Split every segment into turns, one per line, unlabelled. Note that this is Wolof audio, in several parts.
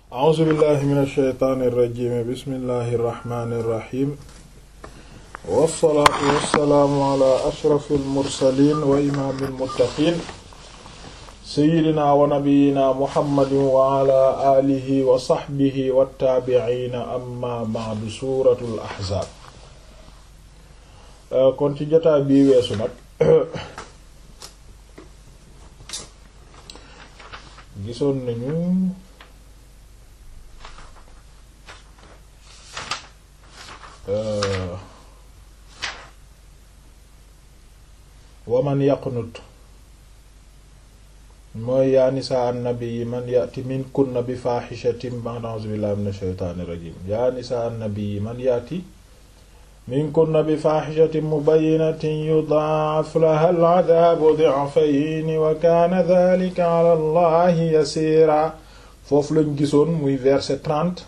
a'uuzu billahi min ash-shaytaani irrajimi bismillahi irrahmani irrahim wassalaatu wassalaamu ala ashrafi almursalin wa imaami almuttaqin seyidina wa nabiyina muhammadin wa ala alihi wa saxbihi wattaabiciina amma ba'du suuratul ahzaab kon ci jotaay bii weesu nag gisoon nañu waman yaqnut mooy yaa nisaa annabi man yati min kunna bi faaxishatin ba'da a'uuzu billahi min ashaytaani rajim yaa nisaa annabi man yati min kunna bi faaxishatin mubayyinatin yudaa'af laha al'adaabu di'fayni wa kaana dhaalika 'ala allahi yasiira foofu lañ gisoon muy verset 30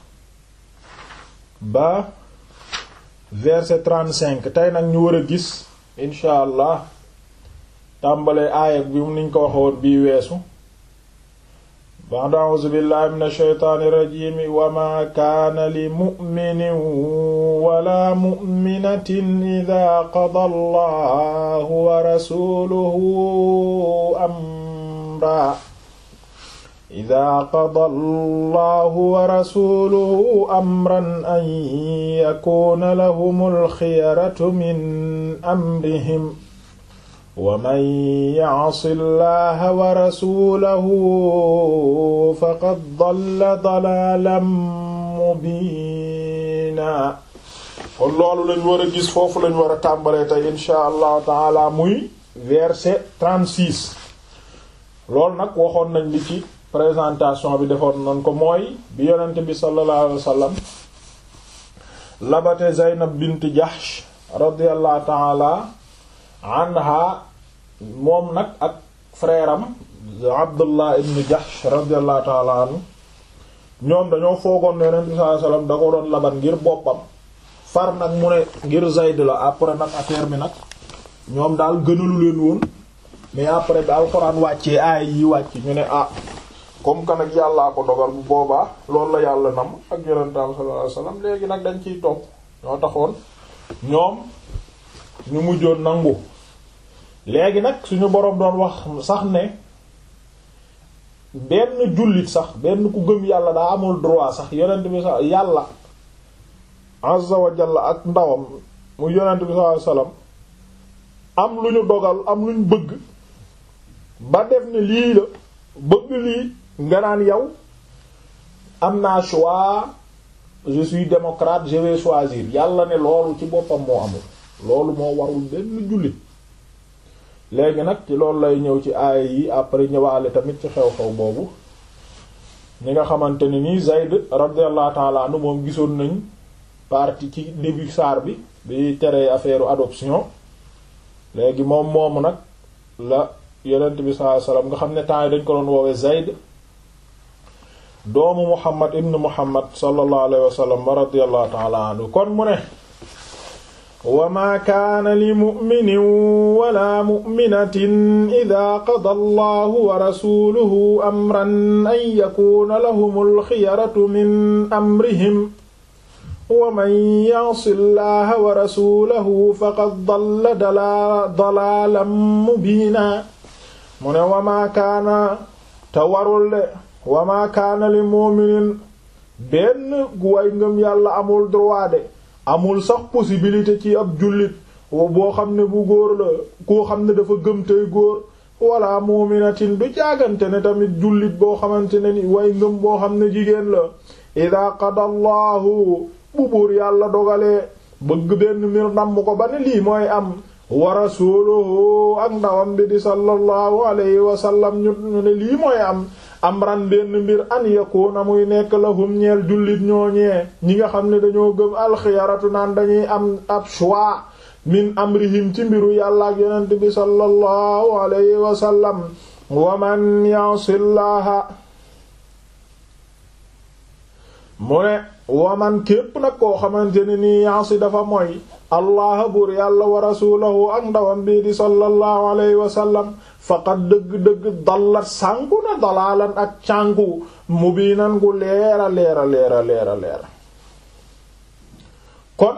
ba verset 35 tey nag ñu war a gis incha allah tàmbale aaya bi mu niñ ko waxoon bii weesu ba'da a'uuzu billahi min ashaytaani rajiim wa maa kaana li mu'minin wala mu'minatin idaa qada allahu wa rasuluhu amra idaa qada allahu wa rasuluhu amran an yakuuna lahumul xiyaratu min amrihim wa man ya'si llaha wa rasulahu faqad dalla dalaalan mubiina kon loolu lañ war a gis foofu lañ war a tàmbalee tey insha allahu taala muy verset 36 loolu nag waxoon nañ li ci présentation bi defoon nañ ko mooy bi yonent bi sallallahu alayhi wa sallam labate Zaynab bint Jahsh radiyallahu taala anha moom nag ak frère am Abdullah ibn Jahsh radiyallahu ta'ala anhu ñoom dañoo foogoon ne Yonent bi sallallahu alayhi wasallam da ko doon laban ngir boppam far nag mu ne ngir Zayd la après nag affaire bi nag ñoom daal gënalu leen woon mais après bi alxuraan wàccee aay yi wàcc ñu ne ah comme que nag yàllaa ko dogal bu boobaa loolu la yàlla nam ak Yonent bi sallallahu alayhi wasallam léegi nag dañ ciy topp ñoo taxoon ñoom ñu mujjoon nangu léegi nag suñu boroom doon wax sax ne benn jullit sax benn ku gëm yàlla daa amul droit sax yonent bi sax yàlla azza wa jalla ak ndawam mu yonent bi sallallahu alayhi wasallam am lu ñu dogal am lu ñu bëgg ba def ne lii la bëgg lii nga naan yow am naa choix je suis démocrate je vais choisir yàlla ne loolu ci boppam moo amul loolu moo warul benn jullit léegi nag ci loolu lay ñëw ci aaya yi après ñëwaale tamit ci xew-xew boobu ñi nga xamante ne nii Zayd radiyallahu ta'ala anhu moom gisoon nañ partie ci début saar bi bi tere affaire adoption léegi moom moomu nag la yonent bi sallallahu alayhi wasallam nga xam ne temps yi dañ ko doon woowee Zayd doomu Muhammad ibn Muhammad sallallahu alayhi wasallam wa radiyallahu ta'ala anhu kon mu ne wa maa kaana li mu'minin wala mu'minatin idaa qadaa allahu wa rasuluhu amran an yakuuna lahumul xiyaratu min amrihim wa man ya'si allaha wa rasulahu faqad dalla dalaalan mubiina mu ne wa maa kaana te warul de wa maa kaana li mu'minin benn gu way ngëm yàlla amul droit de amul sax possibilité ci ab jullit boo xam ne bu góor la koo xam ne dafa gëm tey góor wala mu'minatin du jaagante ne tamit jullit boo xamante ne ni way ngëm boo xam ne jigéen la ida qada allahu bu buur yàlla dogalee bëgg benn mbir namm ko ba ne lii mooy am wa rasuluhu ak ndawam bi di sallallahu alayhi wa sallam ñu ne lii mooy am amran benn mbir an yakuna muy nekk lahum ñeel jullit ñooñee ñi nga xam ne dañoo gëm alxiyaratu naan dañuy am ab choix min amrihim ci mbiru yàlla ak yonent bi sallallahu alayhi wa sallam wa man ya'sillaha mu ne wa man képp nag koo xamante ne nii ya'si dafa mooy allah buur yàlla wa rasulahu ak ndawam bii di sallallahu alayhi wa sallam faqad dëgg-dëgg dallat sànku na dalaalan ak cànku mubiinan gu leera leera leera leera leera kon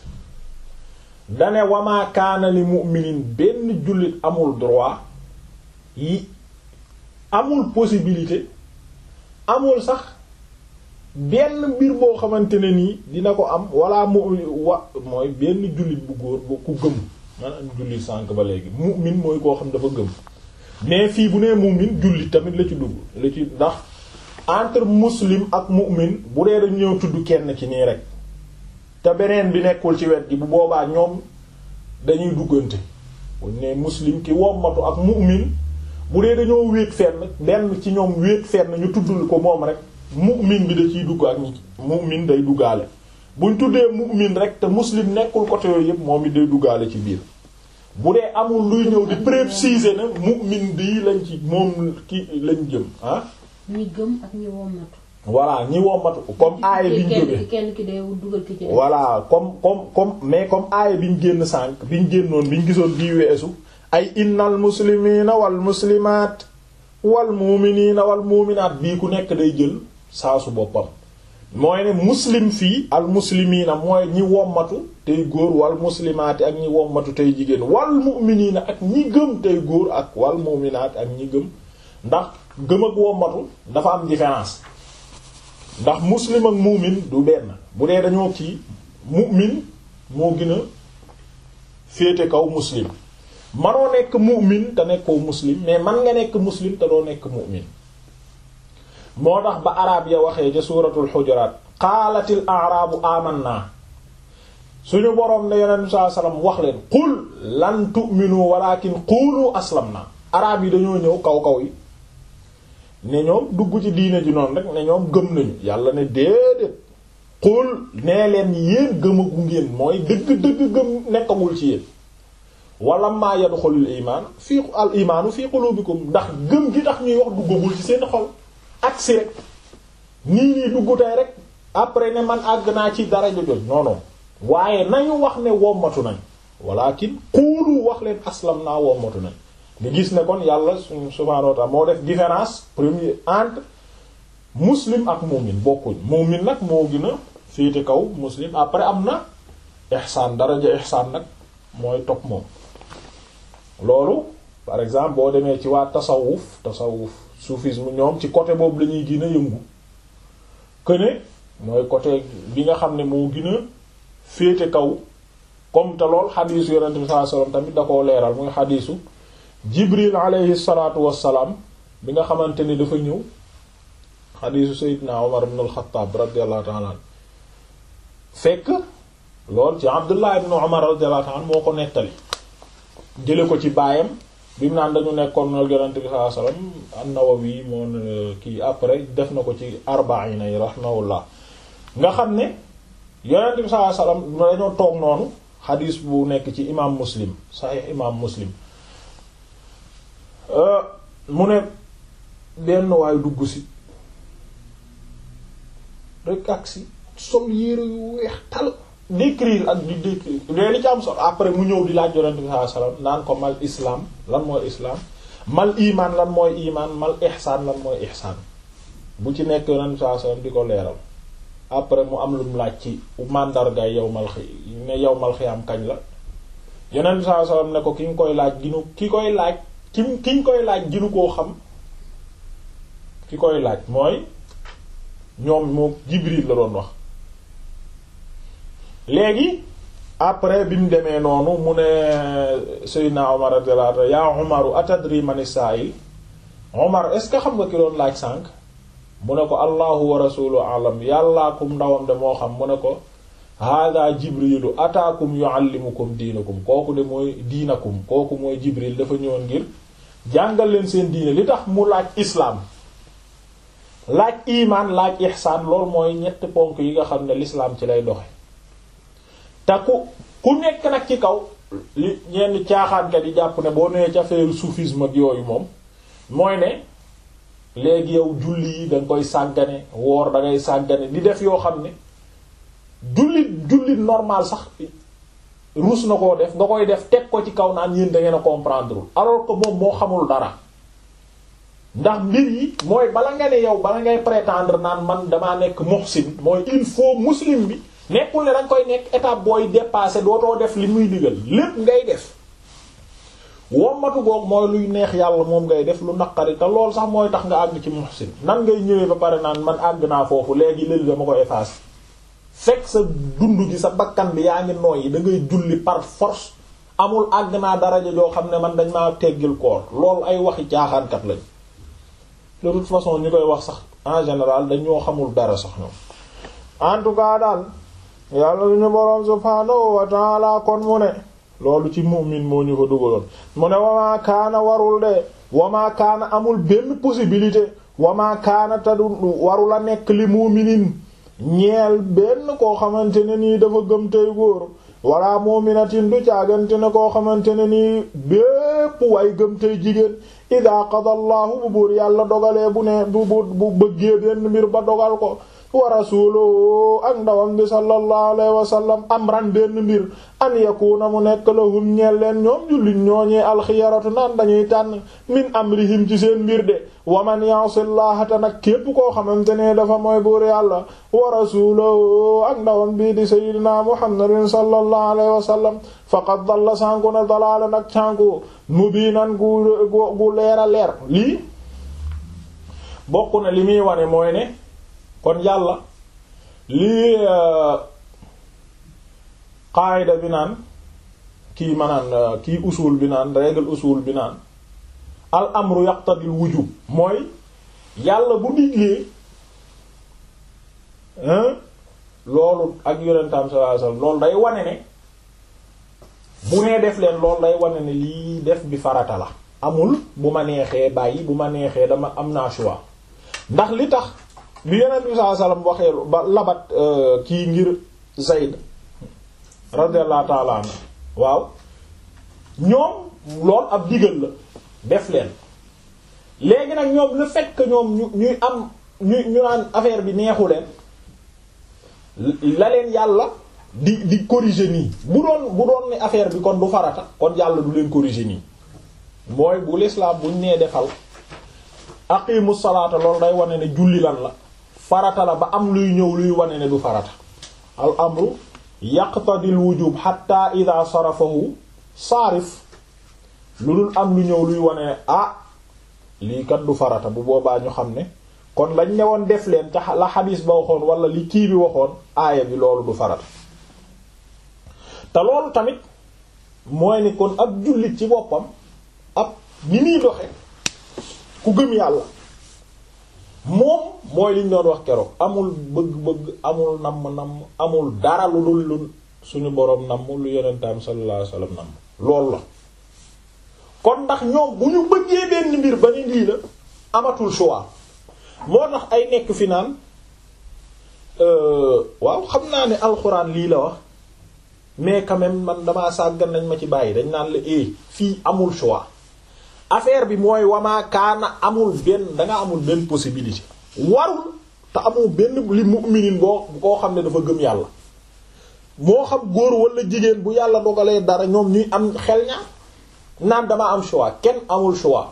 dane wamaa kaana li mu'minin benn jullit amul droit yi amul possibilité amul sax benn mbir boo xamante ne nii dina ko am wala mu wa mooy benn jullit bu góor bu ku gëm maanaam jullit sànk ba léegi mu'min mooy koo xam dafa gëm mais fii bu nee mu'min jullit tamit la ci dugg la ci ndax entre muslim ak mu'min bu dee dañ ñëw tudd kenn ci nii rek te beneen bi nekkul ci wet gi bu boobaa ñoom dañuy duggante buñ ne muslim ki wommatu ak mu'min bu dee dañoo wéet fenn benn ci ñoom wéet fenn ñu tuddul ko moom rek mu'min bi da ciy dugg ak ñi mu'min day duggaale buñ tuddee mu'min rek te muslim nekkul côté yooyu yëpp moom it day duggaale ci biir bu dee amul luy ñëw di préciser na mu'min bii lañ ci moom ki lañ jëm ah
ñi gëm ak ñi wommatu
voilà ñi wommatu comme aaya biñ jóge
kenn ki day dugal ki ci
voilà comme comme comme mais comme aaya biñ génn sànq biñ génnoon biñ gisoon bii weesu ay innal muslimiina wal muslimaat wal muuminiina wal muuminaat bii ku nekk day jël saasu boppam mooy ne muslim fii al muslimiina mooy ñi wommatu tey góor wal muslimaati ak ñi wommatu tey jigéen wal muuminiina ak ñi gëm tey góor ak wal muuminaat ak ñi gëm ndax gëm ak wommatu dafa am différence ndax muslim ak muumin du benn bu dee dañoo kii mu'min moo gën a féete kaw muslim manoo nekk mu'min te nekkoo muslim mais man nga nekk muslim te doo nekk mu'min moo tax ba araab ya waxee ca suuratul xujuraat qaalatil a'raabu amanna suñu boroom ne yonent bi sallallahu alayhi wasallam wax leen qul lan tu'minu walakin qulu aslamna araab yi dañoo ñëw kaw kaw yi ne ñoom dugg ci diine ji noonu rek ne ñoom gëm nañu yàlla ne déedéet qul nee leen yéen gëmagu ngeen mooy dëgg-dëgg gëm nekkagul ci yéen wala maa yadxulul imaan fii al imaanu fii qulubikum ndax gëm gi tax ñuy wax duggagul ci seen xol ak si rek nii nii dugg tey rek après ne man àgg naa ci dara jojoj non non waaye nañu wax ne wommatu nañ walakin qulu wax leen aslam naa wommatu nañ nga gis ne kon yàlla subhaanahu wa ta'ala moo def différence premier entre muslim ak mu'min bokkuñ mu'min nag moo gën a féete kaw muslim après am na ihsaan daraja ihsaan nag mooy topp moom loolu par exemple boo demee ci waa tasawuf tasawuf soufisme ñoom ci côté boobu la ñuy gën a yëngu que ne mooy côté bi nga xam ne moo gën a féete kaw comme te lool xadiisu yonente bi sallallahu alayhi wasallam tamit da koo leeral muy xadiisu jibril alayhi salaatu wassalaam bi nga xamante ni dafa ñëw xadiisu sayyidina Umar ibn al-Khattab radiyallahu ta'ala an fekk lool ci Abdullah ibn Umar radiyallahu ta'ala moo ko nettali jële ko ci baayam bi mu naan dañu nekkoon nal yonente bi sallallahu alayhi wasallam an-Nawawi moo kii après def na ko ci arbaina yi rahimahullah nga xam ne yonente bi sallallahu alayhi wasallam dañoo toog noonu xadiis bu nekk ci imam Muslim sahih imam Muslim mu ne benn waay dugg si rek ak si sol yére yu weex tal décrire ak di décrire léegi li ci am solo après mu ñëw di laaj yonent bi sallallahu alayhi wasallam naan ko mal islam lan mooy islam mal iman lan mooy iman mal ihsaan lan mooy ihsaan bu ci nekk yonent bi sallallahu alayhi wasallam di ko leeral après mu am lu mu laaj ci mandargaay yow mal xi ne yow mal xi am kañ la yonent bi sallallahu alayhi wasallam ne ko ki nga koy laaj ginu ki koy laaj ki ki ñu koy laaj ginu koo xam ki koy laaj mooy ñoom moo Jibril la doon wax léegi après bi mu demee noonu mu ne Seydina Omar radiyallahu anhu yaa Omaru atadri mani sa'il Omar est-ce que xam nga ki doon laaj sànq mu ne ko allahu wa rasuluhu alam yàllaa kum ndawam de moo xam mu ne ko hada jibrilu ataakum yuallimukum diinakum kooku de mooy diinakum kooku mooy Jibril dafa ñëwoon ngir jàngal leen seen diine li tax mu laaj islaam laaj imaan laaj ihsaan loolu mooy ñetti ponk yi nga xam ne l'islam ci lay doxe te ku ku nekk nag ci kaw li ñenn caaxaankat yi jàpp ne boo nee ci affaire soufisme ak yooyu moom mooy ne léegi yow julli yi danga koy sàggane woor da ngay sàggane di def yoo xam ne jullit jullit normal sax ruus na koo def nga koy def teg ko ci kaw naan yéen da ngeen a comprendre alors que moom moo xamul dara ndax mbir yi mooy bala nga ne yow bala ngay prétendre naan man damaa nekk muhsin mooy il faut muslim bi nekkul ne danga koy nekk étape booy dépasser dootoo def li muy digal lépp ngay def wommatu goog mooy luy neex yàlla moom ngay def lu naqari te lool sax mooy tax nga àgg ci muhsin nan ngay ñëwee ba pare naan man àgg naa foofu léegi léegi dama ko effacer fekk sa dund gi sa bakkan bi yaa ngi nooyi da ngay julli par force amul àgg naa daraja joo xam ne man dañ maa teggil koor loolu ay waxi caaxaankat lañ de toute façon ñi koy wax sax en général dañoo xamul dara sax ñoom en tout cas daal yàlla suñu boroom subhaanahu wa ta'ala kon mu ne loolu ci mu'min moo ñu ko dugaloon mu ne wamaa kaana warul de wamaa kaana amul benn possibilité wamaa kaana te du warul a nekk li mu'minin ñeel benn koo xamante ne nii dafa gëm tey góor wala mu'minatin du caagante ne koo xamante ne nii bépp way gëm tey jigéen ida qada allahu bu buur yàlla dogalee bu ne bu bu bu bëggee benn mbir ba dogal ko wa rasuluhu ak ndawam bi sallallahu alayhi wa sallam amran benn mbir an yakuna mu nekk lahum ñeel leen ñoom jullit ñooñee alxiyaratu naan dañuy tànn min amrihim ci seen mbir de wa man ya'sillaha ta nag képp koo xamante ne dafa mooy buur yàlla wa rasuluhu ak ndawam bii di sayyidina muhammadin sallallahu alayhi wa sallam faqad dalla sànku na dalaala nag sànku mubiinan gu gu leer a leer lii bokk na li muy wane mooy ne kon yàlla lii qaayida bi naan kii manaan kii usul bi naan règle usul bi naan al amru yaqtadil wujub mooy yàlla bu diglee loolu ak yonentam sallallahu alayhi wasallam loolu day wane ne bu nee def leen loolu day wane ne lii def bi farata la amul bu ma neexee bàyyi bu ma neexee dama am naa choix ndax li tax bi yonent bi sallallahu alayhi wasallam waxee ba labat kii ngir Zayd radiyallahu ta'ala anhu waaw ñoom loolu ab digal la def leen léegi nag ñoom le fait que ñoom ñu ñuy am ñu ñu naan affaire bi neexu leen la leen yàlla di di corriger nii bu doon bu doon ne affaire bi kon du farata kon yàlla du leen corriger nii mooy bu l'islam buñ nee defal aqimu salaata loolu day wane ne julli lan la farata la ba am luy ñëw luy wane ne du farata al amru yaqtadil wujub hatta idha sarafahu saarif lu dul am lu ñëw luy wane ne ah lii kat du farata bu boobaa ñu xam ne kon lañ ne woon def leen te la xadiis ba waxoon wala li kii bi waxoon aaya bi loolu du farata te loolu tamit mooy ni kon ab jullit ci boppam ab ni muy doxe ku gëm yàlla moom mooy liñ doon wax keroog amul bëgg-bëgg amul namm-namm amul dara lu dul lu suñu boroom namm lu yonentaam sallallahu alayhi wasallam namm loolu la kon ndax ñoom bu ñu bëggee benn mbir ba ni lii la amatul choix moo tax ay nekk fi naan waaw xam naa ne alxuraan lii la wax mais quand même man damaa sàggan nañ ma ci bàyyi dañ naan la eh fii amul choix affaire bi mooy wamaa kaana amul benn danga amul benn possibilité warul te amul benn li mu'minin boo koo xam ne dafa gëm yàlla moo xam góor wala jigéen bu yàlla dogalee dara ñoom ñuy am xel ñaar naan dama am choix kenn amul choix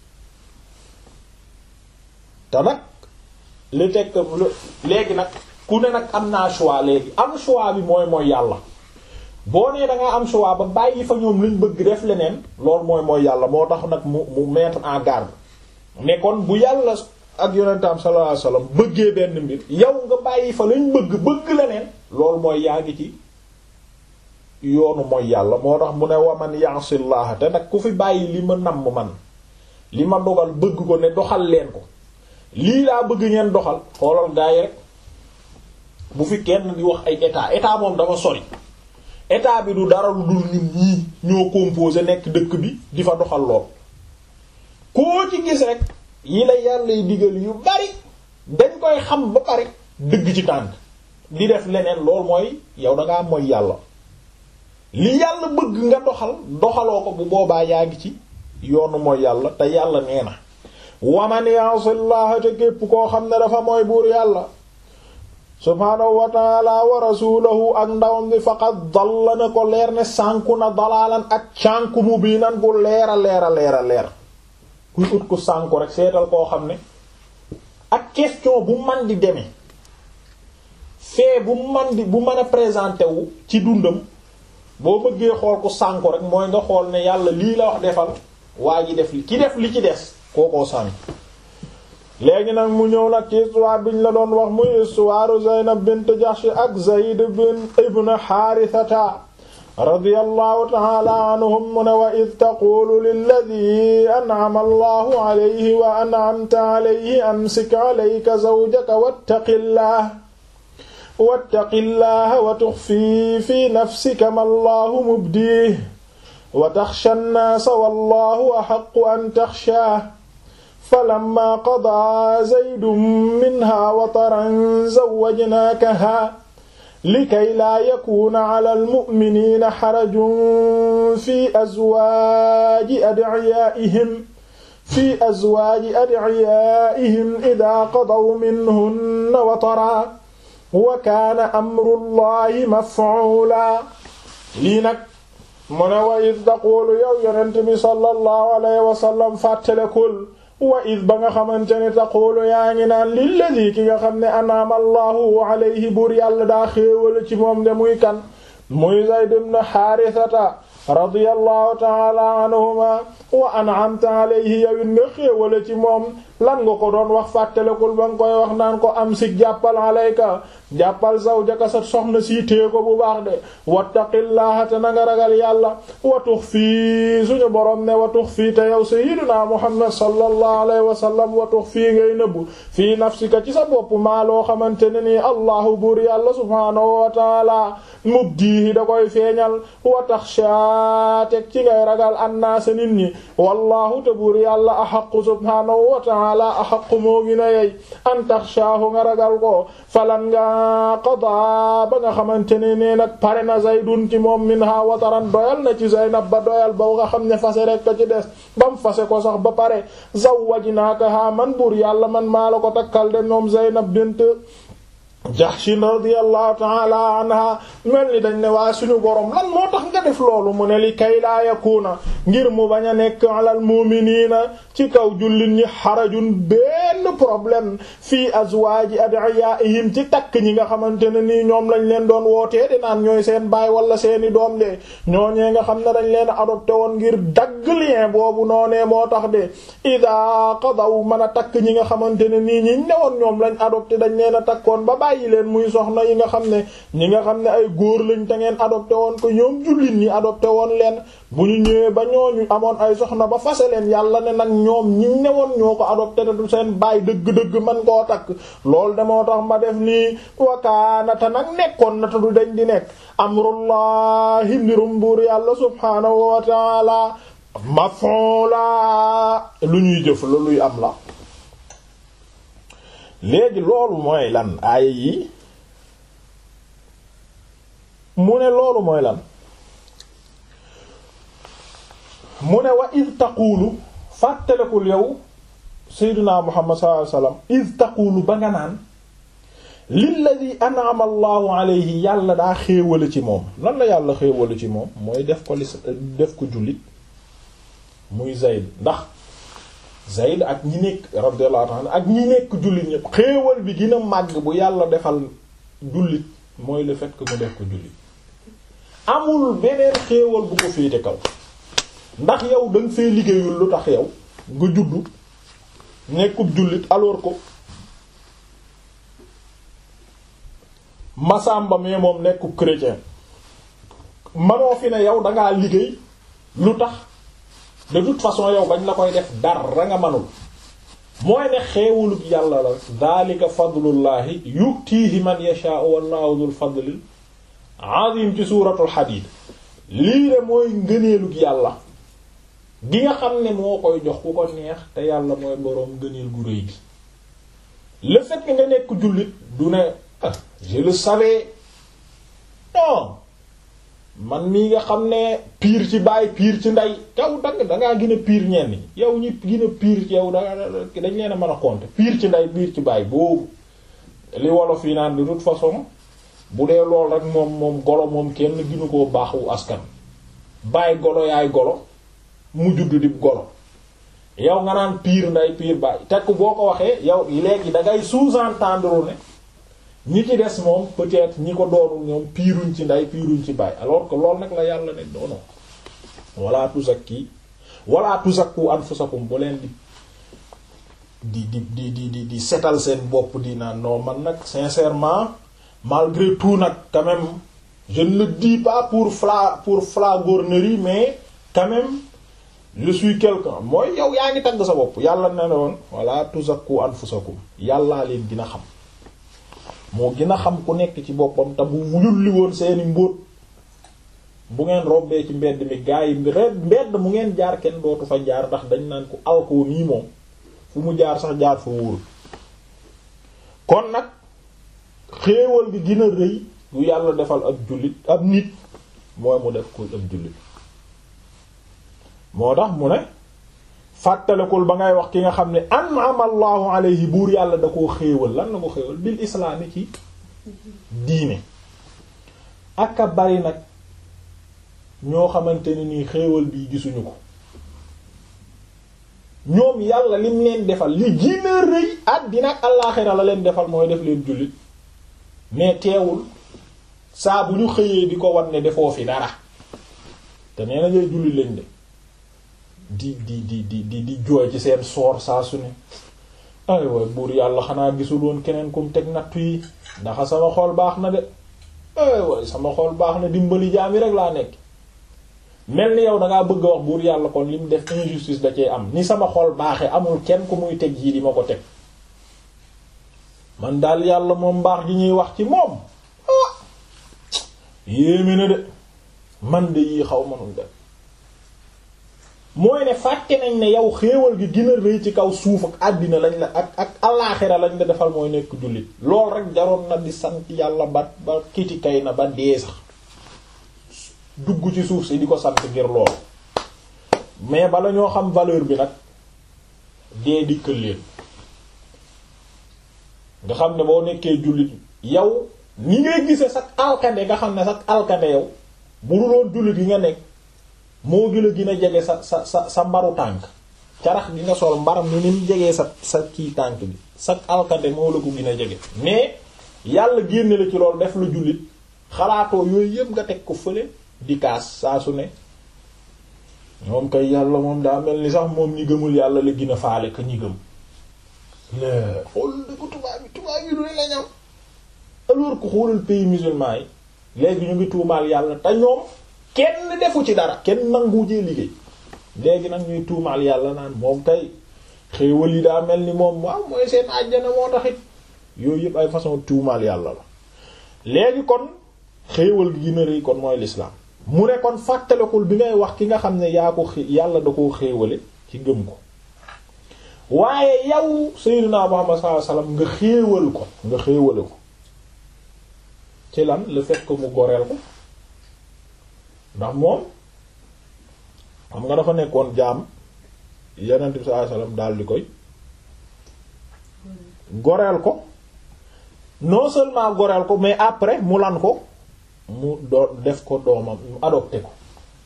te nag li tekk léegi nag ku ne nag am naa choix léegi am choix bi mooy mooy yàlla boo nee da ngaa am choix ba bàyyi fa ñoom luñ bëgg def leneen loolu mooy mooy yàlla moo tax nag mu mu mettre en garde mais kon bu yàlla ak yonentam sallallahu alayhi wasallam bëggee benn mbir yow nga bàyyi fa luñ bëgg bëgg leneen loolu mooy yaa ngi ci yoonu mooy yàlla moo tax mu ne waman ya'sillah te nag ku fi bàyyi li ma namm man li ma dogal bëgg ko ne doxal leen ko lii laa bëgg ngeen doxal xoolal gaa yi rek bu fi kenn di wax ay état état moom dafa sori état bi du dara lu dul ñun ñii ñoo composé nekk dëkk bi di fa doxal lool koo ci gis rek yi la yàlla y digal yu bari dañ koy xam ba pare dëgg ci tànk di def leneen lool mooy yow dangaa mooy yàlla li yàlla bëgg nga doxal doxaloo ko bu boobaa yaa ngi ci yoonu mooy yàlla te yàlla nee na waman ya'sillaha te képp koo xam ne dafa mooy buur yàlla subhaanahu wa taala wa rasulahu ak ndawam bi faqad dalla na ko leer ne sànku na dalaalan ak cànku mu bii nan bu leera leera leera leer kuy ut ku sànku rek seetal koo xam ne ak question bu man di demee fee bu man di bu mën a présenté wu ci dundam boo bëggee xool ku sànku rek mooy nga xool ne yàlla lii la wax defal waa ji def li ki def li ci des kookoo sànku léegi nag mu ñëw nag ci histoire biñ la doon wax muy histoire Zaynab bint Jahsh ak Zayd bin ibn Harithata radiyallahu ta'ala anhum mu ne wa id taqulu lilladi an'ama allahu alayhi wa an'amta alayhi amsik alayka zawjaka wattaqillah wattaqillaha wa tukhfi fi nafsika ma allahu mubdihi wa takhsha an-nasa wallahu ahaqqu an takhshahu falamma qadaa zaydun minha wataran zawwajnaakaha likay laa yakuuna ala almu'miniina xarajun fi azwaaji ad'iyaa'ihim fi azwaaji ad'iyaa'ihim idaa qadaw minhunna wataran wa kaana amrullahi maf'uulaa lii nag mu ne wa id taquulu yow yonent bi sallallahu alayhi wa sallam fàttalekul wa id ba nga xamante ne taqulu yaa ngi naan lilladi ki nga xam ne anaama allahu alayhi buur yàlla daa xéewala ci moom de muy kan muy Zayd ibn Haarisata radiyallahu taala anhuma wa an'amta alayhi yawit nga xéewala ci moom lan nga ko doon wax fàttalekul ba nga koy wax naan ko am si jàppal alayka jàppal zawjaka sa soxna sii tée ko bu baax de wattaqillaha te na nga ragal yàlla wa tuxfii suñu borom ne wa tuxfii te yow sayyidina muhammad sallallahu alayhi wa sallam wa tuxfii ngay nëbbu fii nafsika ci sa bopp maa loo xamante ne nii allahu buur yàlla subhaanahu wa taala mubdihi da koy feeñal wa taxsha teg ci ngay ragal annaasa nit ñi wallahu te buur yàlla axaqu subhaanahu wa taala axaqu moo gina yey an taxshaahu nga ragal ko falan nga qada ba nga xamante ne nee nag pare na zaydun ci moom minha wataran doyal na ci zaynab ba doyal ba nga xam ne fase rek ka ci des bam fase ko sax ba pare zawwajnaakaha man buur yàlla man maa la ko takkal de moom zaynab bint Jahshin radiyallahu ta'ala anha mel ni dañ ne waa suñu borom lan moo tax nga def loolu mu ne li kay laa yakuna ngir mu bañ a nekk alal mu'minina ci kaw jullit ñi xarajun benn problème fii azwaaji adiyaihim ci takk ñi nga xamante ne nii ñoom lañ leen doon wootee di naan ñooy seen baay wala seeni doom de ñooñee nga xam ne dañ leen adopté woon ngir dagg lien boobu noonee moo tax de ida qadaw mën a takk ñi nga xamante ne nii ñi newoon ñoom lañ adopté dañ leen a takkoon ba bàyyi leen muy soxna yi nga xam ne ñi nga xam ne ay góor lañ te ngeen adopté woon ko ñoom jullit ñi adopté woon leen bu ñu ñëwee ba ñooñu amoon ay soxna ba fase leen yàlla ne nag ñoom ñi newoon ñoo ko adopté te du seen baay dëgg-dëgg man koo takk loolu de moo tax ma def nii wakaanata nag nekkoon na te du dañ di nekk amrullahi mbirum buur yàlla subhaanahu wa taala maf'ula lu ñuy jëf la luy am la léegi loolu mooy lan aaya yi mu ne loolu mooy lan mu ne wa id taqulu fàttalekul yow seydina muhammad sallallahu alayhi wasallam id taqulu ba nga naan lilladi an'ama allahu alayhi yàlla daa xéewale ci moom lan la yàlla xéewale ci moom mooy def ko li def ko jullit muy zayd ndax zayd ak ñi nekk radiyallahu ta'ala ak ñi nekk jullit ñëpp xéewal bi gën a màgg bu yàlla defal jullit mooy le fait que mu def ko jullit amul beneen xéewal bu ko féete kaw ndax yow danga fee liggéeyul lu tax yow nga juddu nekkub jullit alors ko masamba mais moom nekkub chrétien manoo fi ne yow dangaa liggéey lu tax de toute façon yow bañ la koy def dara nga manul mooy ne xeewulub yàlla la daalika fadlullahi yutiihi man yashaa'u wallahu dhul fadlil azim ci suuratul hadid lii de mooy ngëneelug yàlla gi nga xam ne moo koy jox ku ko neex te yàlla mooy boroom ngëneel gu rëy gi le fait que nga nekk jullit du ne ah je le savais non man mii nga xam ne piir ci baay piir ci ndey yow danga dangaa gën a piir ñenn ñi yow ñi gën a piir ci yow da dañ leen a mën a compter piir ci ndey piir ci baay boobu li wolof yi naan de toute façon bu dee lool rek moom moom golo moom kenn ginu koo baaxu askan bàyyi golo yaay golo mu judd di golo yow nga naan piir nday piir bàyyi tekk boo ko waxee yow léegi da ngay sous-entendre ne ñi ci des moom peut-être ñi ko doonul ñoom piiruñ ci nday piiruñ ci bàyyi alors que loolu nag la yàlla ne doono wala tuzakki wala tuzakku anfusakum bu leen di di di di di di setal seen bopp di naan non man nag sincèrement malgré tout nag quand même je ne le dis pas pour fla pour flagornerie mais quand même je suis quelqu'un mooy yow yaa ngi tagg sa bopp yàlla ne ne woon wala tuzakku anfusakum yàllaa leen dina xam moo gën a xam ku nekk ci boppam te bu yulli woon seeni mbóot bu ngeen robbee ci mbedd mi gaa yi mbedd mu ngeen jaar kenn dootu fa jaar ndax dañ naan ko alko nii moom fu mu jaar sax jaar fa wóorul kon nag xéewal gi gën a rëy yu yàlla defal ab jullit ab nit mooy mu def ko ab jullit moo tax mu ne fàttalekul ba ngay wax ki nga xam ne an'ama allahu alayhi buur yàlla da koo xéewal lan la ko xéewal bil islaami ci diine aka bari nag ñoo xamante ne nii xéewal bii gisuñu ko ñoom yàlla lim leen defal li gën a rëy àddina ak allaaxira la leen defal mooy def leen jullit mais teewul saa bu ñu xëyee di ko wan ne defoo fi dara te nee na ngay jullit lañ de di di di di di di jooy ci seen soor saa su ne ay waay buur yàlla xanaa gisul woon keneen kum teg nattu yi ndax sama xol baax na de ay waay sama xol baax na dimbali jaam yi rek laa nekk mel ni yow dangaa bëgg a wax buur yàlla kon li mu def injustice da cee am ni sama xol baaxee amul kenn ku muy teg yii di ma ko teg man daal yàlla moom mbaax gi ñuy wax ci moom ah yéeme na de man de yii xaw manul def mooy ne fàtte nañ ne yow xéewal gi gën a rëy ci kaw suuf ak àddina lañ la ak ak alaaxira lañ la defal mooy nekk jullit lool rek jaroon na di sant yàlla ba ba kiti kay na ba dee sax dugg ci suuf si di ko sant ngir loolu mais bala ñoo xam valeur bi nag dee dikkal leen nga xam ne boo nekkee jullit yow ni ngay gise sax alkande nga xam ne sax alkande yow bu dul woon jullit yi nga nekk moo gën a gën a jege sa sa sa sa mbaru tànk carax gi nga sol mbaram ni ni mu jegee sa sa kii tànk bi sax alkande moo la ko gën a jege mais yàlla génne la ci loolu def la jullit xalaatoo yooyu yëpp nga teg ko fële di kaas saa su ne moom kay yàlla moom daa mel ni sax moom ñi gëmul yàlla la gën a faale ka ñi gëm xool dëkku tubaab bi tubaab yi du ne la ñam alors que xoolal pays musulman yi léegi ñu ngi tuumaal yàlla te ñoom kenn defu ci dara kenn nangu jee liggéey léegi nag ñuy tuumaal yàlla naan moom kay xéewal yi daa mel ni moom waaw mooy seen àjjana moo taxit yooyu yëpp ay façon tuumaal yàlla la léegi kon xéewal gi gën a rëy kon mooy l'islam mu ne kon fàttalekul bi ngay wax ki nga xam ne yaa ko yàlla da koo xéewale ci gëm ko waaye yow sayyidina Muhammad sallallahu alayhi wasallam nga xéewal ko nga xéewale ko ci lan le fait que mu goreel ko ndax moom xam nga dafa nekkoon jaam yonent bi sallallahu alayhi wasallam daal di koy goreel ko non seulement goreel ko mais après mu lan ko mu doo def ko doomam mu adopté ko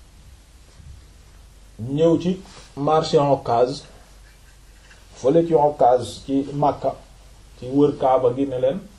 ñëw ci marché Ocass fële ci Ocass ci Makka ci wër Kaaba gi ne leen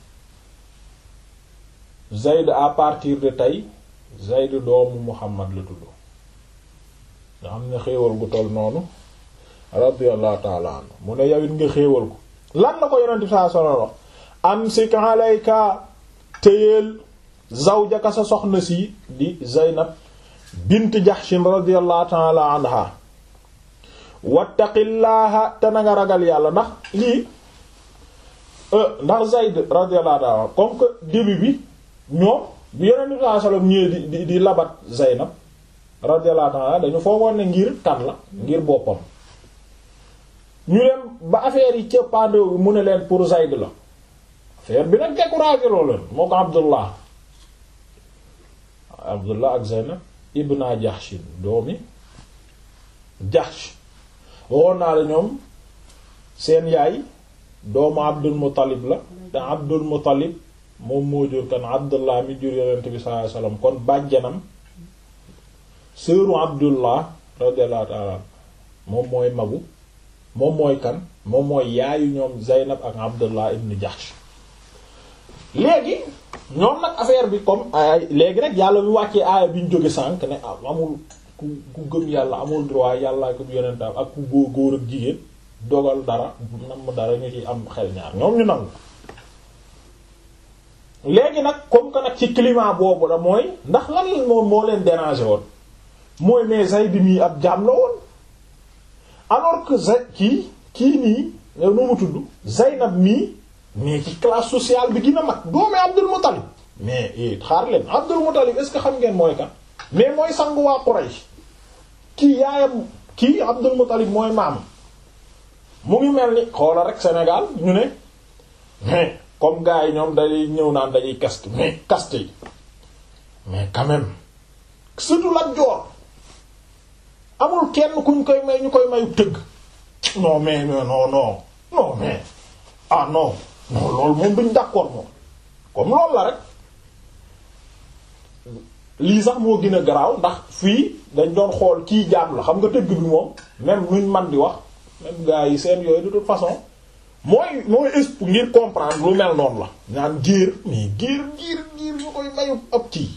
Zayd à partir de tey Zayd doomu Muhammad la tudd nga xam ne xéewal gu toll noonu radiyallahu ta'ala anhu mu ne yawit nga xéewal ko lan la ko yonent bi sallallahu alayhi wasallam wax amsik alayka téyeel zawjaka sa soxna si di Zaynab bint Jahshin radiyallahu ta'ala anha wattaqillaaha te na nga ragal yàlla ndax lii ndax Zayd radiyallahu ta'ala comme que début bi ñoom bi yonent bi sallallahu alayhi wasallam ñëwee di di di labat Zaynab radiyallahu ta'ala dañu foogoon ne ngir kan la ngir boppam ñu dem ba affaire yi cëppaandew bi mu ne leen pour Zayd la affaire bi nag découragé loo leen moo ko Abdullah Abdullah ak Zaynab ibna Jahshin doomi Jahsh waxoon naa la ñoom seen yaay doomu Abdul Muttalib la te Abdul Muttalib moom moo jur kan Abdullah mi jur yonent bi sallallahu alayhi wasallam kon bàjjanam sëru Abdullah radiyallahu ta'ala moom mooy magu moom mooy kan moom mooy yaayu ñoom Zaynab ak Abdullah ibn Jahsh léegi ñoom nag affaire bi comme ay léegi nag yàlla bi wàccee aaya bi ñu jóge sànq ne amul ku ku gëm yàlla amul droit yàlla ko yonentam ak ku góor góor ak jigéen dogal dara nam dara ñu ci am xel ñaar ñoom ñu nangu léegi nag comme que nag ci climat boobu la mooy ndax lan moom moo leen déranger woon mooy mais Zayd mii ab jaam la woon alors que Zayd kii kii nii nu mu tudd Zaynab mii mais ci classe sociale bi gën a mag doomi Abdul Muttalib mais xaar leen Abdul Muttalib est-ce que xam ngeen mooy kan mais mooy sangu waa Quraysh kii yaayam kii Abdul Muttalib mooy maam mu ngi mel ni xoola rek Sénégal ñu ne mais comme gars yi ñoom day ñëw naan dañuy caste mais caste yi mais quand même surtout Lat Joor amul kenn kuñ koy may ñu koy mayu tëgg non mais non non non mais ah non non loolu moom duñ d'accord moom comme loolu la rek lii sax moo gën a garaaw ndax fii dañ doon xool kii jaam la xam nga tëgg bi moom même nuñ man di wax même gars yi seen yooyu de toute façon mooy mooy exp ngir comprendre lu mel noonu la ñaan géer mais géer géer géer ñu koy mayu ab kii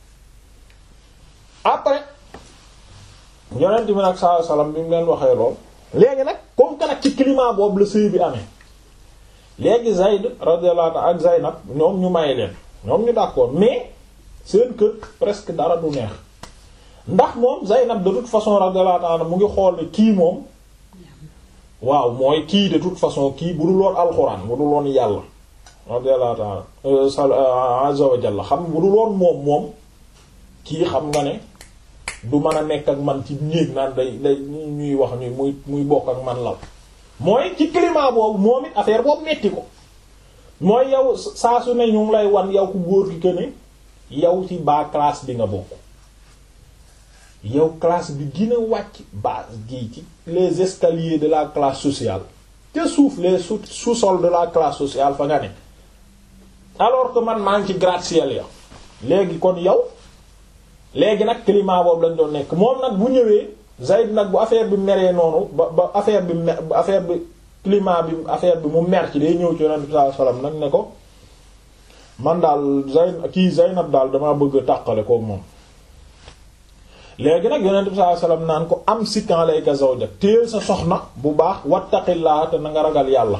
après yonent bi nag saa salaam bi mu leen waxee lool léegi nag comme que nag ci climat boobu la sëy bi amee léegi Zayd radiyallahu anhu ak Zaynab ñoom ñu may leen ñoom ñu d'accord mais seen kër presque dara du neex ndax moom Zaynab de toute façon radiyallahu anhu mu ngi xool kii moom waaw mooy kii de toute façon kii bu dul woon alxuraan bu dul woon yàlla radiyallahu ta'ala azza wa jalla xam bu dul woon moom moom kii xam nga ne du mën a nekk ak man ci néeg naan day day ñuy wax ni muy muy bokk ak man lal mooy ci climat boobu moom it affaire boobu metti ko mooy yow saa su ne ñu ngi lay wan yow ku góor ki que ne yow ci bas classe bi nga bokk yow classe bi gën a wàcc base gii ci les escaliers de la classe sociale te suuf les sous sous-sol de la classe sociale fa nga ne alors que man maa ngi ci gratte-ciel ya léegi kon yow léegi nag climat boobu lañ doon nekk moom nag bu ñëwee Zayd nag bu affaire bi meree noonu ba ba affaire bi mer affaire bi climat bi affaire bi mu mer ci day ñëw ci Yonent bi sallallahu alayhi wasallam nag ne ko man daal Zayd kii Zaynab daal damaa bëgg a tàqale kook moom léegi nag Yonent bi sallallahu alayhi wasallam naan ko am sikkan alayka zawjak téel sa soxna bu baax wattaqillaa te na nga ragal yàlla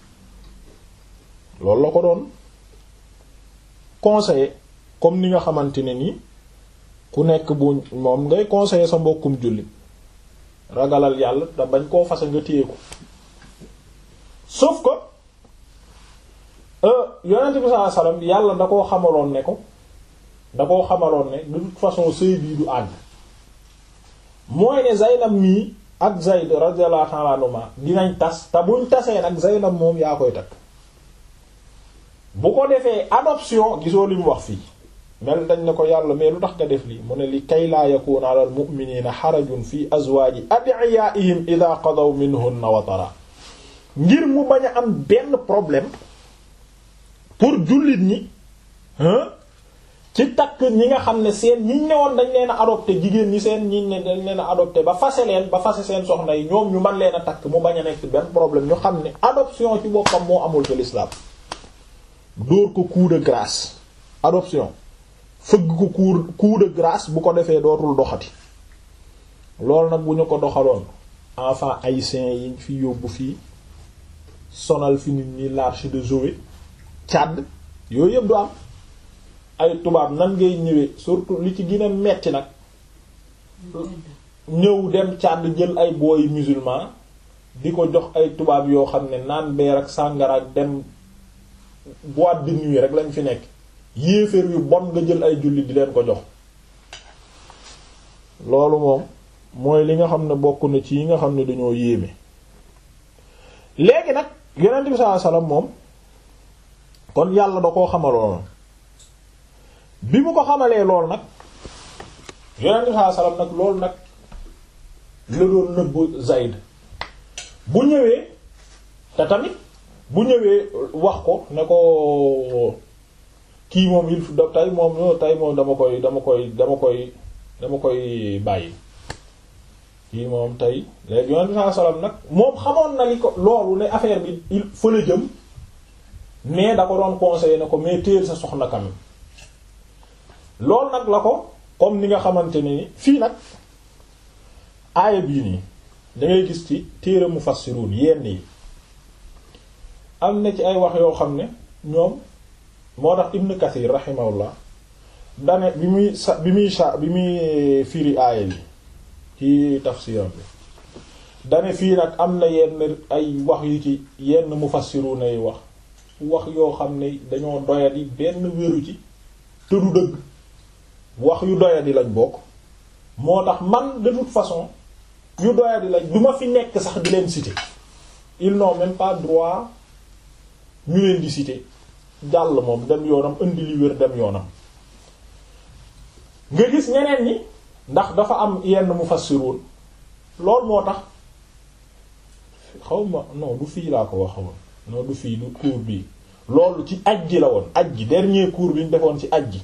loolu la ko doon conseiller comme ni nga xamante ne nii ku nekk bu moom ngay conseiller sa mbokkum jullit ragalal yàlla da bañ koo fase nga téye ko sauf que yonent bi sallallahu alayhi wasallam yàlla da koo xamaloon ne ko da koo xamaloon ne de toute façon sëy bii du àgg mooy ne Zaynab mii ak Zayd radiyallahu ta'ala anhuma dinañ tas te buñ tasee nag Zaynab moom yaa koy takk bu ko defee adoption gisoo li mu wax fii mel dañ ne ko yàlla mais lu tax nga def lii mu ne li kay laa yakuna ala al mu'minina xarajun fi azwaaji adiyaihim ida qadaw minhunna watara ngir mu bañ a am benn problème pour jullit ñi ci takk ñi nga xam ne seen ñiñ ne woon dañ leen a adopté jigéen ñi seen ñiñ ne dañ leen a adopté ba fase leen ba fase seen soxna yi ñoom ñu mën leen a takk mu bañ a nekk benn problème ñu xam ne adoption ci boppam moo amul ci l'islam dóor ko coup de grâce adoption fëgg ko coup coup de grâce bu ko defee dootul doxati loolu nag bu ñu ko doxaloon enfant haïtien yi fi yóbbu fii sonal fi nit ñi l'arche de Joé Tchad yooyu yëpp du am ay tubaab nan ngay ñëwee surtout li ci gën a metti nag ñëw dem Tchad jël ay booy musulman di ko jox ay tubaab yoo xam ne naan beer ak sàngara ak dem boîte de nuit rek lañ fi nekk yéeféer yu bon nga jël ay jullit di leen ko jox loolu moom mooy li nga xam ne bokk na ci yi nga xam ne dañoo yéeme léegi nag yonent bi sallallahu alayhi wasallam moom kon yàlla da koo xamaloon bi mu ko xamalee lool nag yonent bi sallallahu alayhi wasallam nag loolu nag la doon nëbb Zayd bu ñëwee te tamit bu ñëwee wax ko ne ko kii moom il faut tey moom tey moom dama koy dama koy dama koy dama koy bàyyi kii moom tey léegi yonent bi sallallahu alayhi wasallam nag moom xamoon na li ko loolu ne affaire bi il fa la jëm mais da ko doon conseiller ne ko mais téel sa soxna quand même loolu nag la ko comme ni nga xamante ni fii nag aaya bii nii da ngay gis ci téere mufassirun yenn yi am na ci ay wax yoo xam ne ñoom moo tax Ibn Kathir rahimahullah dane bi muy sa bi muy sa bi muy firi aaya bi ci tafsiram bi dane fii nag am na yenn ay wax yu ci yenn mufassirun ay wax wax yoo xam ne dañoo doyadi benn wéru ci te du dëgg wax yu doyadi lañ bokk moo tax man de toute façon yu doyadi lañ du ma fi nekk sax di leen citer ils n'ont même pas droit ñu leen di citer jàll moom dem yoonam indi li wér dem yoonam nga gis ñeneen ñi ndax dafa am yenn mufassirun loolu moo tax xaw ma non du fii laa ko waxoon non du fii du cours bii loolu ci aj ji la woon aj ji dernier cours bi ñu defoon ci aj ji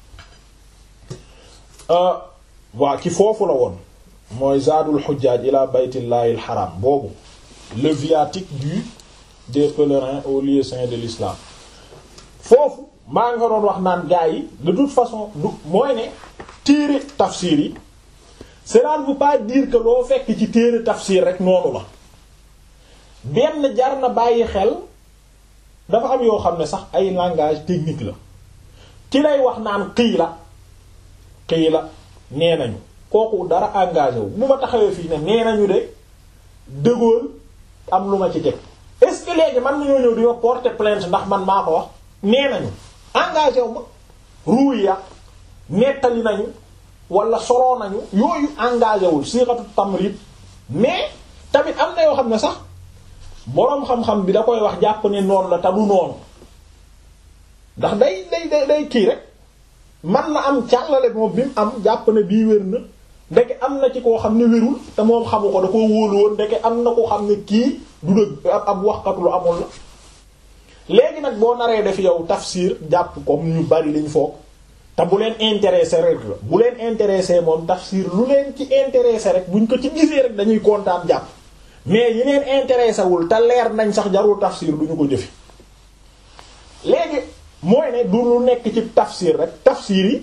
waa ci foofu la woon mooy zaadul xujjaaj ila baytillahi al haram boobu le viatique du des pèlerins au lieu saint de l'islam foofu maa nga doon wax naan gaa yi de toute façon du mooy ne téere tafsir yi cela ne veut pas dire que loo fekk ci téere tafsir rek noonu la benn jar na bàyyi xel dafa am yoo xam ne sax ay langage technique la ki lay wax naan xii la xii la nee nañu kooku dara engagé wu bu ma taxawee fii ne nee nañu de De Gaulle am lu ma ci teg est-ce que léegi man nañoo ñëw di ma porter plainte ndax man maa ko wax nee nañu engagé wu ma ruuya nettali nañu wala soloo nañu yooyu engagé wul siixatu tamrit mais tamit am na yoo xam ne sax boroom xam-xam bi da koy wax jàpp ne noonu la te du noonu ndax day day day day kii rek man na am càllale moom bi mu am jàpp ne bii wér na ndeke am na ci koo xam ne wérul te moom xamu ko da koo wóolu woon ndeke am na ko xam ne kii du dëgg ab waxkatu lu amul la léegi nag boo naree def yow tafsir jàpp comme ñu bari liñ foog te bu leen intéressé rek la bu leen intéressé moom tafsir lu leen ci intéressé rek buñ ko ci gisee rek dañuy kontaan jàpp mais yi leen intéressé wul te leer nañ sax jarul tafsir duñu ko jëfi léegi mooy ne du lu nekk ci tafsir rek tafsir yi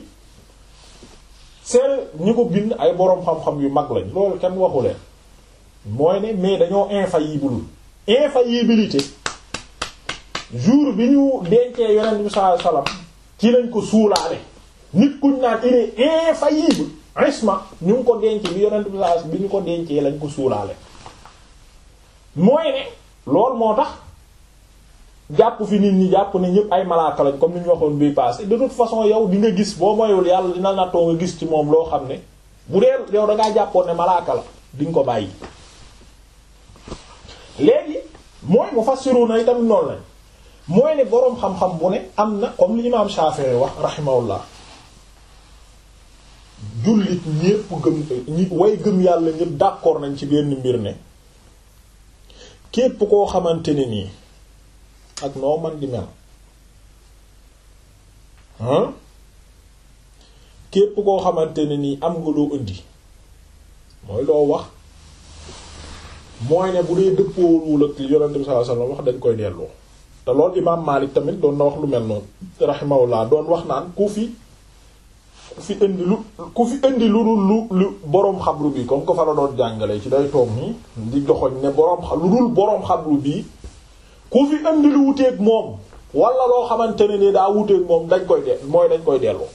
c'est ñi ko bind ay boroom xam-xam yu mag lañ loolu kenn waxu leen mooy ne mais dañoo infaillible infaillibilité jour bi ñu dencee yonent bi sallallahu alayhi wasallam ci lañ ko suulaale nit kuñ naan il est infaillible isma ñu ngi ko denc bi yonent bi sallallahu bi ñu ko dencee lañ ko suulaale mooy ne loolu moo tax jàpp fi nit ñi jàpp ne ñëpp ay malaaka lañ comme ni ñu waxoon bii passé de toute façon yow di nga gis boo moyul yàlla dina nattoo nga gis ci moom loo xam ne bu dee yow da ngaa jàppoon ne malaaka la di nga ko bàyyi. léegi mooy mufassiruna itam noonu lañ mooy ne boroom xam-xam bu ne am na comme li imaam Shafi'i wax rahimahullah jullit ñépp gëm ñi way gëm yàlla ñépp d'accord nañ ci benn mbir ne képp koo xamante ne nii. ak noo man di mel ah képp koo xamante ne nii am nga loo indi mooy loo wax mooy ne bu dee dëppoowul ak li yonent bi sallallahu alayhi wasallam wax dañ koy delloo te loolu imaam Maalik tamit doon na wax lu mel noonu rahimahullah doon wax naan ku fi ku fi indi lu ku fi indi lu dul lu lu boroom xabru bi comme ko fa la doon jàngale ci day toog nii di joxoñ ne boroom lu dul boroom xabru bii ku fi indi lu wuteeg moom wala loo xamante ne ni daa wuteeg moom dañ koy de mooy dañ koy delloo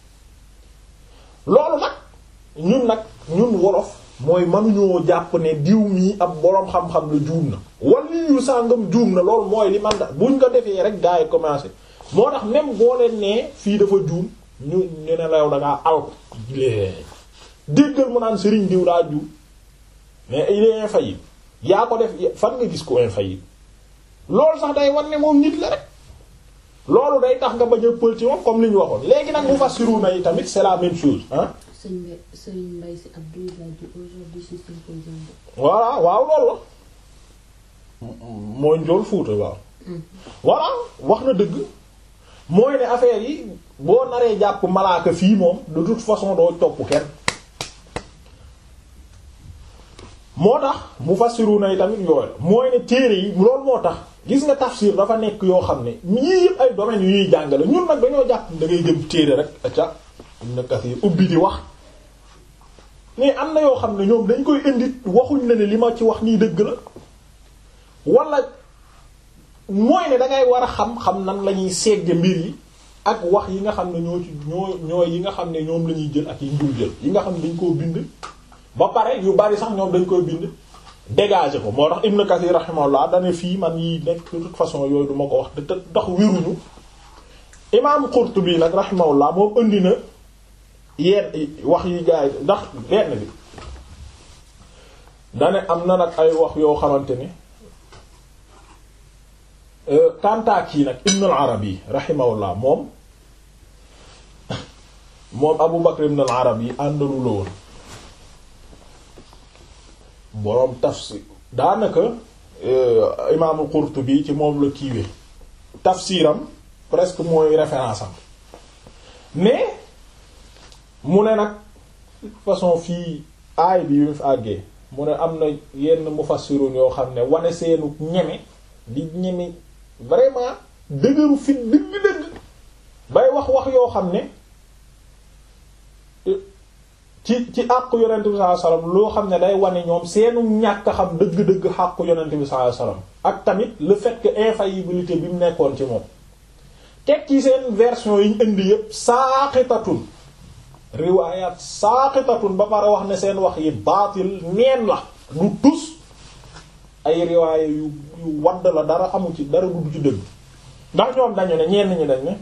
loolu nag ñun nag ñun wolof mooy mënuñoo jàpp ne diw mii ab boroom xam-xam la juum na wala yu sàngam juum na loolu mooy li man da buñ ko defee rek gars yi commencé moo tax même boo leen nee fii dafa juum ñu ñu ne la yow da ngaa alko déggal mu naan Serigne diw daa juum mais il est infaillible yaa ko def fan nga gis ko infaillible loolu sax day wan ne moom nit la rek loolu day tax nga bañ a pël ci moom comme li ñu waxoon léegi nag mu fassiruna yi tamit c'est la même chose ah.
sëñ Mbaye sëñ Mbaye si Abdou il a dit aujourd'hui c'est symposium.
voilà waaw loolu la. mooy njool Fuuta waaw. voilà wax na dëgg mooy ne affaire yi boo naree jàpp malaaka fii moom de toute façon doo topp kenn moo tax mufassiruna yi tamit yooyu la mooy ne téere yi loolu moo tax gis nga tafsir dafa nekk yoo xam ne yii yëpp ay domaines yu ñuy jàngale ñun nag dañoo jàpp da ngay jëm téere rek acca Ibn Kathir ubbi di wax mais am na yoo xam ne ñoom dañ koy indi waxuñ la ne li ma ci wax nii dëgg la wala mooy ne dangay war a xam xam nan la ñuy segge mbir yi ak wax yi nga xam ne ñoo ci ñoo ñoo yi nga xam ne ñoom la ñuy jël ak yi ñu jël yi nga xam ne dañ koo bind ba pare yu bari sax ñoom dañ koy bind dégager ko moo tax Ibn Kathir rahimahullah dane fii man yi nekk de toute façon yooyu duma ko wax te tax wéruñu imam Qurtubi nag rahimahullah moom indi na yenn wax yi gaay ndax benn bi dane am na nag ay wax yoo xamante ni kantaak yi nag Ibn al-Arabi rahimahullah moom moom Abu Bakr ibn al-Arabi àndalu la woon boroom tafsir daanaka imaamul Qurtubi ci moom la kiiwee tafsiram presque mooy référence am mais mu ne nag façon fii aay bi yu mu fi àggee mu ne am na yenn mufassirun yoo xam ne wane seenu ñeme di ñeme vraiment dëgëru fit dëgg-dëgg bay wax wax yoo xam ne ci ci àqu yonent bi sallallahu alayhi wasallam loo xam ne day wane ñoom seenu ñàkk a xam dëgg-dëgg àqu yonent bi sallallahu alayhi wasallam ak tamit le fait que infaillibilité bi mu nekkoon ci moom teg ci seen version yi ñu indi yépp saaqitatun riwaayaat saaqitatun ba pare wax ne seen wax yi baatil neen la du tus ay riwaaya yu yu wadd la dara amu ci dara du ci dëgg ndax ñoom dañu ne ñenn ñi dañ ne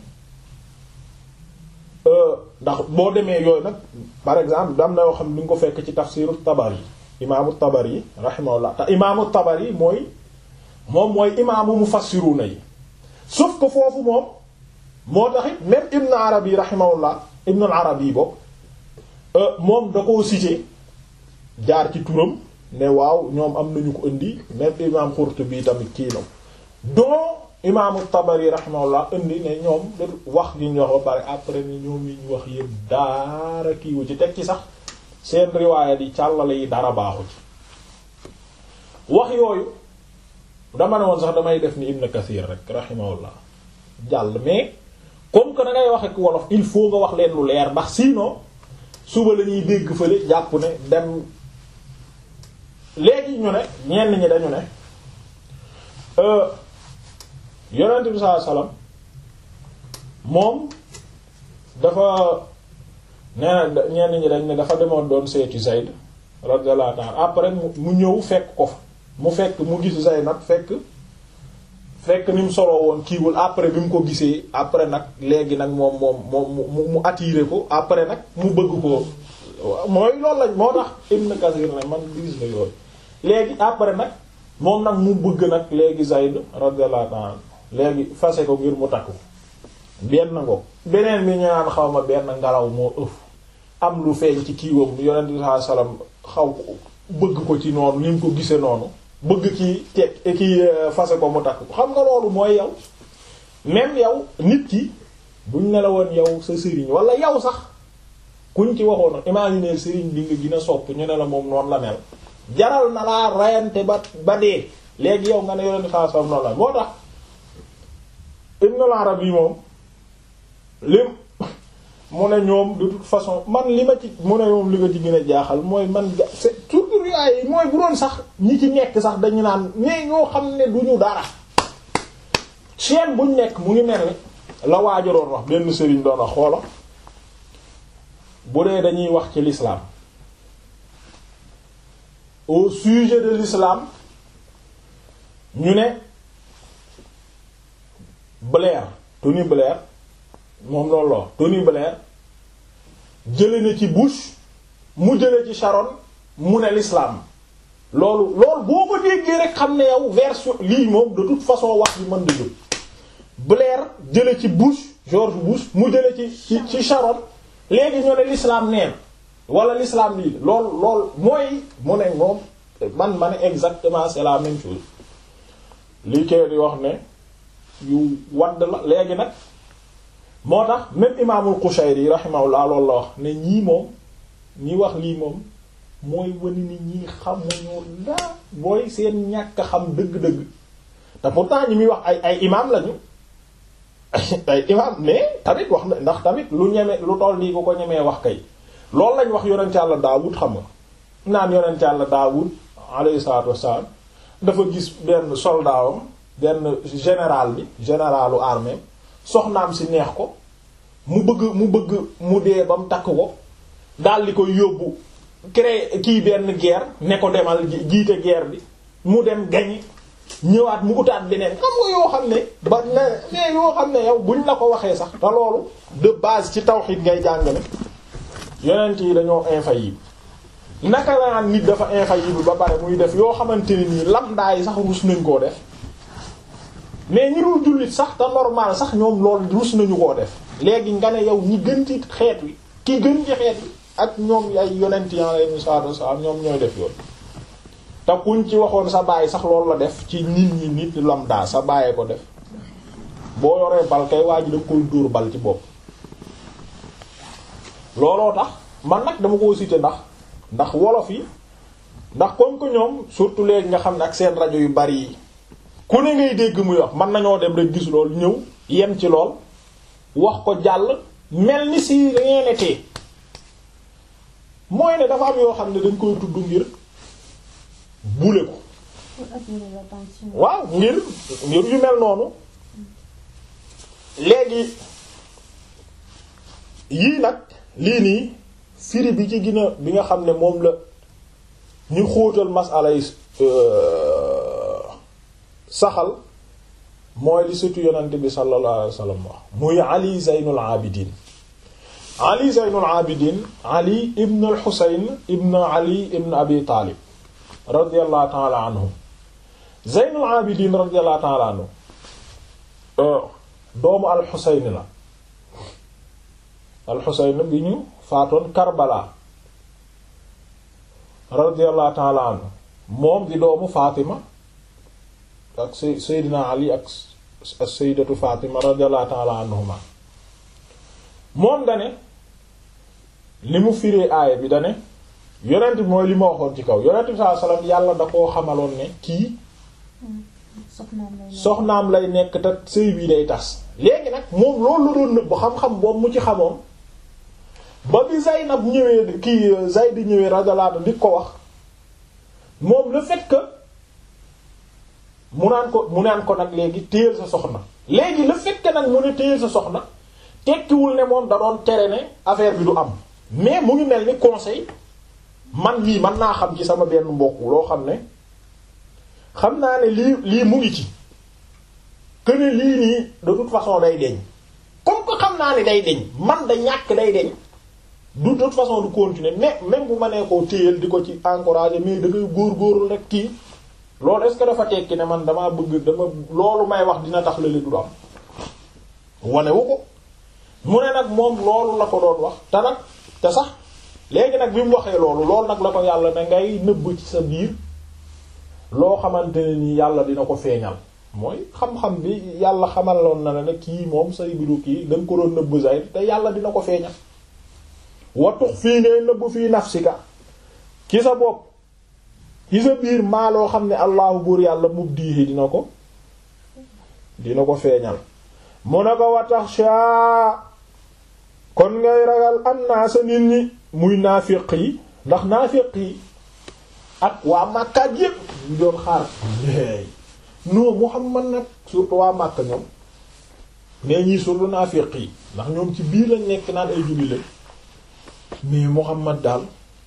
ndax boo demee yooyu nag par exemple dam na yoo xam ni nga ko fekk ci tafsiru Tabari imaamu Tabari rahimahullah te imaamu Tabari mooy moom mooy imaamu mufassiruna yi sauf que foofu moom moo taxit même Ibn Arabi rahimahullah Ibn Arabi boobu moom da koo cité jaar ci turam ne waaw ñoom am nañu ko indi même imaam Qurtubi tamit kii na donc imaamu Tabari rahimahullah indi ne ñoom wax gi ñu wax ba pare après ni ñoom yi ñu wax yëpp daara kiiwu ci teg ci sax seen riwaaya di càllale yi dara baaxu ci wax yooyu dama ne woon sax damay def ni Ibn Kathir rek rahimahullah jàll mais comme que da ngay wax ak wolof il faut nga wax leen lu leer ndax sinon suba la ñuy dégg fële jàpp ne dem léegi ñu ne ñenn ñi dañu ne yonent bi sallallahu alayhi wasallam moom dafa nee na ñenn ñi dañ ne dafa demoon doon seeti Zayd radiyallahu ta'ala après mu ñëw fekk ko fa mu fekk mu gis Zaynab fekk fekk ni mu soloo woon kiiwul après bi mu ko gisee après nag léegi nag moom moom moom mu mu attiré ko après nag mu bëgg ko mooy loolu lañ moo tax Ibn Kathir ne man gis na yooyu léegi après nag moom nag mu bëgg nag léegi Zayd radiyallahu ta'ala léegi fase ko ngir mu takku benn ngo beneen bi ñu naan xaw ma benn ngelaw moo ëf am lu feeñ ci kiiwam yonent bi sallallahu alayhi wasallam xaw bëgg ko ci noonu ni mu ko gisee noonu bëgg ki te ki fase ko mu takk ko xam nga loolu mooy yow même yow nit ki buñ ne la woon yow sa sëriñ wala yow sax kuñ ci waxoon imaginer sëriñ bi nga gën a sopp ñu ne la moom noonu la mel jaral na laa rayante ba ba dee léegi yow nga ne yonent bi sallallahu alayhi wasallam noonu la moo tax Ibn al-Arabi moom lim mu ne ñoom de toute façon man li ma ci mu ne moom li nga ci gën a jaaxal mooy man ja c'est surtout ay mooy bu doon sax ñi ci nekk sax dañu naan mais ñoo xam ne du ñu dara chaîne buñ nekk mu ngi mel ni la waajo doon wax benn sëriñ doon wax xoola bu dee dañuy wax ci l'islam au sujet de l'islam ñu ne Blair Tony Blair moom loolu la Tony Blair jële na ci Bush mu jële ci Sharon mu ne l'islam loolu loolu boo ko déggee rek xam ne yow version lii moom de toute façon wax bi mën da jóg Blair jële ci Bush George Bush mu jële ci ci ci Sharon léegi ñu ne l'islam neen wala l'islam lii lool lool mooy mu ne moom man ma ne exactement c'est la même chose lii kay di wax ne yu wadd la léegi nag moo tax même imaamul Qushayri rahimahullah loolu la wax ne ñii moom ñi wax lii moom mooy wani ni ñii xamuñu daa booy seen ñàkk xam dëgg-dëgg te pourtant ñi muy wax ay ay imaam lañu ay imaam mais tamit wax na ndax tamit lu ñeme lu toll nii ku ko ñemee wax kay loolu lañ wax yonent Yàlla Daawud xam nga naan yonent Yàlla Daawud alayhi salaatu wassalaam dafa gis benn soldaawam benn général bi généralu armée soxnaam si neex ko mu bëgg mu bëgg mu dee ba mu takk ko daal di koy yóbbu créer kii benn guerre ne ko demal jiite guerre bi mu dem gañi ñëwaat mu utaat beneen xam nga yoo xam ne ba ne mais yoo xam ne yow buñ la ko waxee sax te loolu de base ci tawhid ngay jàngale yonent yi dañoo infaillible naka la naan nit dafa infaillible ba pare muy def yoo xamante ne nii lambda yi sax rus nañ koo def mais ñi dul jullit sax te normal sax ñoom loolu rus nañu koo def léegi nga ne yow ñi gën ci xeet wi ki gën ci xeet wi ak ñoom ay yonent yi alayhi salaatu wasallam ñoom ñooy def yoon te kuñ ci waxoon sa baay sax loolu la def ci nit ñi nit lambda sa bàyyee ko def boo yoree bal kay waa ji da koy dóor bal ci bopp looloo tax man nag dama koo citer ndax ndax wolof yi ndax comme que ñoom surtout léegi nga xam ne ak seen rajo yu bari yi ku ne ngay dégg muy wax mën nañoo dem rek gis lool ñëw yem ci lool wax ko jàll mel ni si rien n'était mooy ne dafa am yoo xam ne dañ koy tudd ngir bule ko waaw ngir ngir yu mel noonu léegi yii nag lii nii firi bi ci gina bi nga xam ne moom la ñu xóotal masala yi saxal mooy li surtout yonent bi sallallahu alayhi wa sallam wax muy ali zeynul abidin ali zeynul abidin ali ibn al xusayn ibn ali ibn abi taalib radiallahu taala anhu zeynul abidin radiallahu taala anhu doomu al xusayn la al xusayn bi ñu faatoon karbala radiallahu taala anhu moom di doomu fatima ak seydina ali ak sayyidatu fatima radiyallahu ta'ala anhuma moom dane li mu firee aaya bi dane yonent bi mooy li ma waxoon ci kaw yonent bi sallallahu alayhi wasallam yàlla da koo xamaloon ne kii soxnaam lay nekk te sëy bii day tas léegi nag moom loolu la doon nëbb xam-xam boobu mu ci xamoon ba bi Zaynab ñëwee kii Zayd ñëwee radiyallahu anhu di ko wax moom le fait que mu naan ko mu naan ko nag léegi téyel sa soxna léegi le fait que nag mu ne téyel sa soxna tekkiwul ne moom da doon tere ne affaire bi du am mais mu ngi mel ni conseil man lii man naa xam ci sama benn mbokk loo xam ne xam naa ne lii lii mu ngi ci que ne lii nii de toute façon day deñ comme que xam naa ne day deñ man da ñàkk day deñ de toute façon du continuer mais même bu ma nee koo téyel di ko ci encourager mais da ngay góor-góorlu rek kii loolu est-ce que dafa tekki ne man damaa bëgg dama loolu may wax dina tax lële du am wanewu ko mu ne nag moom loolu la ko doon wax te nag te sax léegi nag bi mu waxee loolu loolu nag la ko yàlla ne ngay nëbb ci sa biir loo xamante ne nii yàlla dina ko feeñal mooy xam-xam bi yàlla xamaloon na ne kii moom say biru kii da nga ko doon nëbb say te yàlla dina ko feeñal watux fii ngay nëbb fii nafsika ci sa bopp ci sa biir maa loo xam ne allahu buur yàlla mubdihi dina ko dina ko feeñal mu ne ko wataxsha kon ngay ragal annaasa nit ñi muy naafiq yi ndax naafiq yi ak waa Makka yépp ñu doon xaar léegi non Muhammad nag surtout waa Makka ñoom mais ñii surtout naafiq yi ndax ñoom ci biir lañ nekk naan ay julli lañ mais Muhammad daal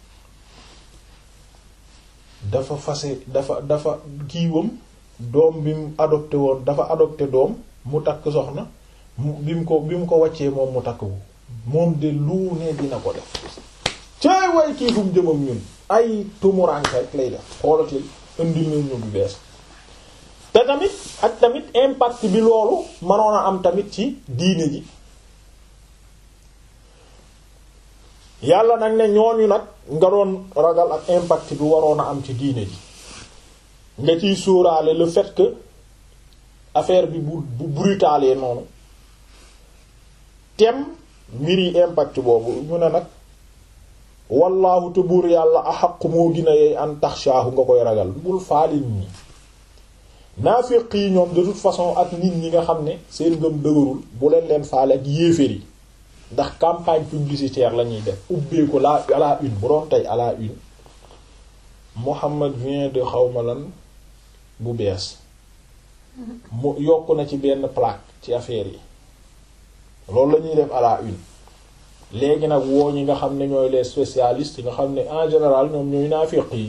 dafa fase dafa dafa kiiwam doom bi mu adopté woon dafa adopté doom mu takk soxna bi mu ko bi mu ko wàccee moom mu takk ko moom de lu ne dina ko def cay way kii fu mu jëmam ñun ay tumuranke rek lay def xoolati indil na ñu bu bees te tamit ak tamit impact bi loolu mënoon a am tamit ci diine ji yàlla nag ne ñooñu nag nga doon ragal ak impact bi waroon a am ci diine ji nga ciy sóoraale le fait que affaire bi bu bu brutalee noonu tem mbir yi impact boobu mu ne nag wallaahu te buur yàlla axaqu moo gën a yey an taxshaahu nga koy ragal bul faalin ñi naafiq yi ñoom de toute façon ak nit ñi nga xam ne seen ngëm dëgërul bu leen leen faale ak yéeféer yi ndax campagne publicitaire la ñuy def ubbee ko la à la une bu doon tey à la une Mohammed vient de xawma lan bu bees mu yokk na ci benn plaque ci affaire yi loolu la ñuy def à la une léegi nag woo ñi nga xam ne ñooy les spécialistes nga xam ne en général ñoom ñooy naafiq yi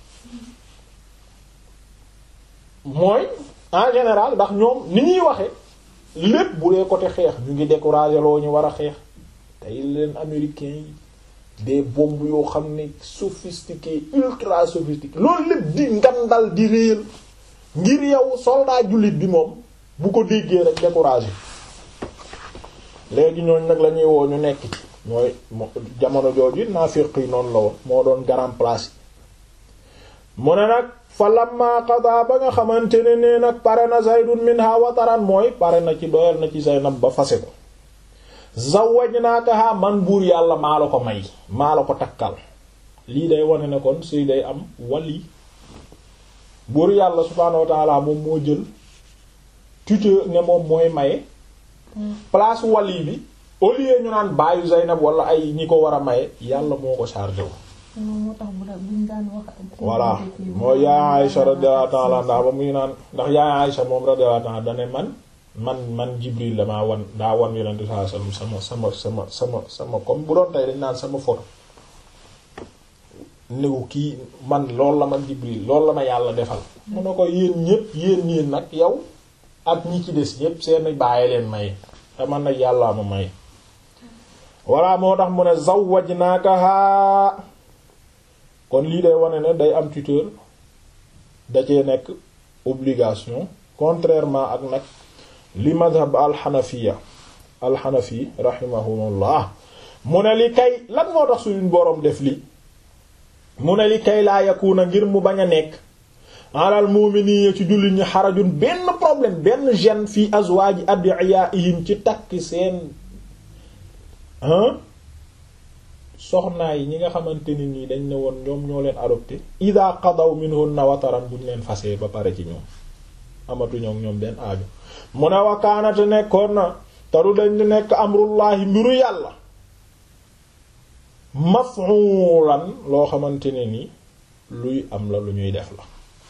mooy en général ndax ñoom ni ñuy waxe lépp bu dee côté xeex ñu ngi décourager loo ñu war a xeex tey leen américains yi des bombes yoo xam ne sophistiqué ultra sophistiqué loolu lépp di ngandal di réyal ngir yow soldat jullit bi moom bu ko déggee rek décourager léegi ñooñ nag la ñuy woo ñu nekk ci mooy jamono jooju naafiq yi noonu la woon moo doon grand place mu ne nag fa lamma qada ba nga xamante ne nee nag pare na zaydun minha wataran mooy pare na ci doyal na ci Zaynab ba fase ko zawwajnakaha man buur yàlla maa la ko may maa la ko takkal lii day wane ne kon suy day am wali buur yàlla subhaanahu wa ta'ala moom moo jël tuteur ne moom mooy maye place wali bi au lieu ñu naan baayu Zaynab wala ay ñi ko war a maye yàlla moo ko chargé wu
moo tax bu buñ daan wax.
voilà mooy yaay Aïcha radiyallahu ta'ala anha ba muy naan ndax yaay Aïcha moom radiyallahu ta'ala dane man man man Jibril la maa wan daa wan yonent sallallahu alayhi wasallam sama sama sama sama sama comme bu doon tey dañ naan sama photo néew kii man loolu la ma Jibril loolu la ma yàlla defal mu ne ko yéen ñépp yéen yéen nag yow ak ñi ci des ñépp seen bàyyi leen may te man nag yàllaa ma may voilà moo tax mu ne zawwajnakaha kon lii day wane ne day am tuteur da cee nekk obligation contrairement ak nag li madhab alxanafiya alxanafi rahimahumullah mu ne li kay lan moo tax suñu boroom def li mu ne li kay laa yakuna ngir mu bañ a nekk alal mu'minina ci jullit ñi xarajun benn problème benn gêne fii azwaaji adiyaihim ci takk seen soxnaa yi ñi nga xamante ni nii dañ ne woon ñoom ñoo leen adopté ida qadaw minhunna wataran buñ leen fasee ba pare ci ñoom amatuñoo ñoom benn aaju mu ne wakaanate nekkoon na taru dañ di nekk amrullahi mbiru yàlla maf'ulan loo xamante ne ni luy am la lu ñuy def la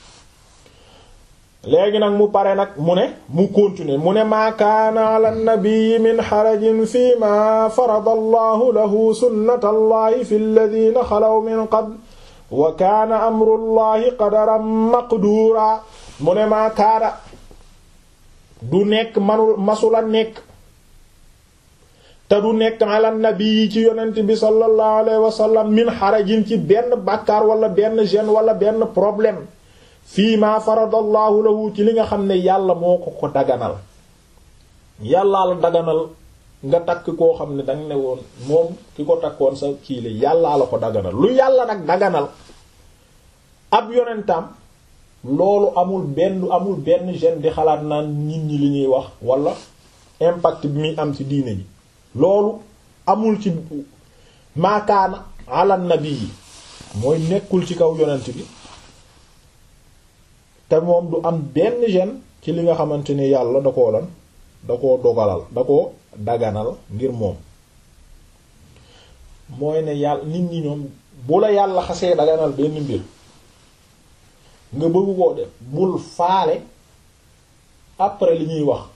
léegi nag mu pare nag mu ne mu continuer mu ne maa kaana ala nabii min xarajin fi ma farada allahu lahu sunnata allahi fi alladina xalaw min qabl wa kaana amru llahi qadaran maqduura mu ne maa kaana du nekk manul masula nekk te du nekk ala nabii ci yonent bi sallallahu alayhi wa sallam min xarajin ci benn bàkkaar wala benn gêne wala benn problème fii ma faradallahu lahu ci li nga xam ne yàlla moo ko ko daganal yàllaa la daganal nga takk koo xam ne danga ne woon moom ki ko takkoon sa kii la yàllaa la ko daganal lu yàlla nag daganal ab yonentam loolu amul benn amul benn gene di xalaat naan nit ñi li ñuy wax wala impact bi muy am ci diine ji loolu amul ci maakaana ala nabi yi mooy nekkul ci kaw yonent bi te moom du am benn gene ci li nga xamante ni yàlla da koo lan da koo dogalal da koo daganal ngir moom mooy ne yàlla nit ñi ñoom bu la yàlla xasee daganal benn mbir nga bëgg koo def bul faale après li ñuy wax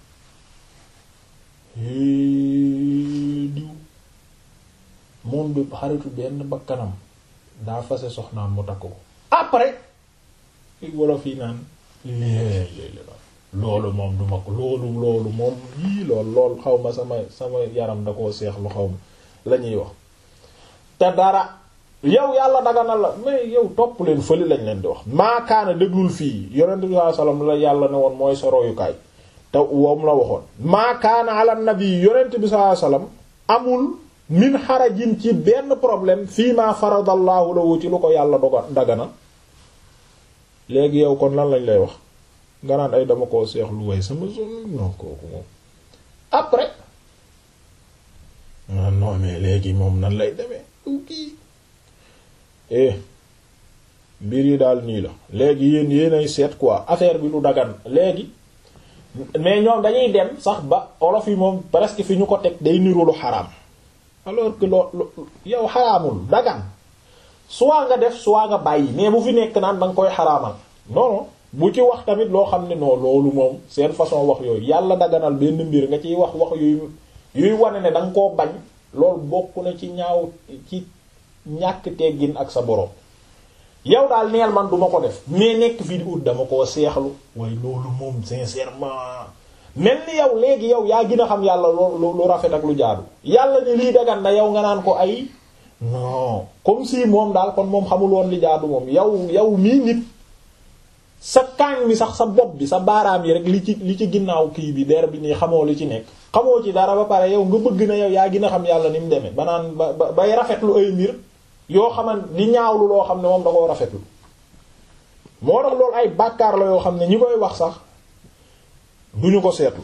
diw moom du xaritu benn bakkanam daa fase soxnaam mu takk ko après fi wolof yi naan léeg-léeg loolu moom du ma ko loolu loolu moom yii lool lool xaw ma sama sama yaram da koo seexlu xaw ma la ñuy wax te dara yow yàlla daganal la mais yow topp leen fële lañ leen di wax maakaana déglul fii yonent bi sallallahu alayhi wasallam la yàlla ne woon mooy sa royukaay te woom la waxoon maakaana ala nabi yonent bi sallallahu alayhi wasallam amul min xarajin ci benn problème fii ma faradallahu lahu ci lu ko yàlla doga dagana léegi yow kon lan lañ lay wax nga naan ay dama koo seexlu way sama zone non kooku moom après non mais léegi moom nan lay demee kii eh mbir yi daal nii la léegi yéen yéenay seet quoi affaire bi lu dagan léegi mais ñoom dañuy dem sax ba olof yi moom presque fi ñu ko teg day niru lu xaraam alors que loo yow xaraamul dagan soit nga def soit nga bàyyi mais bu fi nekk naan da nga koy xaraamal non non bu ci wax tamit loo xam ne non loolu moom seen façon wax yooyu yàlla daganal benn mbir nga ciy wax wax yooyu yuy wane ne da nga koo bañ loolu bokk na ci ñaaw ci ñàkk teggin ak sa borom yow daal neel man duma ko def mais nekk fii di ut dama koo seexlu waaye loolu moom sincèrement mel ni yow léegi yow yaa gën a xam yàlla lu lu rafet ak lu jaadu yàlla ni lii dagan na yow nga naan ko ay non comme si moom daal kon moom xamul woon li jaadu moom yow yow mii nit sa kaañ mi sax sa bopp bi sa baaraam yi rek li ci li ci ginnaaw kii bi der bi nii xamoo li ci nekk xamoo ci dara ba pare yow nga bëgg na yow yaa gën a xam yàlla ni mu demee ba naan ba bay rafetlu ay mbir yoo xamante di ñaawlu loo xam ne moom da koo rafetlu moo tax loolu ay bàkkaar la yoo xam ne ñi koy wax sax duñu ko seetlu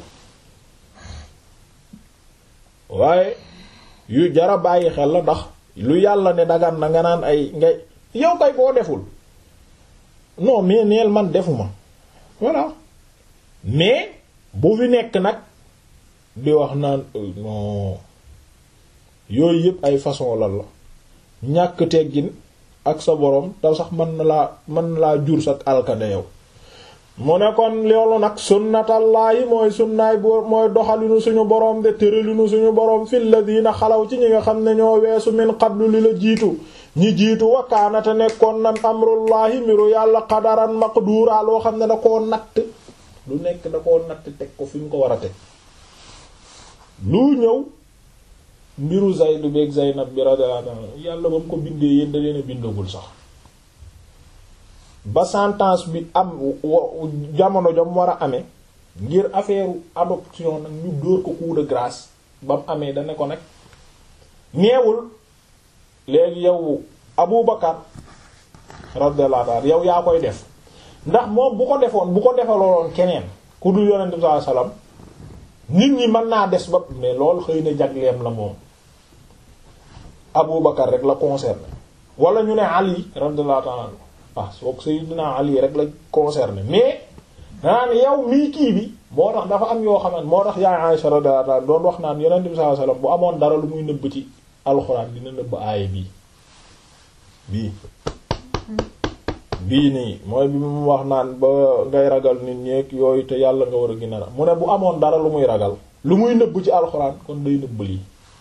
waaye yu jara bàyyi xel la ndax lu yàlla ne dagan na nga naan ay ngay yow kay koo deful non mais neel man defuma voilà mais bu fi nekk nag di wax naan non yooyu yëpp ay façon lan la ñàkk teggin ak sa borom te sax mën na laa mën na laa jur sak alkade yow mu ne kon loolu nag sunnatallaahi mooy sunnaay bo mooy doxalinu suñu borom de tëralinu suñu borom fil ladina xalaw ci ñi nga xam ne ñoo weesu min qablu li la jiitu ñi jiitu wakaanate nekkoon na amrullahi mbiru yàlla qadaran maqdura loo xam ne da koo natt lu nekk da koo natt teg ko fi mu ko war a teg lu ñëw mbiru Zayd beek Zaynab bi radiyallahu anha yàlla ba mu ko bindee yéen da leen a bindagul sax ba sentence bi am jamono jam war a amee ngir affaire adoption nag ñu dóor ko coup de grâce ba mu amee dana ko nag neewul léegi yow Abu Bakar radiyallahu anhu yow yaa koy def ndax moom bu ko defoon bu ko defaloon keneen ku dul Yonent bi sallallahu alayhi wasallam nit ñi mën naa des ba mais loolu xëy na jagleem la moom Abu Bakar rek la concerné wala ñu ne Ali radiyallahu ta'ala anhu ah soog Sayyidina Ali rek la concerné mais naan yow mii kii bi moo tax dafa am yoo xamante moo tax yaay Aisha radiyallahu ta'ala doon wax naan Yonent bi sallallahu alayhi wasallam bu amoon dara lu muy nëbb ci alxuraan dina nëbb aaya bii bii bii nii mooy bi mu wax naan ba ngay ragal nit ñeek yooyu te yàlla nga war a gën a mu ne bu amoon dara lu muy ragal lu muy nëbb ci alxuraan kon day nëbb lii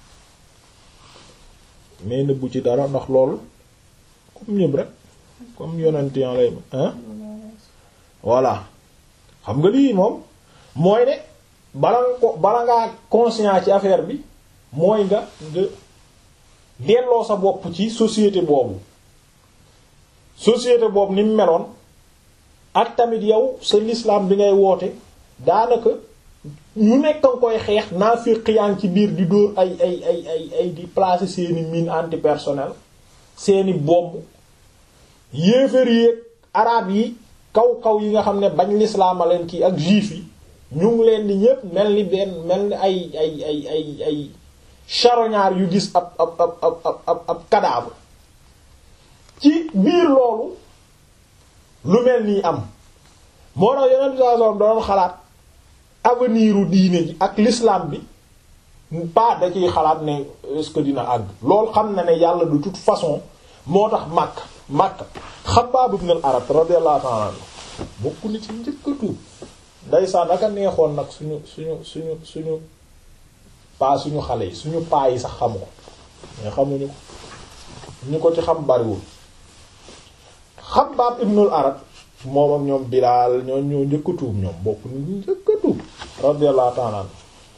mais nëbbu ci dara ndax loolu comme ñëpp rek comme yonent yan lay hein voilà xam nga lii moom mooy ne bala nga ko bala ngaa conscient ci affaire bi mooy nga nga delloo sa bopp ci société boobu société boobu ni mu meloon ak tamit yow sa l'islam bi ngay woote daanaka ñu nekk nga koy xeex naafiq yaa ngi ci biir di dóor ay ay ay ay ay di placer seeni mine antipersonnel seeni bombe yéefar yi arab yi kaw kaw yi nga xam ne bañ l'islam a leen kii ak juif yi ñu ngi leen di ñépp mel ni benn mel ni ay ay ay ay ay charognard yu gis ab ab ab ab ab ab cadavre ci biir loolu lu mel nii am moo tax yeneen saa soxna doon xalaat avenir u diine ji ak l'islam bi pas da ciy xalaat ne est-ce que dina àgg loolu xam na ne yàlla de toute façon moo tax màkk màkk Xabbaab ibn al-Arat radiyallahu ta'ala anhu bokk ni ci njëkk a tuub ndeysaan aka neexoon nag suñu suñu suñu suñu paa suñu xale yi suñu paa yi sax xamu ko mais xamuñu ko ñu ko ci xam bariwul Xabbaab ibn al-Arat moom ak ñoom Bilaal ñoo ñoo njëkk a tuub ñoom bokk ni ñu njëkk a tuub radiyallahu ta'ala anhu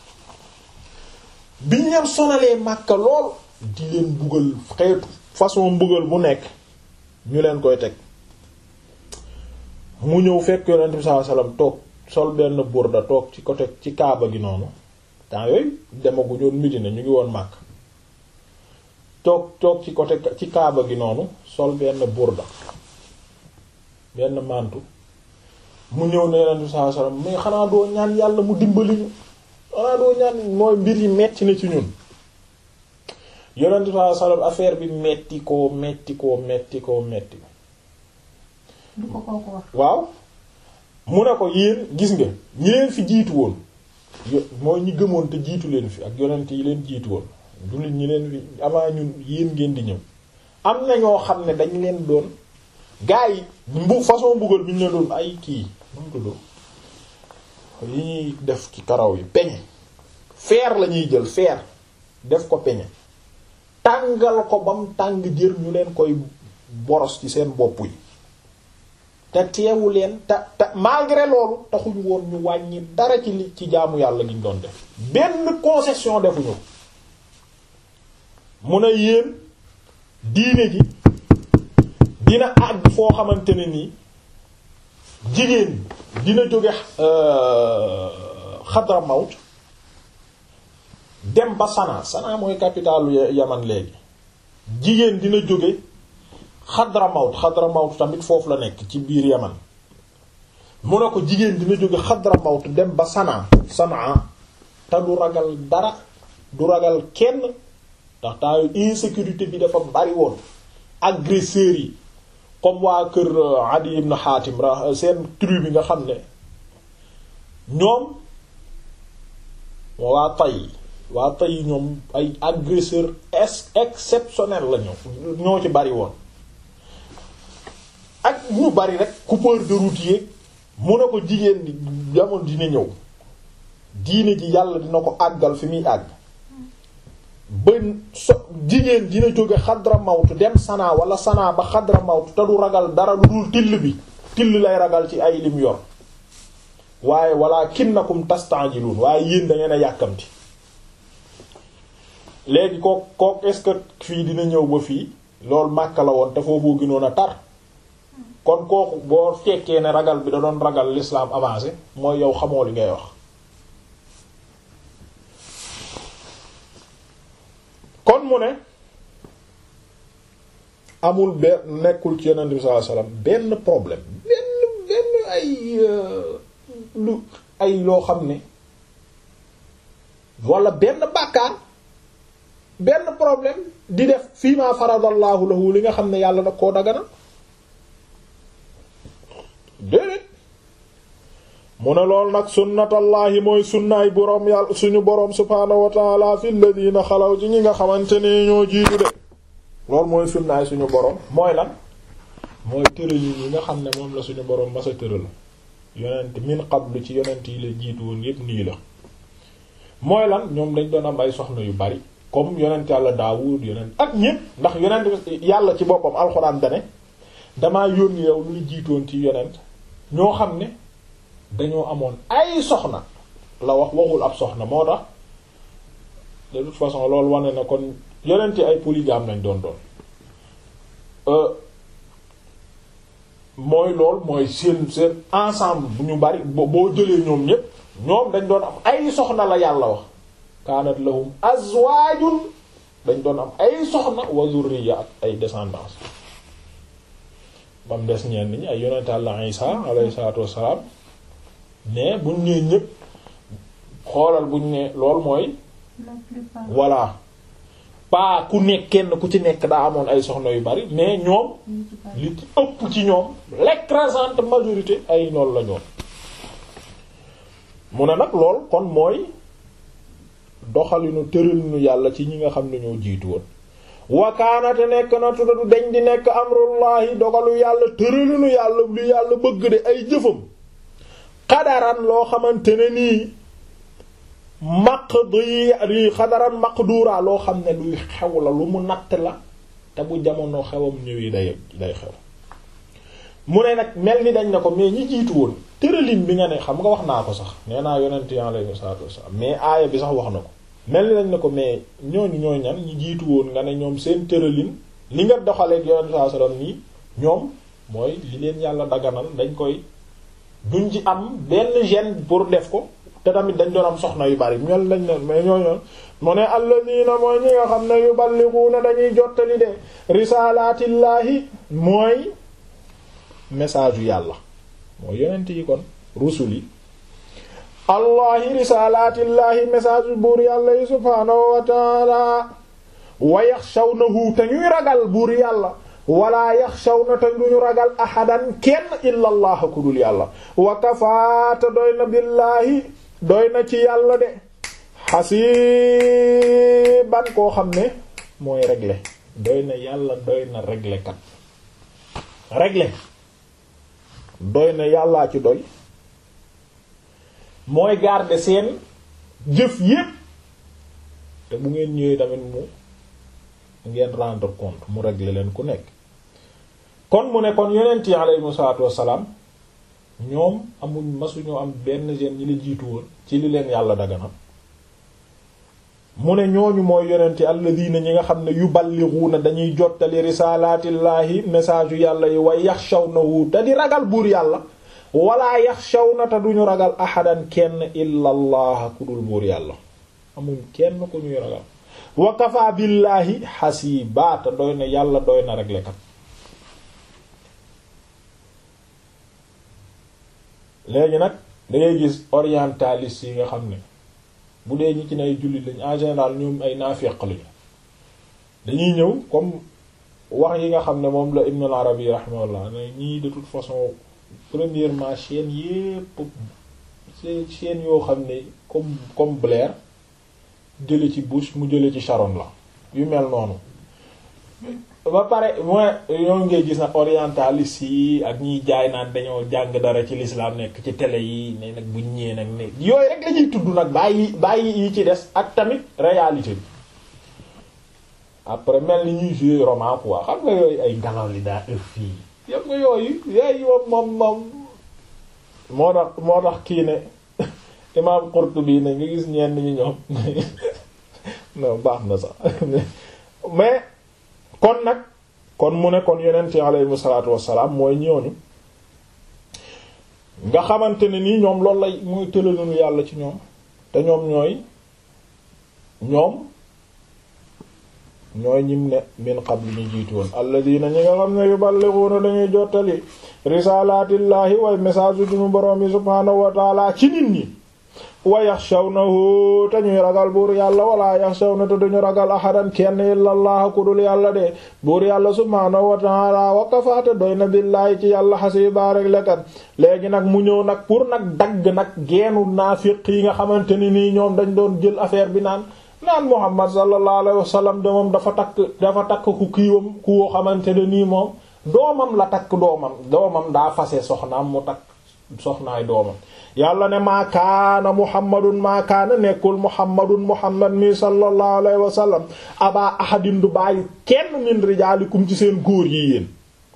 biñ leen sonalee Makka lool di leen buggal xeetu façon mbugal bu nekk ñu leen koy teg mu ñëw fekk yonent bi sallallahu alayhi wasallam toog sol benn burda toog ci côté ci kaaba gi noonu temps yooyu demagu ñoon Medina ñu ngi woon Makka toog toog ci côté ci kaaba gi noonu sol benn burda benn mantu mu ñëw ne yonent bi sallallahu alayhi wasallam mais xanaa doo ñaan yàlla mu dimbali ñu xanaa doo ñaan mooy mbir yi metti na ci ñun yonent bi sallallahu alayhi wasallam affaire bi metti koo metti koo metti koo metti
du ko kooku wax
waaw mu ne ko yéen gis nga ñi leen fi jiitu woon yo- mooy ñi gëmoon te jiitu leen fi ak yonent yi leen jiitu woon jullit ñi leen fi avant ñun yéen ngeen di ñëw am na ñoo xam ne dañ leen doon gaa yi mbu façon mbugal bi ñu leen doon ay kii nu mu tudd yi ñuy def ci karaw yi peñe fer la ñuy jël fer def ko peñe tàngal ko bam tàng jër ñu leen koy boros ci seen bopp yi te teewu leen te te malgré loolu taxuñ woon ñu wàññi dara ci li ci jaamu yàlla gi ñu doon def benn concession defuñu mu ne yéen diine ji dina àgg foo xamante ne nii jigéen dina jóge xadra mawt dem ba Sanaa Sanaa mooy capitalu Yaman léegi jigéen dina jóge xadra mawt xadra mawt tamit foofu la nekk ci biir Yaman mu ne ko jigéen dina jóge xadra mawt dem ba Sanaa Sanaa te du ragal dara du ragal kenn ndax taayu insécurité bi dafa bari woon agresseurs yi comme waa kër Adi ibn Hatim ra seen tribu bi nga xam ne ñoom waa tay waa tay ñoom ay agresseurs ex exceptionnels la ñoo ñoo ci bari woon ak ñu bari rek coupeur de route yi mu ne ko jigéen di jamono dina ñëw diine ji yàlla dina ko àggal fi muy àgg ba so jigéen dina jóge xadra mawtu dem sanaa wala sanaa ba xadra mawtu te du ragal dara lu dul till bi till lay ragal ci ay lim yor waaye wala kinnakum tastanjiluun waaye yéen da ngeen a yàkkamti léegi kook kook est-ce que fii dina ñëw ba fii loolu Makka la woon te foofu gënoon a tar kon kooku boo fekkee ne ragal bi da doon ragal l'islam avancé mooy yow xamoo li ngay wax kon mu ne amul benn nekkul ci yonent bi sallallahu alayhi wasallam benn problème benn benn ay lu ay loo xam ne wala benn bàkkaar benn problème di def fii ma faradallahu lahu li nga xam ne yàlla nag koo dagana déedéet mu ne loolu nag sunnatallahi mooy sunnaay boroom yàlla suñu boroom subhaanahu wa taala fi alladina xalaw ci ñi nga xamante ne ñoo jiitu de loolu mooy sunnaay suñu boroom mooy lan mooy tëralin yi nga xam ne moom la suñu boroom masa tëral yonent min qablu ci yonent yi la jiitu woon yépp nii la mooy lan ñoom dañ doon am ay soxna yu bari comme yonent yàlla Daawud yonent ak ñépp ndax yonent yàlla ci boppam alxuraan dane damaa yónni yow lu jiitoon ci yonent ñoo xam ne dañoo amoon ay soxna la wax waxul ab soxna moo tax de toute façon loolu wane na kon yonent ay polygame lañ doon doon mooy lool mooy seen seen ensemble bu ñu bari boo jëlee ñoom ñépp ñoom dañ doon am ay soxna la yàlla wax kaanat lahum azwaajun dañ doon am ay soxna wa zurriya ak ay descendance bam des ñenn ñi ay yonent Yàlla Isa alayhi salaatu wassalaam mais buñ nee ñépp xoolal buñ ne lool mooy voilà pas ku nekk kenn ku ci nekk daa amoon ay soxna yu bari mais ñoom li ci ëpp ci ñoom l'écrasante majorité ay lool la ñoom mu ne nag lool kon mooy doxalinu tëralinu yàlla ci ñi nga xam ne ñoo jiitu woon wakaanate nekk na tuddadu deñ di nekk amrullahi dogalu yàlla tëralinu yàlla lu yàlla bëgg de ay jëfam xadaran loo xamante ne nii maqdi xadaran maqdura loo xam ne luy xew la lu mu natt la te bu jamono xewam ñëwee day day xew mu ne nag mel ni dañ ne ko mais ñi jiitu woon tëralin bi nga ne xam nga wax naa ko sax nee naa yonent yi alayhi salaatu wasallam mais aaya bi sax wax na ko mel ni dañ ne ko mais ñooñu ñooy ñan ñi jiitu woon nga ne ñoom seen tëralin li nga doxaleeg yonent sallallahu alayhi wasallam nii ñoom mooy li leen yàlla daganal dañ koy duñ ci am benn gêne pour def ko te tamit dañ doon am soxna yu bari ñoom lañ ne mais ñooñu mu ne alladina mooy ñi nga xam ne yuballighuna dañuy jottali de risaalaatillaahi mooy message yu yàlla mooy yonent yi kon rusul yi allahi risalatillahi message buur yàlla yi subhaanahu wa taala wa yaxshawnahu te ñuy ragal buur yàlla wala yaxshawna te duñu ragal ahadan kenn illa allah ku dul yàlla wa kafaata doy na billaahi doy na ci yàlla de xasiban koo xam ne mooy régler doy na yàlla doy na régler kat régler doy na yàllaa ci doy mooy garder seen jëf yépp te bu ngeen ñëwee tamit mu ngeen rendre compte mu régler leen ku nekk kon mu ne kon yonent yi aleyhimu salaatu wassalaam ñoom amuñ masuñoo am benn gene ñi la jiitu woon ci li leen yàlla dagana mu ne ñooñu mooy yonent yi alladina ñi nga xam ne yuballighuuna dañuy jottali risaalaatillaahi message yu yàlla yi wa yaxshawnahu te di ragal buur yàlla wala yaxshawna te duñu ragal ahadan kenn illa allah ku dul buur yàlla amuñ kenn ku ñuy ragal wa kafa billaahi xasiba te doy na yàlla doy na régler kat léegi nag dangay gis orientaliste yi nga xam ne bu dee ñi ci nay jullit lañ en général ñoom ay naafeq lañu dañuy ñëw comme wax yi nga xam ne moom la Ibn al-Arabi rahimahullah ne ñii de toute façon premièrement chaîne yépp c'est chaîne yoo xam ne comme comme Blair jële ci Bush mu jële ci Sharon la yu mel noonu ba pare mooy ñoo ngay gis nag orientaliste yi ak ñiy jaay naan dañoo jàng dara ci l'islam nekk ci télé yi ne nag buñ ñëwee nag ne yooyu rek la ñuy tudd nag bàyyi bàyyi yi ci des ak tamit réalité bi après mel ni ñuy jouer roman quoi xam nga yooyu ay ngelaw li daa ëff fii yam nga yooyu yooyu moom moom moo tax moo tax kii ne imam Qurtubi ne nga gis ñenn ñi ñoom non baax na sax mais kon nag kon mu ne kon yonent yi aleyhimu salaatu wassalaam mooy ñooñu nga xamante ne nii ñoom loolu lay mooy tëlalunu yàlla ci ñoom te ñoom ñooy ñoom ñooy ñim ne min qabl ñu jiitu woon alladina ñi nga xam ne yuballighuna dañuy jottali risaalaatillaahi way message yu duñu boroom yi subhaanahu wa taala ci nit ñi wa yaxshawnahu te ñuy ragal buur yàlla wala yaxshawna te duñu ragal ahadan kenn illa allah ku dul yàlla de buur yàlla subhaanahu wa taala wa kafaate doy na billaahi ci yàlla xasiba rek lekat léegi nag mu ñëw nag pour nag dagg nag geenu naafiq yi nga xamante ni nii ñoom dañ doon jël affaire bi naan naan Muhammad sallallahu alayhi wa sallam de moom dafa takk dafa takk ku kiiwam ku woo xamante ne nii moom doomam la takk doomam doomam daa fase soxnaam mu takk soxnaay doomam yàlla ne maa kaana muhammadun maa kaana nekkul muhammadun muhammad mi sallallahu alayhi wa sallam aba ahadin du bàyyi kenn min rijaalikum ci seen góor yi yéen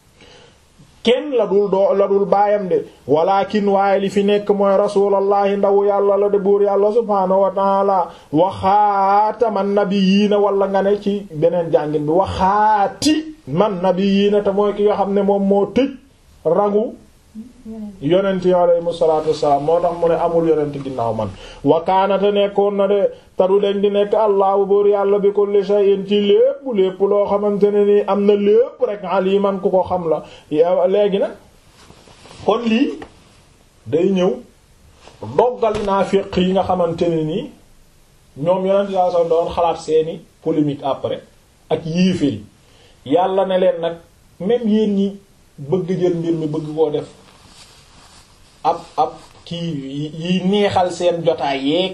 kenn la dul doo la dul baayam de walakin waaye li fi nekk mooy rasulallahi ndaw yàlla la de buur yàlla subhaanahu wa taala waxaataman nabiyyiina wala nga ne ci beneen jàngin bi waxaati man nabiyyiina te mooy ki nga xam ne moom moo tëj rangu yonent yi alayhimu salaatu wassalaam moo tax mu ne amul yonent ginnaaw man wakaanate nekkoon na de tadu leen di nekk allahu buur yàlla bi kulli shay'in ci lépp lépp loo xamante ne nii am na lépp rek aliman ku ko xam la léegi nag kon lii day ñëw doggali naafiq yi nga xamante ne nii ñoom yonent saa sa doon xalaat seeni polémique après ak yéeféri yàlla ne leen nag même yéen ñi bëgg jël mbir mi bëgg koo def ab ab kii yi neexal seen jotaay yeeg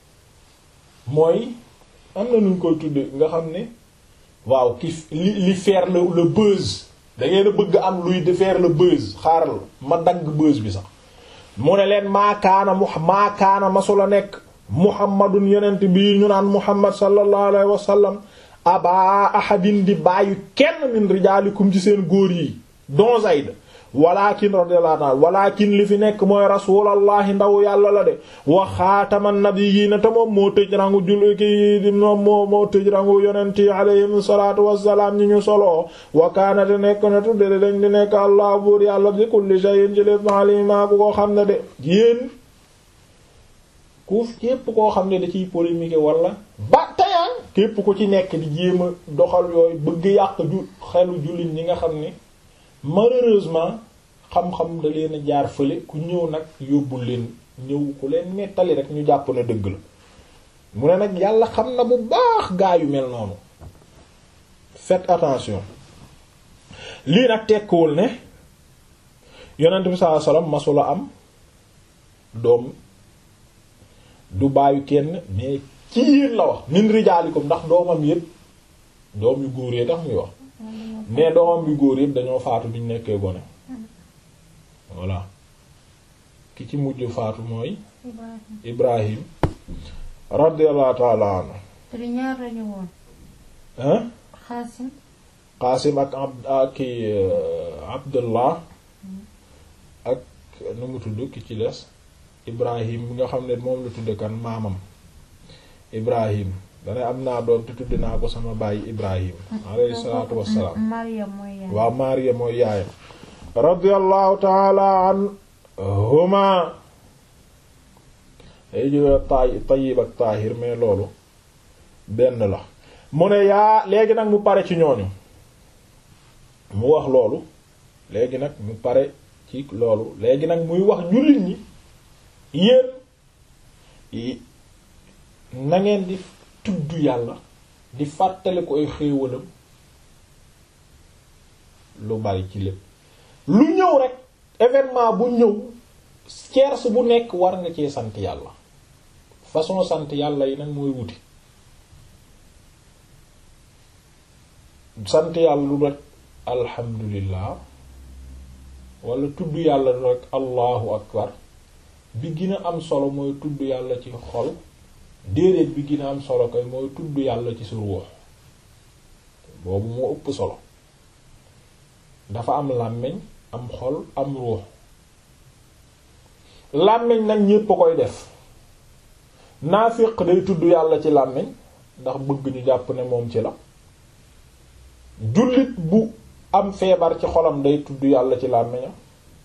mooy am na nuñ koy tudde nga xam ne waaw ki li li faire le le buzz da ngeen a bëgg am luy de faire le buzz xaaral ma dagg buzz bi sax mu ne leen maakaana mu maakaana masula nekk muhammadun yonent bii ñu naan muhammad sallallahu alayhi wa sallam aba ahadin di bàyyi kenn min rijaalikum ci seen góor yi don Zayd walakin radiyallahu anhu walakin li fi nekk mooy rasulallahi ndaw yàlla la de wa xaataman nabiyyiina te moom moo tëj rangu jul ki moom moo moo tëj rangu yonent yi alayhim salaatu wassalaam ñi ñu soloo wa kaana te nekk na tudde de dañ di nekk allah buur yàlla bi kulli shay'in ci lépp alima ku ko xam ne de yéen ku képp koo xam ne da ciy polémique wala ba tayaan képp ku ci nekk di jéem a doxal yooyu bëgg yàq ju xelu jullit ñi nga xam ne malheureusement xam-xam da leen a jaar fële ku ñëw nag yóbbul leen ñëw ku leen nettali rek ñu jàpp ne dëgg la mu ne nag yàlla xam na bu baax gaa yu mel noonu faites attention lii nag tekkiwul ne yonent bi sallallahu alayhi wasallam masula am doom du bàyyi kenn mais ci yéen la wax min rijaalikum ndax doomam yépp doom yu góor yee tax muy wax mais doomam yu góor yépp dañoo faatu biñ nekkee gone voilà ki ci mujj faatu mooy Ibrahim radiyallahu ta'ala anhu
te di ñaar lañu woon
hein
Xaasim
Qaasim ak abd ak ki Abdullah ak nu mu tudd ki ci des Ibrahim bi nga xam ne moom la tudde kan maamam Ibrahim dana am naa doom te tudde naa ko sama bàyyi Ibrahim alayhi salaatu wassalaam
Maryam mooy yaay
waaw Maariya mooy yaayam radiyallahu ta'ala anhuma ay jóge tay Tayyib ak Tahir mais loolu benn la mu ne yaa léegi nag mu pare ci ñooñu mu wax loolu léegi nag mu pare ci loolu léegi nag muy wax jullit ñi yéen na ngeen di tudd yàlla di fàttali ko ay xéewalam lu bari ci lépp lu ñëw rek événement bu ñëw cerce bu nekk war nga cee sant yàlla façon sant yàlla yi nag mooy wuti sant yàlla lu rek alhamdulillah wala tudd yàlla lu rek allahu akbar bi gën a am solo mooy tudd yàlla ci xol déedéet bi gën a am solo koy mooy tudd yàlla ci sa ruux boobu moo ëpp solo dafa am làmmiñ am xol am ruux làmmiñ nag ñépp a koy def naafiq day tudd yàlla ci làmmiñ ndax bëgg ñu jàpp ne moom ci la jullit bu am feebar ci xolam day tudd yàlla ci làmmiñam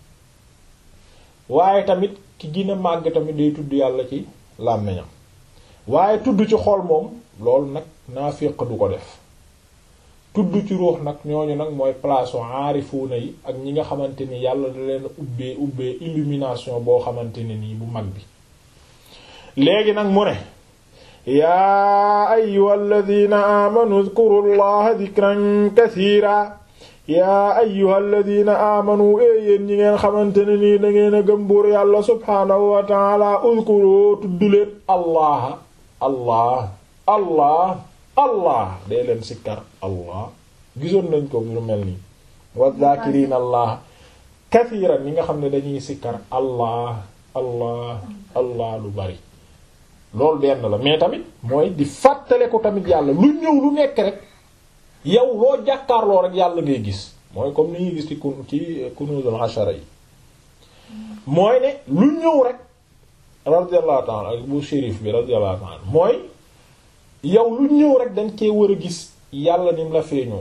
waaye tamit ki gën a màgg tamit day tudd yàlla ci làmmiñam waaye tudd ci xol moom loolu nag naafiq du ko def tudd ci ruux nag ñooñu nag mooy place u aarifuuna yi ak ñi nga xamante ni yàlla da leen ubbee ubbee illumination boo xamante ne nii bu mag bi léegi nag mu ne yaa ayyuha alladina aamanu dhkuru llaha dhikran kathiira yaa ayyuha alladina aamanu ee yéen ñi ngeen xamante ne nii da ngeen a gëm buur yàlla subhaanahu wa taala udhkuru tudd leen allah allah allah allah dee leen sikkar allah gisoon nañ ko lu mel nii wa dhakirina allah kathiran ñi nga xam ne dañuy sikkar allah allah allah lu bari loolu benn la mais tamit mooy di fàttale ko tamit yàlla lu ñëw lu nekk rek yow loo jàkkaarloo rek yàlla ngay gis mooy comme ni ñuy gis ci kun ci kunuzul ashara yi mooy ne lu ñëw rek radiyallahu ta'ala ak bu shérif bi radiyallahu ta'ala mooy yow lu ñëw rek dañ cee war a gis yàlla ni mu la feeñoo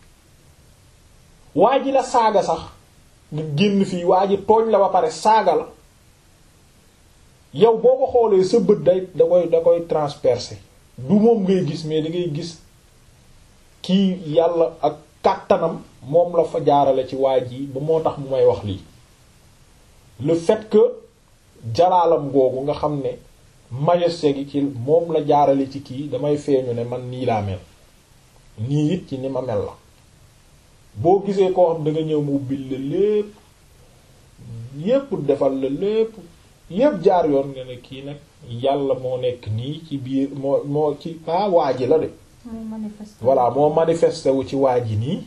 waa ji la saaga sax nga génn fii waa ji tooñ la ba pare saaga la yow boo ko xoolee sa bët day da koy da koy transpercer du moom ngay gis mais da ngay gis kii yàlla ak kàttanam moom la fa jaarale ci waa ji ba moo tax mu may wax lii le fait que jalaalam googu nga xam ne majesté gi ci moom la jaarale ci kii damay feeñu ne man nii laa mel nii it ci ni ma mel la boo gisee koo xam da nga ñëw mu ubbil la lépp yépp defal la lépp yépp jaar yoon nga ne kii nag yàlla moo nekk nii ci biir moo moo ci pas waa ji la de voilà moo manifesté wu ci waa ji nii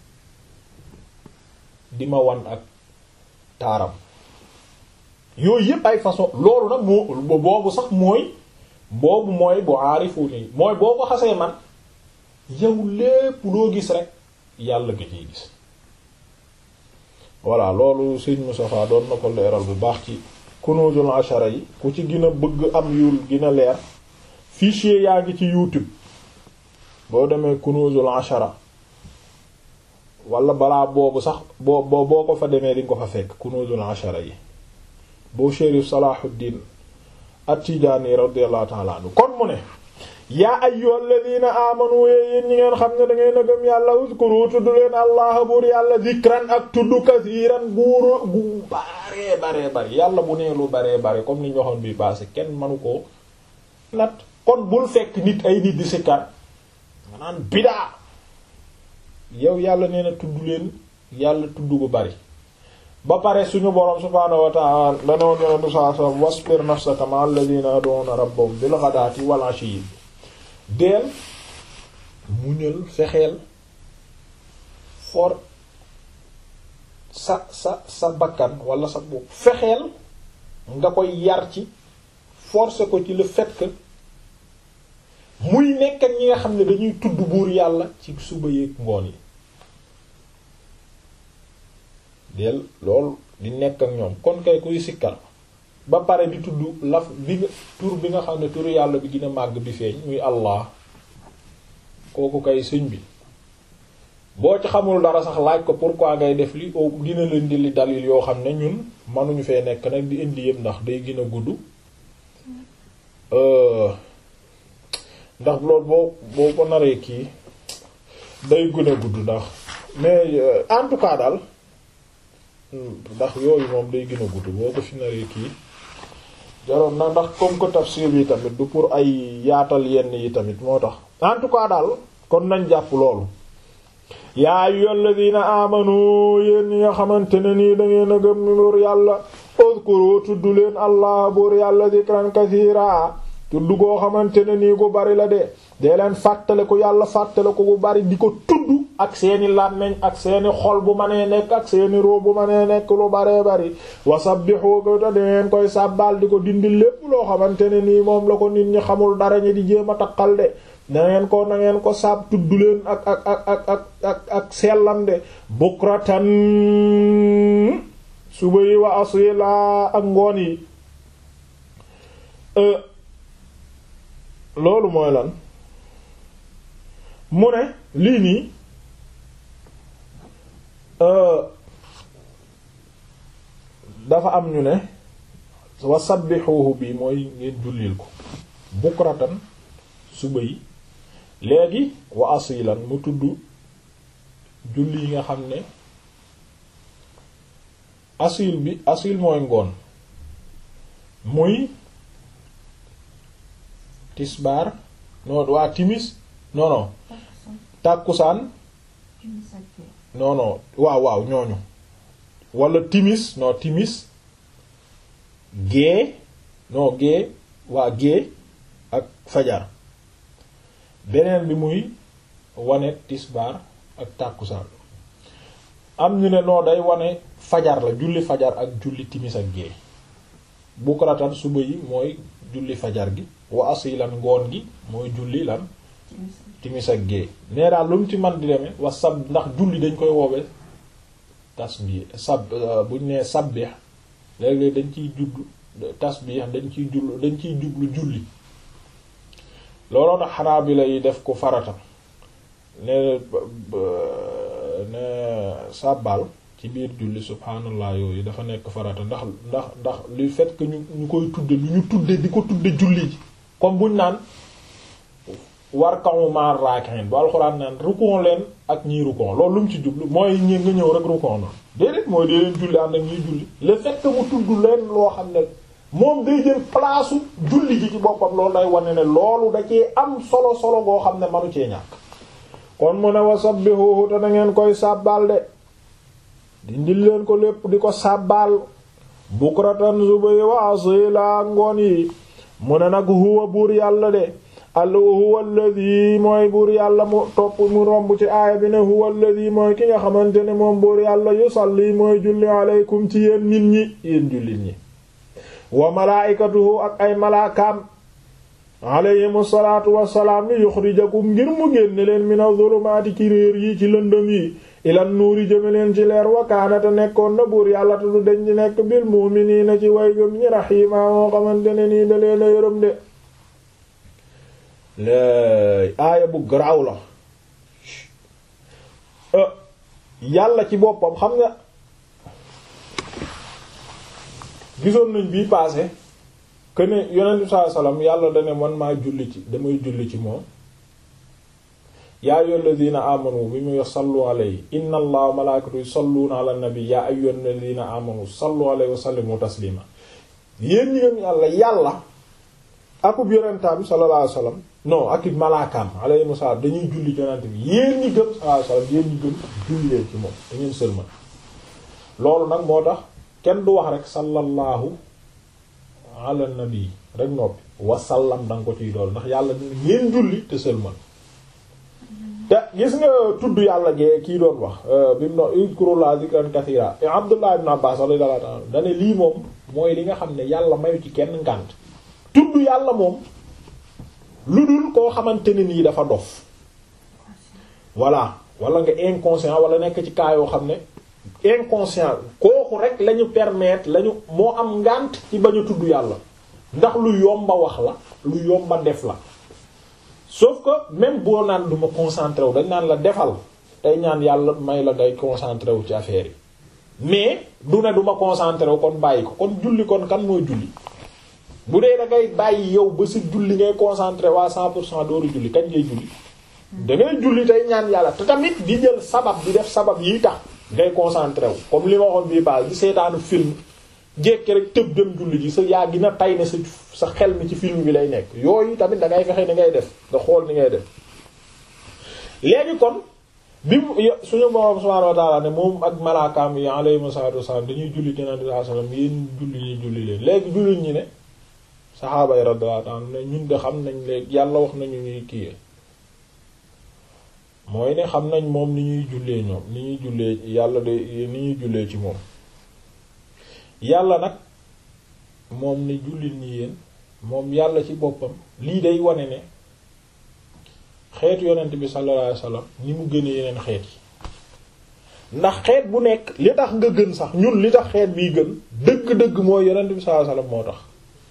di ma wan ak taaram yooyu yépp ay façon loolu nag moo boobu sax mooy boobu mooy bu aarifu nii mooy boo ko xasee man yow lépp loo gis rek yàlla nga ciy gis voilà loolu sëñ Moustapha doon na ko leeral bu baax ci kunuzul ashara yi ku ci gën a bëgg am yul gën a leer fichier yaa ngi ci YouTube boo demee kunuzul ashara wala balaa boobu sax boo boo boo ko fa demee dinga ko fa fekk kunuzul ashara yi boo Chérif Salahuddin At-Tidjânî radiyallahu ta'ala anhu kon mu ne yaa ayyuhal ladina amanu yéen ñi ngeen xam ne da ngeen a gëm yàlla uzkuru tudd leen allah buur yàlla zikran ak tudd kasiiran buur bu baree baree bari yàlla bu nee lu baree bare comme ni ñu waxoon bi passé kenn manu koo nat kon bul fekk nit ay nit di sikkar nga naan bidaa yow yàlla nee na tudd leen yàlla tudd bu bari ba pare suñu boroom subhaanahu wa ta'ala danoon yonentu saa sallam wasbir nafsaka ma alladhina yad'una rabbahum bil ghadati wal 'ashiyyi deel muñal fexeel for sa sa sa bakkan wala sa bopp fexeel nga koy yar ci forcer ko ci le fait que muy nekk ak ñi nga xam ne dañuy tudd buur yàlla ci suba yeeg ngoon yi del loolu di nekk ak ñoom kon kay kuy sikkal ba pare di tudd laf bi nga tur bi nga xam ne turu yàlla bi gën a màgg bi feeñ muy allah kooku kay sëñ bi boo ci xamul dara sax laaj ko pourquoi ngay def li o dina leen di li dalil yoo xam ne ñun mënuñu fee nekk nag di indi yëpp ndax day gën a gudd ndax loolu boo boo ko naree kii day gën a gudd ndax mais en tout cas daal ndax yooyu moom day gën a gudd boo ko fi naree kii jaroon na ndax comme que tafsir bi tamit du pour ay yaatal yenn yi tamit moo tax en tout cas daal kon nañ jàpp loolu yaa ayyuhal ladina amanu yéen ñi nga xamante ne nii da ngeen a gëm buur yàlla uzkuru tudd leen allah buur yàlla zikran kasiira tudd goo xamante ne nii gu bari la de dee leen fàttale ko yàlla fàttale ko gu bari di ko tudd ak seeni làmmiñ ak seeni xol bu mënee nekk ak seeni roo bu mënee nekk lu baree bari wasabbihu ko te dangeen koy sàbbaal di ko dindi lépp loo xamante ne nii moom la ko nit ñi xamul dara ñi di jéem a takkal de nangeen ko nangeen ko saab tudd leen ak ak ak ak ak ak ak sellam de bukratan suba yi wa asila ak ngoon yi loolu mooy lan mu ne lii nii dafa am ñu ne wa sabbihuhu bi mooy ngeen jullil ko bukratan suba yi léegi wa asilan mu tudd julli yi nga xam ne asil bi asil mooy ngoon muy tisbaar non waa timis non non tàkkusaan non non waaw waaw ñooñu wala timis non timis gée non gée waa gée ak fajar beneen bi muy wane tisbaar ak tàkkusaan am ñu ne noo day wane fajar la julli fajar ak julli timis ak gée bukratan suba yi mooy julli fajar gi wa asilan ngoon gi mooy julli lan timis ak gée nee daal lu mu ci man di demee wa sab ndax julli dañ koy woowe tasbih sab buñ nee sabbih léeg-léeg dañ ciy jublu tasbih dañ ciy jublu dañ ciy jublu julli looloo tax Hanabila yi def ko farata ne ne sàbbal ci biir julli subhanallah yooyu dafa nekk farata ndax ndax ndax lu fait que ñu ñu koy tudde lu ñu tudde di ko tudde julli ji comme buñ naan warka'u ma'ar raki'in bu alxuraan naan rukon leen ak ñiy rukon loolu lu mu ci jublu mooy ñi nga ñëw rek rukon na déedéet mooy dee leen julli ànd ak ñuy julli le fait que mu tudd leen loo xam ne moom day jël place julli ji ci boppam loolu day wane ne loolu da cee am solo solo goo xam ne manu cee ñàkk kon mu ne wa sabbihuhu te na ngeen koy sàbbaal de dindil leen ko lépp di ko sàbbaal bukratan suba yi wa asila ngoon yi mu ne nag huwa buur yàlla de al huwa alladhi mooy buur yàlla mu topp mu romb ci aaya bi ne huwa alladhi mooy ki nga xamante ne moom buur yàlla yusalli mooy julli aleykum ci yéen nit ñi yéen jullit ñi wa malaikatuhu ak ay malaakaam alayhimu salaatu wassalaam li yuxrijakum ngir mu génne leen mina zulumaati ci réer yi ci lëndëm yi ilan nuuri jëme leen ci leer wakaanate nekkoon na buur yàlla te du deñ di nekk bil mu'miniina ci way gëm ñi raxiima moo xamante ne nii da leen a yërëm de lay aaya bu garaaw la yàlla ci boppam xam nga gisoon nañ bii passé que ne yonent bi sallallahu alayhi wasallam yàlla da ne man maa julli ci damay julli ci moom yaa ayyuhal ladina amanu bi muy sallu alayhi inna allaha wa malaikatahu yusalluna ala nabi yaa ayyuhal ladina amanu sallu alayhi wa sallimu taslima yéen ñi gëm yàlla yàlla akub yonentaam sallallahu alayhi wasallam non ak it malaakaam alayhi wasallam dañuy julli ci yonent bi yéen ñi gëm sallallahu alayhi wasallam yéen ñi gëm julli leen ci moom da ngeen sëlmal loolu nag moo tax kenn du wax rek sallallahu ala nabi rek noppi wasallam da nga ko ciy dool ndax yàlla dina ngeen julli te sëlmal te gis nga tudd yàlla gee kii doon wax bi mu no uzkurullah zikran kathira Abdullah ibn Abbas radiyallahu ta'ala dane lii moom mooy li nga xam ne yàlla mayu ci kenn ngànt tudd yàlla moom lu dul koo xamante ne nii dafa dof voilà wala nga inconscient wala nekk ci cas yoo xam ne inconscient kooku rek lañu permettre lañu moo am ngànt ci bañ a tudd yàlla ndax lu yomba wax la lu yomba def la sauf que même boo naan du ma concentré wu dañ naan la defal tey ñaan yàlla may la ngay concentré wu ci affaire yi mais du ne du ma concentré wu kon bàyyi ko kon julli kon kan mooy julli bu dee da ngay bàyyi yow ba si julli ngay concentré waa 100 pour cent dooru julli kañ ngay julli da ngay julli tey ñaan yàlla te tamit di jël sabab di def sabab yi tax ngay concentré wu comme li ma waxoon bii baal di seetaanu film jékki rek tëb dem julli ji sa yaa gi na tay ne sa sa xel mi ci film bi lay nekk yooyu tamit da ngay fexe ni ngay def nga xool ni ngay def léegi kon bi mu suñu borom subhanahu wa ta'ala ne moom ak malaakaam yi alayhi salatu wassalam dañuy julli keneen di sallam yéen julli ñuy julli leen léegi julli ñi ne saxaaba yi radiyallahu anhum ne ñun de xam nañ léegi yàlla wax nañu ñuy kii mooy ne xam nañ moom ni ñuy jullee ñoom ni ñuy jullee yàlla de ni ñuy jullee ci moom yàlla nag moom ni jullit ñi yéen moom yàlla ci boppam lii day wane ne xeetu yonent bi sallallahu alayhi wasallam ni mu gëne yeneen xeet yi ndax xeet bu nekk li tax nga gën sax ñun li tax xeet bii gën dëgg-dëgg mooy yonent bi sallallahu alayhi wasallam moo tax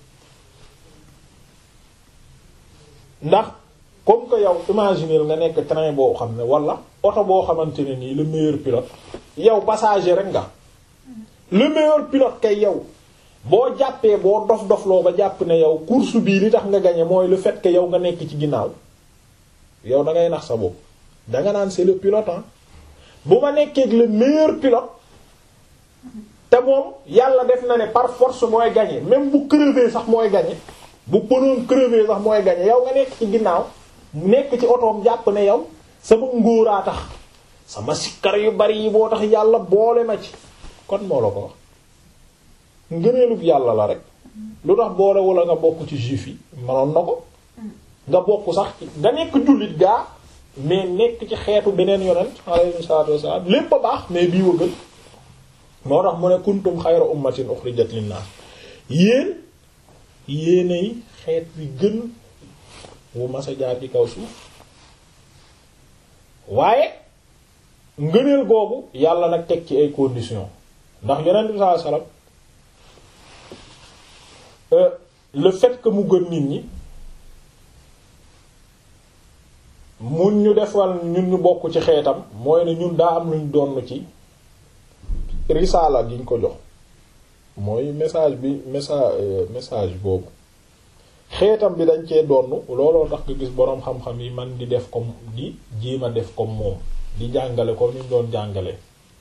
ndax comme que yow imaginer nga nekk train boo xam ne wala oto boo xamante ne nii le meilleur pilote yow passager rek nga le meilleur pilote kay yow boo jàppee boo dof dofloo ba jàpp ne yow course bii li tax nga gagné mooy le fait que yow nga nekk ci ginnaaw yow da ngay nax sa bopp danga naan c'est le pilote ah bu ma nekkee le meilleur pilote te moom yàlla def na ne par force mooy gagné même bu crevé sax mooy gagné bu pënoon crevé sax mooy gagné yow nga nekk ci ginnaaw nekk ci otoom jàpp ne yow sama ngóoraa tax sama sikkar yu bari yi boo tax yàlla boole ma ci kon moo la ko wax ngëneelub yàlla la rek lu tax boole wala nga bokk ci juif yi manoon na ko nga bokk sax ci nga nekk jullit gaa mais nekk ci xeetu beneen yonent alayhi salaatu wassalaam lépp a baax mais bii wa gën moo tax mu ne kuntum xayra ummatin uxrijat linnaas yéen yéenay xeet wi gën wu masa jaar ci kaw suuf waaye ngëneel googu yàlla nag teg ci ay conditions ndax yonent bi sallallahu alayhi wasallam le fait que mu gën nit ñi mun ñu defal ñun ñu bokk ci xeetam mooy ne ñun daa am luñ donn ci risaala gi ñu ko jox mooy message bi message message boobu xeetam bi dañ cee donn looloo tax nga gis boroom xam-xam yi man di def comme di jéem a def comme moom di jàngale comme ni ñu doon jàngale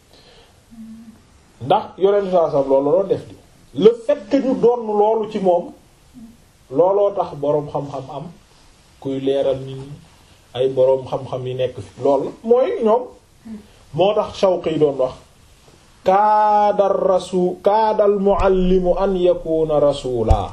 ndax yonent saa sam loolu doon def di le fait que ñu donn loolu ci moom looloo tax boroom xam-xam am kuy leeral nit ñi ay boroom xam-xam yi nekk fi loolu mooy ñoom moo tax Shawqi doon wax kaadal rasul kaadal muallimu an yakuna rasula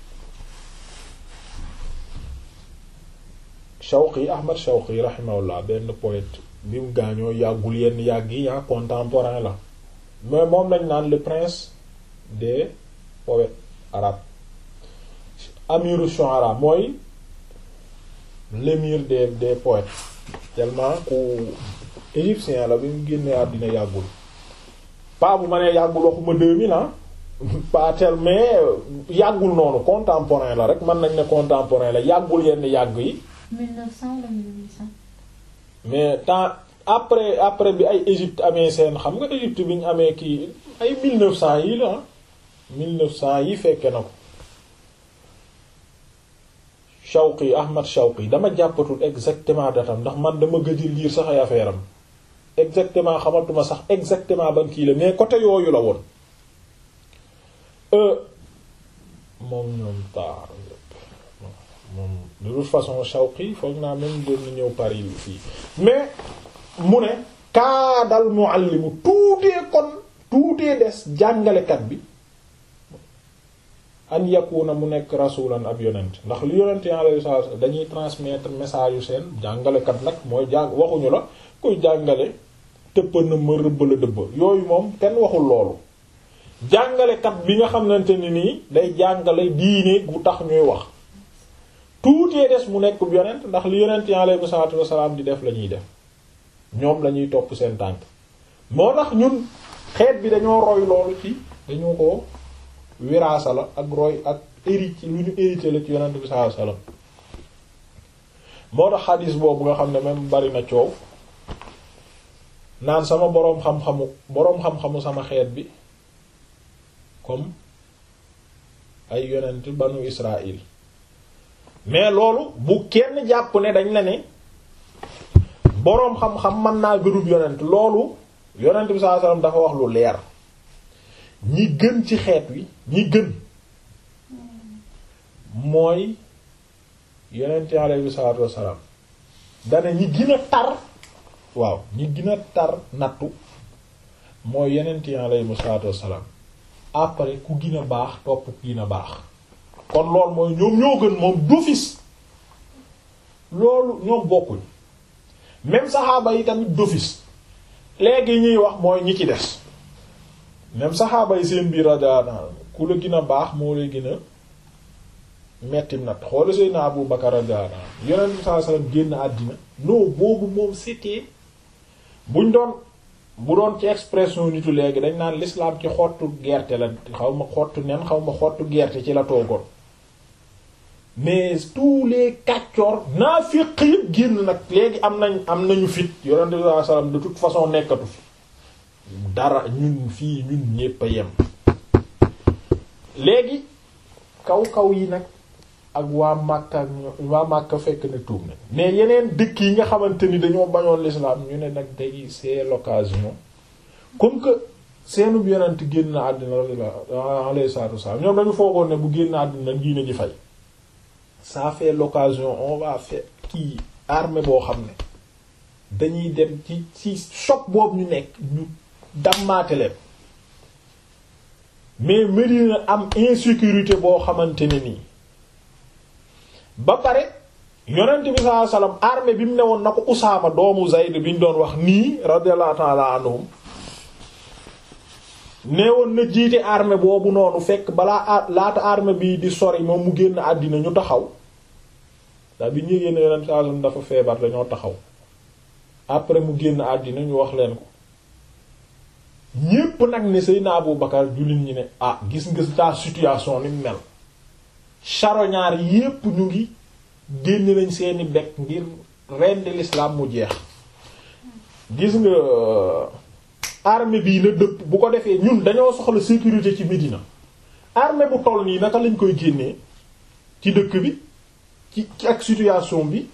Shawqi Ahmad Shawqi rahimahullah benn poète bi mu gaañoo yàggul yenn yàgg yi yaa contemporain la mais moom lañ naan le prince des poètes arabes amiru shu'ara mooy l'émir des des poètes tellement ku égyptien la bi mu génnee àddina yàggul pas bu ma nee yàggul waxuma deux mille ans pas tel mais yàggul noonu contemporain la rek mën nañ ne contemporain la yàggul yenn yàgg yi
1900 wala 1800.
mais temps après après bi ay Égypte amee seen xam nga Égypte bi ñu amee kii ay 1900 yi la 1900 yi fekke na ko Shawqi Ahmad Shawqi dama jàppatul exactement datam ndax man dama gëj a lire sax ay affaire am exactement xamatuma sax exactement ban kii la mais côté yooyu la woon moom ñoom taar moom de toute façon Shawqi foog naa même doon na ñëw Paris fii mais mu ne kaadal muallimu tuutee kon tuutee des jàngalekat bi an yakuna mu nekk rasulan ab yonent ndax li yonent alayhi salaatu dañuy transmettre message yu seen jàngalekat nag mooy jàng waxuñu la kuy jàngale tëppa na ma rëbb la dëbb yooyu moom kenn waxul loolu jàngalekat bi nga xamante ni nii day jàngale diine gu tax ñuy wax tuutee des mu nekk yonent ndax li yonent alayhi salaatu wasalaam di def la ñuy def ñoom la ñuy topp seen tànk moo tax ñun xeet bi dañoo roy loolu ci dañoo ko wiraasa la ak roy ak hérité lu ñu hérité la ci yonent bi sallallahu alayhi wasallam moo tax xadis boobu nga xam ne même bari na coow naan sama boroom xam-xamu boroom xam-xamu sama xeet bi comme ay yonent banu Israël mais loolu bu kenn jàpp ne dañ la ne boroom xam-xam mën naa gërub yonent loolu yonent bi sallallahu alayhi wasallam dafa wax lu leer ñi gën ci xeet wi ñi gën mooy yonent alayhi salaatu wassalaam dana ñi gën a tar waaw ñi gën a tar nattu mooy yonent alayhi salaatu wassalaam après ku gën a baax topp ku gën a baax kon loolu mooy ñoom ñoo gën moom d'office loolu ñoom bokkuñ même saxaaba yi tamit d'office léegi ñuy wax mooy ñi ci des même saxaaba yi seen biir radiyallahu ku la gën a baax moo lay gën a metti nat xoola Seydina Abu Bakar radiyallahu anhu yonent bi sallallahu alayhi wasallam génn àddina non boobu moom c'était buñ doon bu doon ci expression nitu léegi dañ naan l'islam ci xottu gerte la xaw ma xottu nen xaw ma xottu gerte ci la toogoon mais tous les kàccoor naafiq yëpp génn nag léegi am nañ am nañu fit yonent bi sallallahu alayhi wasallam de toute façon nekkatu fi dara ñun fii ñun ñépp a yem léegi kaw kaw yi nag ak waa Makka ak waa Makka fekk na tuub na mais yeneen dëkk yi nga xamante ni dañoo bañoon l'islam ñu ne nag day c'est l'occasion comme que seenub yonent génn àddina alayhi salaatu wasallam ñoom dañu foogoon ne bu génn àddina diine ji fay ça fait l'occasion on va faire kii armée boo xam ne dañuy dem ci ci choc boobu ñu nekk ñu dammaate leen mais Medina am insécurité boo xamante ne nii ba pare yonent bi sallallahu alayhi wasallam armée bi mu newoon na ko Usaama doomu Zayd bi ñu doon wax nii radiyallahu ta'ala anhum neewoon na jiite armée boobu noonu fekk balaa laata armée bi di sori moom mu génn àddina ñu taxaw ndax bi ñu génn yonent sallallahu alayhi wasallam dafa feebar dañoo taxaw après mu génn àddina ñu wax leen ko ñépp nag ne Seydina Abu Bakar jullit ñi ne ah gis nga ta situation ni mel charognard yépp ñu ngi génn nañ seeni bekk ngir rendi l'islam mu jeex gis nga armée bii na dëpp bu ko defee ñun dañoo soxla sécurité ci Médina armée bu toll nii naka lañ koy génnee ci dëkk bi ci ci ak situation bi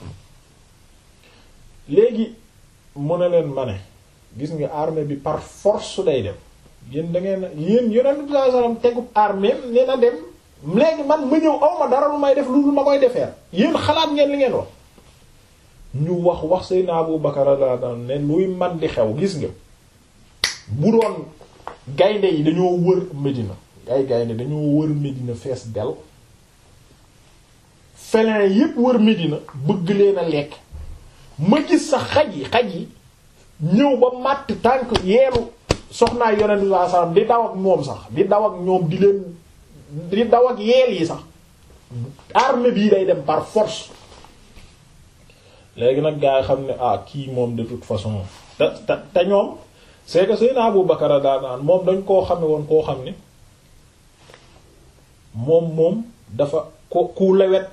léegi mu ne leen ma ne gis nga armée bi par force day dem yéen da ngeen yéen yonent bi sallallahu alayhi wasallam tegub armée nee na dem léegi man ma ñëw aw ma dara lu may def lu ma koy defeer yéen xalaat ngeen li ngeen wax ñu wax wax Seydina Abu Bakar radiyallahu anhu ne luy man di xew gis nga bu doon gaynde yi dañoo wër Médina ay gaynde dañoo wër Médina fees del félin yépp wër Médina bëgg leen a lekk ma gis sax xaj yi xaj yi ñëw ba màtt tànk yeelu soxnaay yonent bi sallallahu alayhi wasallam di daw ak moom sax di daw ak ñoom di leen di daw ak yeel yi sax armée bii day dem par force léegi nag gaa yi xam ne ah kii moom de toute façon te te te ñoom c'est que Seydina Abu Bakar daa naan moom dañ koo xame woon koo xam ne moom moom dafa ko ku lewet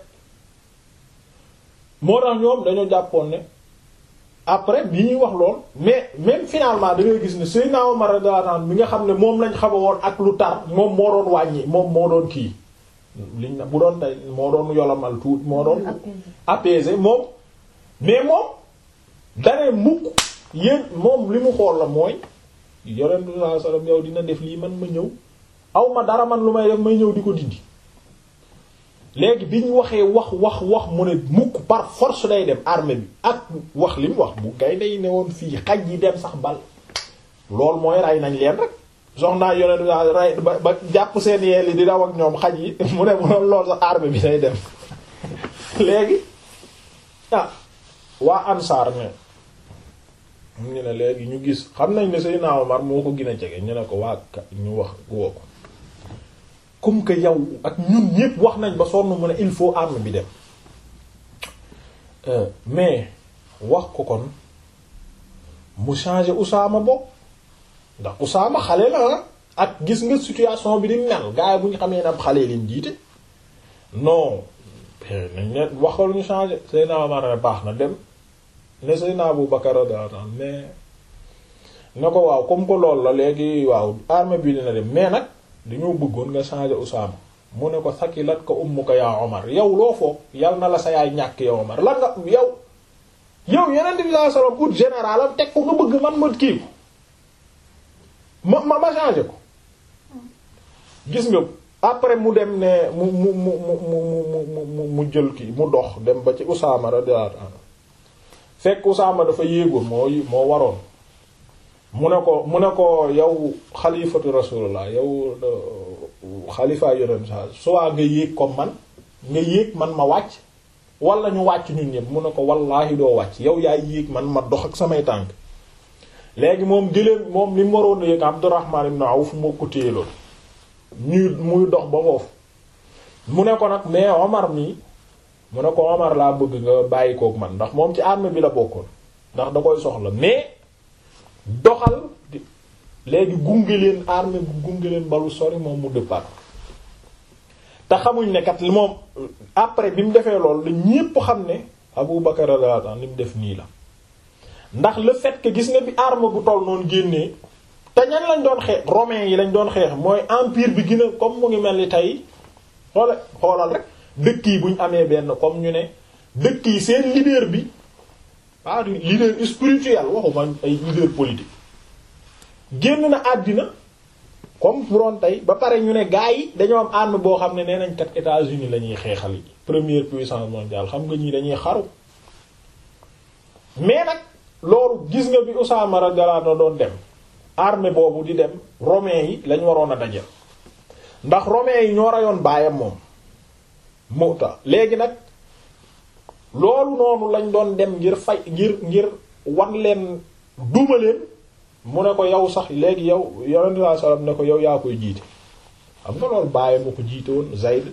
moo tax ñoom dañoo jàppoon ne après bi ñuy wax lool mais même finalement da ngay gis ne Seydina Omar radiyallahu anhu mi nga xam ne moom lañ xame woon ak lu tar moom moo doon wàññi moom moo doon kii liñ na bu doon tey moo doon yolomal tuuti moo doon
Apaisé.
apaiser moom mais moom dane mukk yéen moom li mu xool la mooy yonent bi sallallahu alayhi wasallam yow dina def lii man ma ñëw aw ma dara man lu may def may ñëw di ko dindi léegi bi ñu waxee wax wax wax mu ne mukk par force day dem armée bi ak wax li mu wax bu gaynde yi ne woon fii xaj yi dem sax bal loolu mooy rey nañ leen rek soxnaa yonent bi rey ba ba jàpp seen yeel yi di daw ak ñoom xaj yi mu ne mu ne loolu sax armée bi day dem léegi ah waa ansaar ne ñu ne léegi ñu gis xam nañ ne Seydina Omar moo ko gën a jege ñu ne ko waa ka ñu wax woo ko comme que yow ak ñun ñépp wax nañ ba sonn mu ne il faut arme bi dem Euh, mais wax ko kon mu changer Usaama bopp ndax Usaama xale la ah ak gis nga situation bi di mel gars yi bu ñu xamee ne ab xale leen jiite non nañ ne waxal ñu changer Seydina Omar ne baax na dem ne Seydina Abu Bakar radiyallahu anhu mais ne ko waaw comme que loolu la léegi waaw arme bi dina dem mais nag dañoo bëggoon nga changer Usaama mu ne ko sakilat ko ummuka yaa Omar yow loo foog yal na la sa yaay ñàkk yow Omar lan nga yow yow yeneen bi sallallahu alayhi wasallam ut général am teg ko nga bëgg man ma kii ko ma ma ma changer ko gis nga après mu dem ne mu mu mu mu mu mu mu mu jël kii mu dox dem ba ci Usaama radiyallahu anhu fekk Usaama dafa yéegoon moo moo waroon mu ne ko mu ne ko yow xalifatu rasulullah yow xalifa yonent sa soit nga yéeg comme man nga yéeg man ma wàcc wala ñu wàcc ñun ñëpp mu ne ko wallaahi doo wàcc yow yaay yéeg man ma dox ak samay tànk léegi moom gëléem moom li mu waroon yéeg Abdurrahman ibn Awf moo ko téyeloon ñuy muy dox ba foofu mu ne ko nag mais Omar mi mu ne ko Omar laa bëgg nga bàyyi kook man ndax moom ci arme bi la bokkoon ndax da koy soxla mais doxal di léegi gunge leen arme bu gunge leen balu sori moom mu dëppaat te xamuñ ne kat li moom après bi mu defee loolu la ñépp xam ne Abu Bakar radiyallahu anhu li mu def nii la ndax le fait que gis nga bi arme bu toll noonu génnee te ñan lañ doon xeex romains yi lañ doon xeex mooy empire bi gën a comme mu ngi mel ni tey xoole xoolal rek dëkk yi buñ amee benn comme ñu ne dëkk yi seen leader bi pas leader spirituel waxuma ay leader politique génn na àddina comme buroon tey ba pare ñu ne gars yi dañoo am arme boo xam ne nee nañ kat États-Unis la ñuy xeexal yi première puissance mondiale xam nga ñii dañuy xaru mais nag loolu gis nga bi Usaama radiyallahu anhu doon dem armée boobu di dem romains yi lañ waroon a dajal ndax romains yi ñoo rayoon baayam moom Mu'ta léegi nag loolu noonu lañ doon dem ngir fay ngir ngir wan leen duma leen mu ne ko yow sax léegi yow yonent sallallahu alayhi wasallam ne ko yow yaa koy jiite xam nga loolu baayam nga ko jiite woon Zayd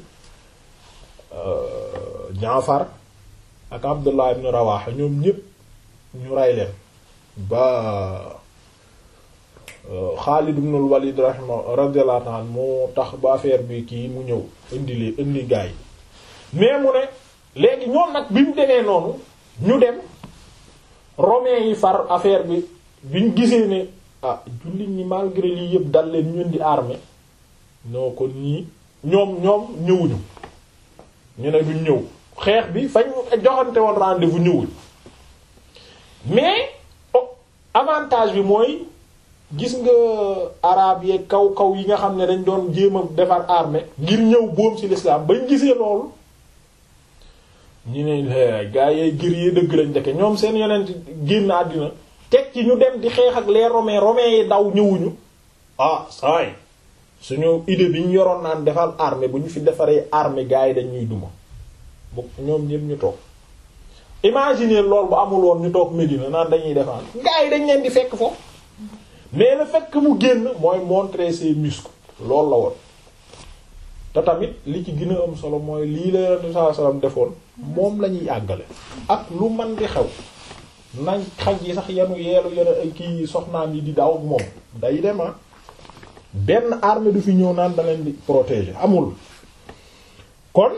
Jaafar ak Abdullah ibn Rawaha ñoom ñépp ñu rey leen ba Xaalid ibn al-Walid rahima radiyallahu anhu moo tax ba affaire bi kii mu ñëw indi li indi gaa yi mais mu ne léegi ñoom nag bi mu demee noonu ñu dem romains yi far affaire bi biñ gisee ne ah jullit ñi malgré lii yëpp dal leen ñu indi armée ñoo ko nii ñoom ñoom ñëwuñu ñu ne duñ ñëw xeex bi fañ joxante woon rendez-vous ñëwuñ mais avantage bi mooy gis nga arabe yeeg kaw kaw yi nga xam ne dañ doon jéem a defar armée ngir ñëw boom ci l'islam bañ gisee loolu ñu ne gaa yee gër yee dëgg lañ deke ñoom seen yonent génn àddina teg ci ñu dem di xeex ak les romains romains yi daw ñëwuñu ah saay suñu idée bi ñu yoroon naan defal armée bu ñu fi defaree armée gaa yi dañ ñuy duma bu ñoom ñëpp ñu toog imaginer loolu bu amul woon ñu toog Médina naan dañuy defar gaa yi dañ leen di fekk foofu mais le fait que mu génn mooy montrer ses muscles loolu la woon te tamit li ci gën a am solo mooy lii la Yonent sallallahu alayhi wasallam defoon moom la ñuy àggale ak lu man di xew nañ xaj yi sax yenu yeelu yenu ay kii soxnaam yi di daw ak moom day dem benn armée du fi ñëw naan da leen di protéger amul kon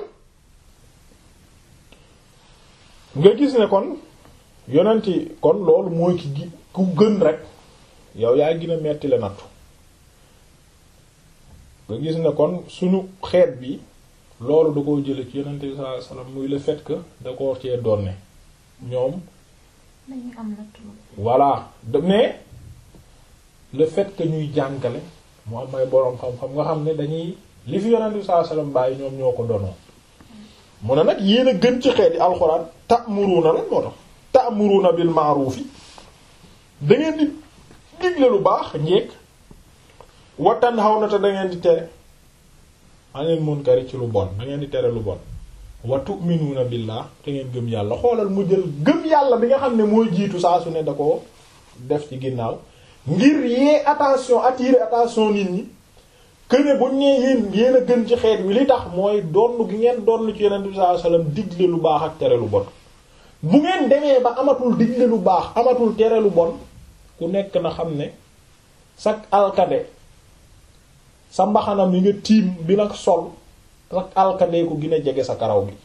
nga gis ne kon yonenti kon loolu mooy ki gi ku gën rek yow yaa gën a metti la nattu nga gis ne kon suñu xeet bi loolu da koo jële ci yonent bi sallallahu alayhi wasallam muy le fait que da ko cee donne ñoom
dañuy am nattu
voilà de mais le fait que ñuy jàngale mu am ay boroom xam-xam nga xam ne dañuy li fi yonent bi sallallahu alayhi wasallam bàyyi ñoom ñoo ko donoo mu ne nag yéen a gën ci xeeti alxuraan ta'muruna lan moo tax ta'muruna bil ma'rufi da ngeen di digle lu baax njekk wa tanhawna te da ngeen di tere anil munkari ci lu bon da ngeen di tere lu bon wa tu'minuna billah te ngeen gëm yàlla xoolal mu jël gëm yàlla bi nga xam ne mooy jiitu saa su ne da ko def ci ginnaaw ngir yee attention attirer attention nit ñi que ne buñ nee yéen yéen a gën ci xeet wi li tax mooy donn gi ngeen donn ci yonent bi sallallahu alayhi wasallam digle lu baax ak tere lu bon bu ngeen demee ba amatul digle lu baax amatul tere lu bon ku nekk na xam ne sak alkade sa mbaxana mi nga tiim bi nag sol sak alkade ko gën a jege sa karaw gi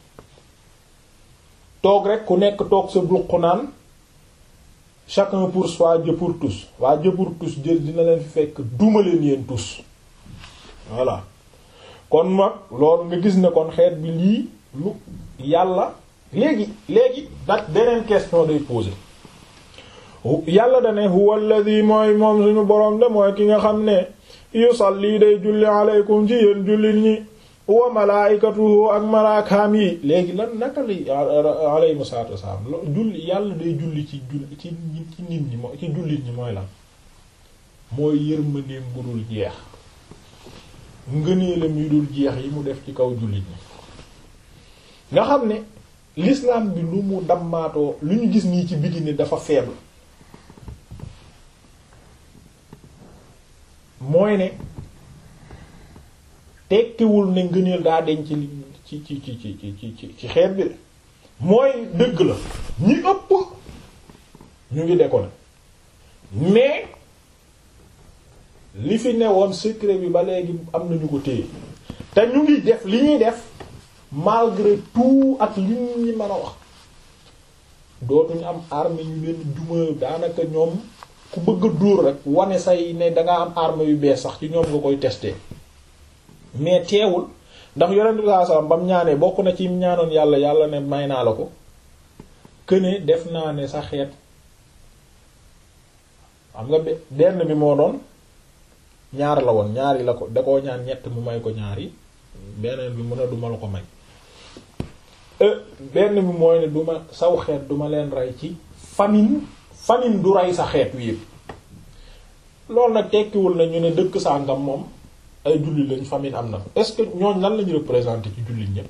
toog rek ku nekk toog sa duq naan chacun pour soi Dieu pour tous waa Dieu pour tous jël dina leen fi fekk duma leen yéen tous voilà kon mag loolu nga gis ne kon xeet bi lii lu yàlla léegi léegi dak beneen question day poser yàlla dane huwa alladhi mooy moom suñu boroom de mooy ki nga xam ne yusalli day julli aleykum ci yéen jullit ñi wa malaikatuhu ak malaakaam yi léegi lan naka li alayhimu salaatu wassalaam julli yàlla day julli ci julli ci ci nit ñi mooy ci jullit ñi mooy lan mooy yërmandeem bu dul jeex ngëneelam yu dul jeex yi mu def ci kaw jullit ñi nga xam ne l'islam bi lu mu dammaatoo lu ñu gis nii ci biti ni dafa faible mooy ne tekkiwul ne ngëneel daa deñ ci ci ci ci ci ci ci ci xeet bi de mooy dëgg la ñi ëpp ñu ngi déconné mais li fi newoon secret bi ba léegi am nañu ko téye te ñu ngi def li ñuy def malgré tout ak li ñi mën a wax dootuñu am arme yu leen duma daanaka ñoom ku bëgg a dóor rek wane say ne danga am arme yu bees sax ci ñoom nga koy tester mais teewul ndax yonent bi sallallahu alayhi wasallam ba mu ñaanee bokk na ci ñaanoon yàlla yàlla ne may naa la ko këne def naa ne sa xeet xam nga benn bi moo doon ñaar la woon ñaari la ko da koo ñaan ñett mu may ko ñaari beneen bi mu ne duma la ko may benn bi mooy ne duma saw xeet duma leen rey ci famine famine du rey sa xeet wi yépp loolu nag tekkiwul na ñu ne dëkk sàngam moom ay jullit lañ famine am na est-ce que ñooñ lan lañu représenter ci jullit ñépp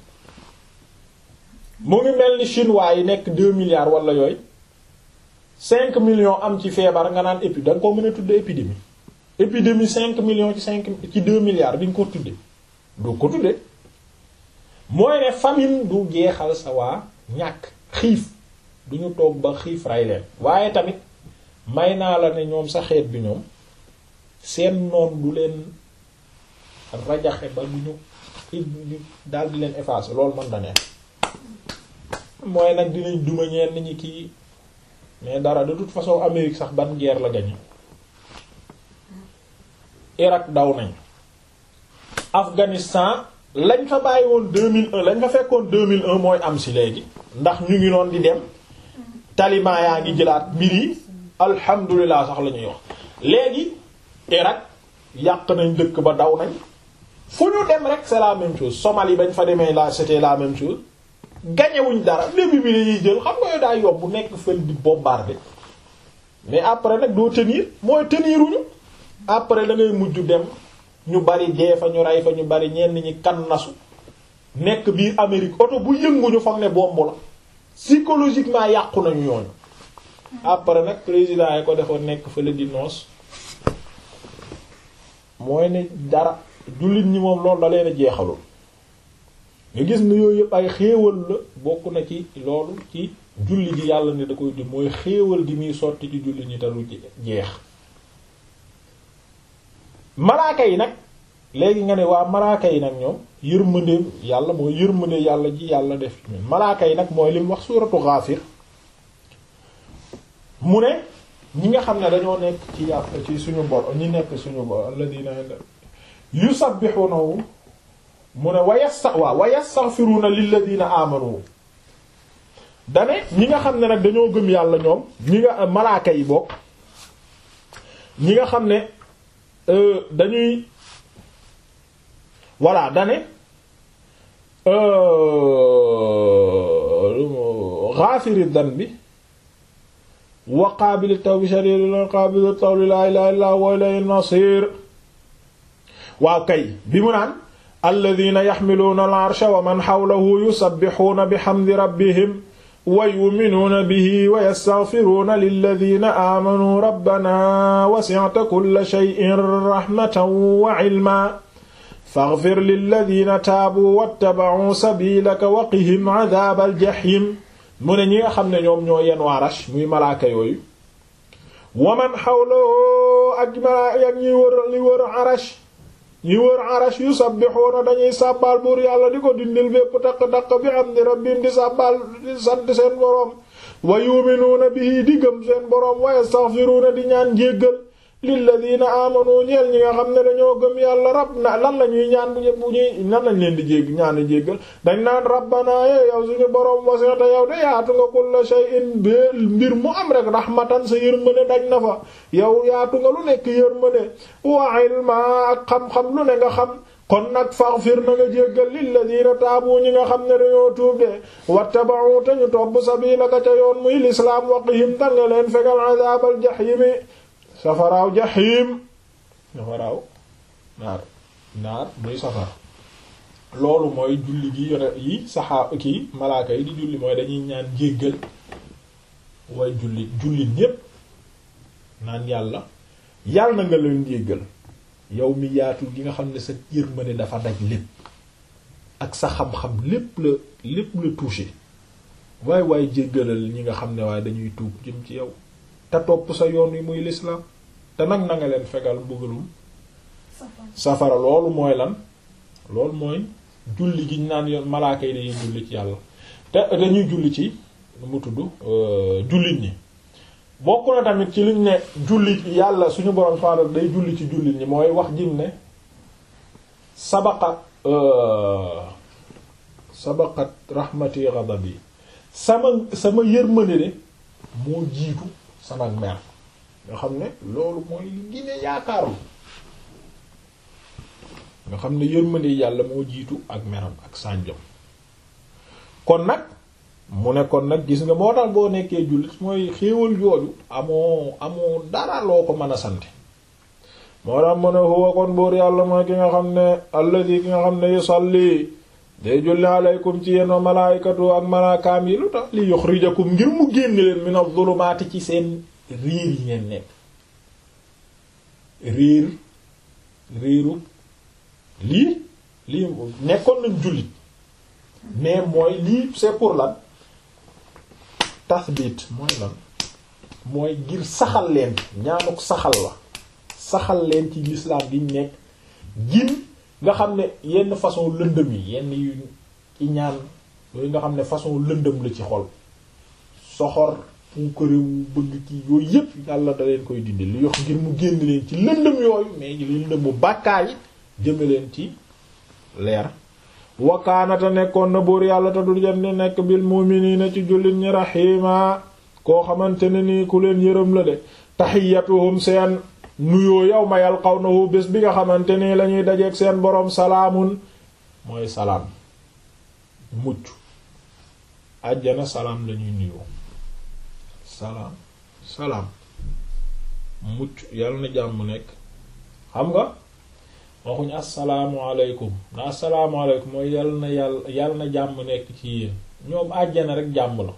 mu ngi mel ni chinois yi nekk deux milliards wala yooyu cinq millions am ci feebar nga naan épi da nga ko mën a tudde épidémie épidémie cinq millions ci cinq ci deux milliards di nga ko tudde doo ko tudde mooy ne famine du jeexal sa waa ñàkk xiif duñu toog ba xiif rey leen waaye tamit may naa la ne ñoom sa xeet bi ñoom seen noon du leen rajaxe ba du ñu daal di leen effacer loolu mën na ne mooy nag dinañ duma ñenn ñi kii mais dara de toute façon Amérique sax ban guerre la gañe Irak daw nañ Afghanistan lañ fa bàyyi woon 2001 lañ fa fekkoon 2001 mooy am si léegi ndax ñu ngi noon di dem taliban yaa ngi jëlaat mbir yi alhamdulilah sax la ñuy wax léegi Irak yàq nañ dëkk ba daw nañ fu ñu dem rek c'est la même chose Somalie bañ fa demee la c'était la même chose gañewuñ dara début bi lañuy jël xam nga yow daa yomb bu nekk fël di bombarder mais après nag doo tenir mooy teniruñu après da ngay mujj dem ñu bari dee fa ñu rey fa ñu bari ñenn ñi kan nasu nekk biir Amérique oto bu yënguñu foog ne bomb la psychologiquement yàqu nañu ñooñu après nag président yi ko defoon nekk fële di noos mooy ne dara jullit ñi moom loolu da leen a jeexalul nga gis ne yooyu yëpp ay xéewal la bokk na ci loolu ci julli ji yàlla ne da koy di mooy xéewal gi muy sotti ci julli ñi te du jeex malaaka yi nag léegi nga ne waa malaaka yi nag ñoom yërmandeem yàlla mooy yërmande yàlla ji yàlla def ci ñun malaaka yi nag mooy li mu wax suuratu Ghafir mu ne ñi nga xam ne dañoo nekk ci yàlla ci suñu bor ñi nekk suñu bor alladina yusabbihunahu mu ne wa yasta waaw wa yastaghfiruna lilladina amanu dane ñi nga xam ne nag dañoo gëm yàlla ñoom ñi nga malaaka yi bokk ñi nga xam ne dañuy voilà dane ghafiri dhanbi wa qaabili tawbi shadidil qaabili tawbi la ilaha illa huwa ilayhil masir waaw kay bi mu naan alladhina yaxmiluuna al-arsha wa man hawlahu yusabbihuuna bihamdi rabbihim wa yu'minuuna bihi wa yastaghfiruuna lilladhina aamanuu rabbana wasi'ta kulla shay'in rahmatan wa 'ilman faghfir lilladhina taabuu wattaba'uu sabiilaka wa qihim 'adhaabal jahiim mu ne ñi nga xam ne ñoom ñoo yenn arash muy malaaka yooyu waman hawlahu ak malaaka ak ñi wër li wër arash ñi wër arash yusabbihuuna dañuy sàbbaal buur yàlla di ko dindil bépp taq-taq bi hamdi rabbihim di sàbbaal di sant seen boroom wa yu'minuuna bihi di gëm seen boroom wa yastaghfiruuna di ñaan jéggal lilladina amanu ñeel ñi nga xam ne dañoo gëm yàlla rab na lan la ñuy ñaan bu bu ñuy nan lañ leen di jégg ñaan jéggal dañ naan rabbana ye yow suñu boroom wasi'ta yow de yaatu nga kulla shay'in bé mbir mu am rek rahmatan sa yërmande daj na fa yow yaatu nga lu nekk yërmande wa ilma ak xam-xam lu ne nga xam kon nag faghfir na nga jéggal lilladina taabu ñi nga xam ne dañoo tuub de wattaba'u te ñu topp sabilaka ca yoon muy lislaam waqihim tan nga leen fegal adabal jahimi safaraaw jaxiim safaraaw naar naar muy safara loolu mooy julli gi yone yi saxaa kii malaaka yi di julli mooy dañuy ñaan jéggal way julli julli ñépp naan yàlla yàlla na nga leen jéggal yow mi yaatu gi nga xam ne sa yërmande dafa daj lépp ak sa xam-xam lépp la lépp la touché waay waay jéggalal ñi nga xam ne waaye dañuy tuub jëm ci yow te topp sa yoon wi muy lislaam te nag na nga leen fegal mbugalum safara loolu mooy lan loolu mooy julli gi ñu naan yoon malaaka yi dañuy julli ci yàlla te dañuy julli ci nu mu tudd jullit ñi bokk na tamit ci liñ ne julli yàlla suñu borom subhaanahu day julli ci jullit ñi mooy wax jim ne sabaqa sabaqat rahmati ghadabi sama sama yërmande de moo jiitu sama mer nga xam ne loolu mooy li gine yaakaaru nga xam ne yërmande yàlla moo jiitu ak meram ak sànjom kon nag mu ne kon nag gis nga moo tax boo nekkee jullit mooy xéewal jooju amoo amoo dara loo ko mën a sante moo tax mu ne huwa kon buur yàlla mooy ki nga xam ne alladi ki nga xam ne yusalli day julli aleykum ci yenn malaayikatu ak malaakaam yi lu tax li yuxrijakum ngir mu génn leen min az-zulumaati ci seen riir yi ngeen nekk riir riiru lii lii nekkoon nañ jullit mais mooy lii c'est pour lan tasbit mooy lan mooy ngir saxal leen ñaanuk saxal la saxal leen ci l'islam gi nekk gin nga xam ne yenn façon lëndëm yi yenn yu ci ñaan yooyu nga xam ne façon lëndëm la ci xol soxor puukarewu bëgg ci yooyu yépp yàlla da leen koy dindi li yox ngir mu génn leen ci lëndëm yooyu mais lëndëm mu bàkkaar yi jëme leen ci leer wakaanata nekkoon na buur yàlla te du jëm di nekk bil mu'minina ci jullit ñi rahima koo xamante ne nii ku leen yërëm la de taxiyatuhum seen nuyoo yawma yalqawnahu bés bi nga xamante nii lañuy dajeek seen boroom salaamun mooy salaam mucc àjjana salaam lañuy nuyoo salaam salaam mucc yàlla na jàmm nekk xam nga waxuñ assalaamu alaykum na assalaamu alaykum mooy yal na yàlla yal na jàmm nekk ci yéen ñoom àjjana rek jàmm la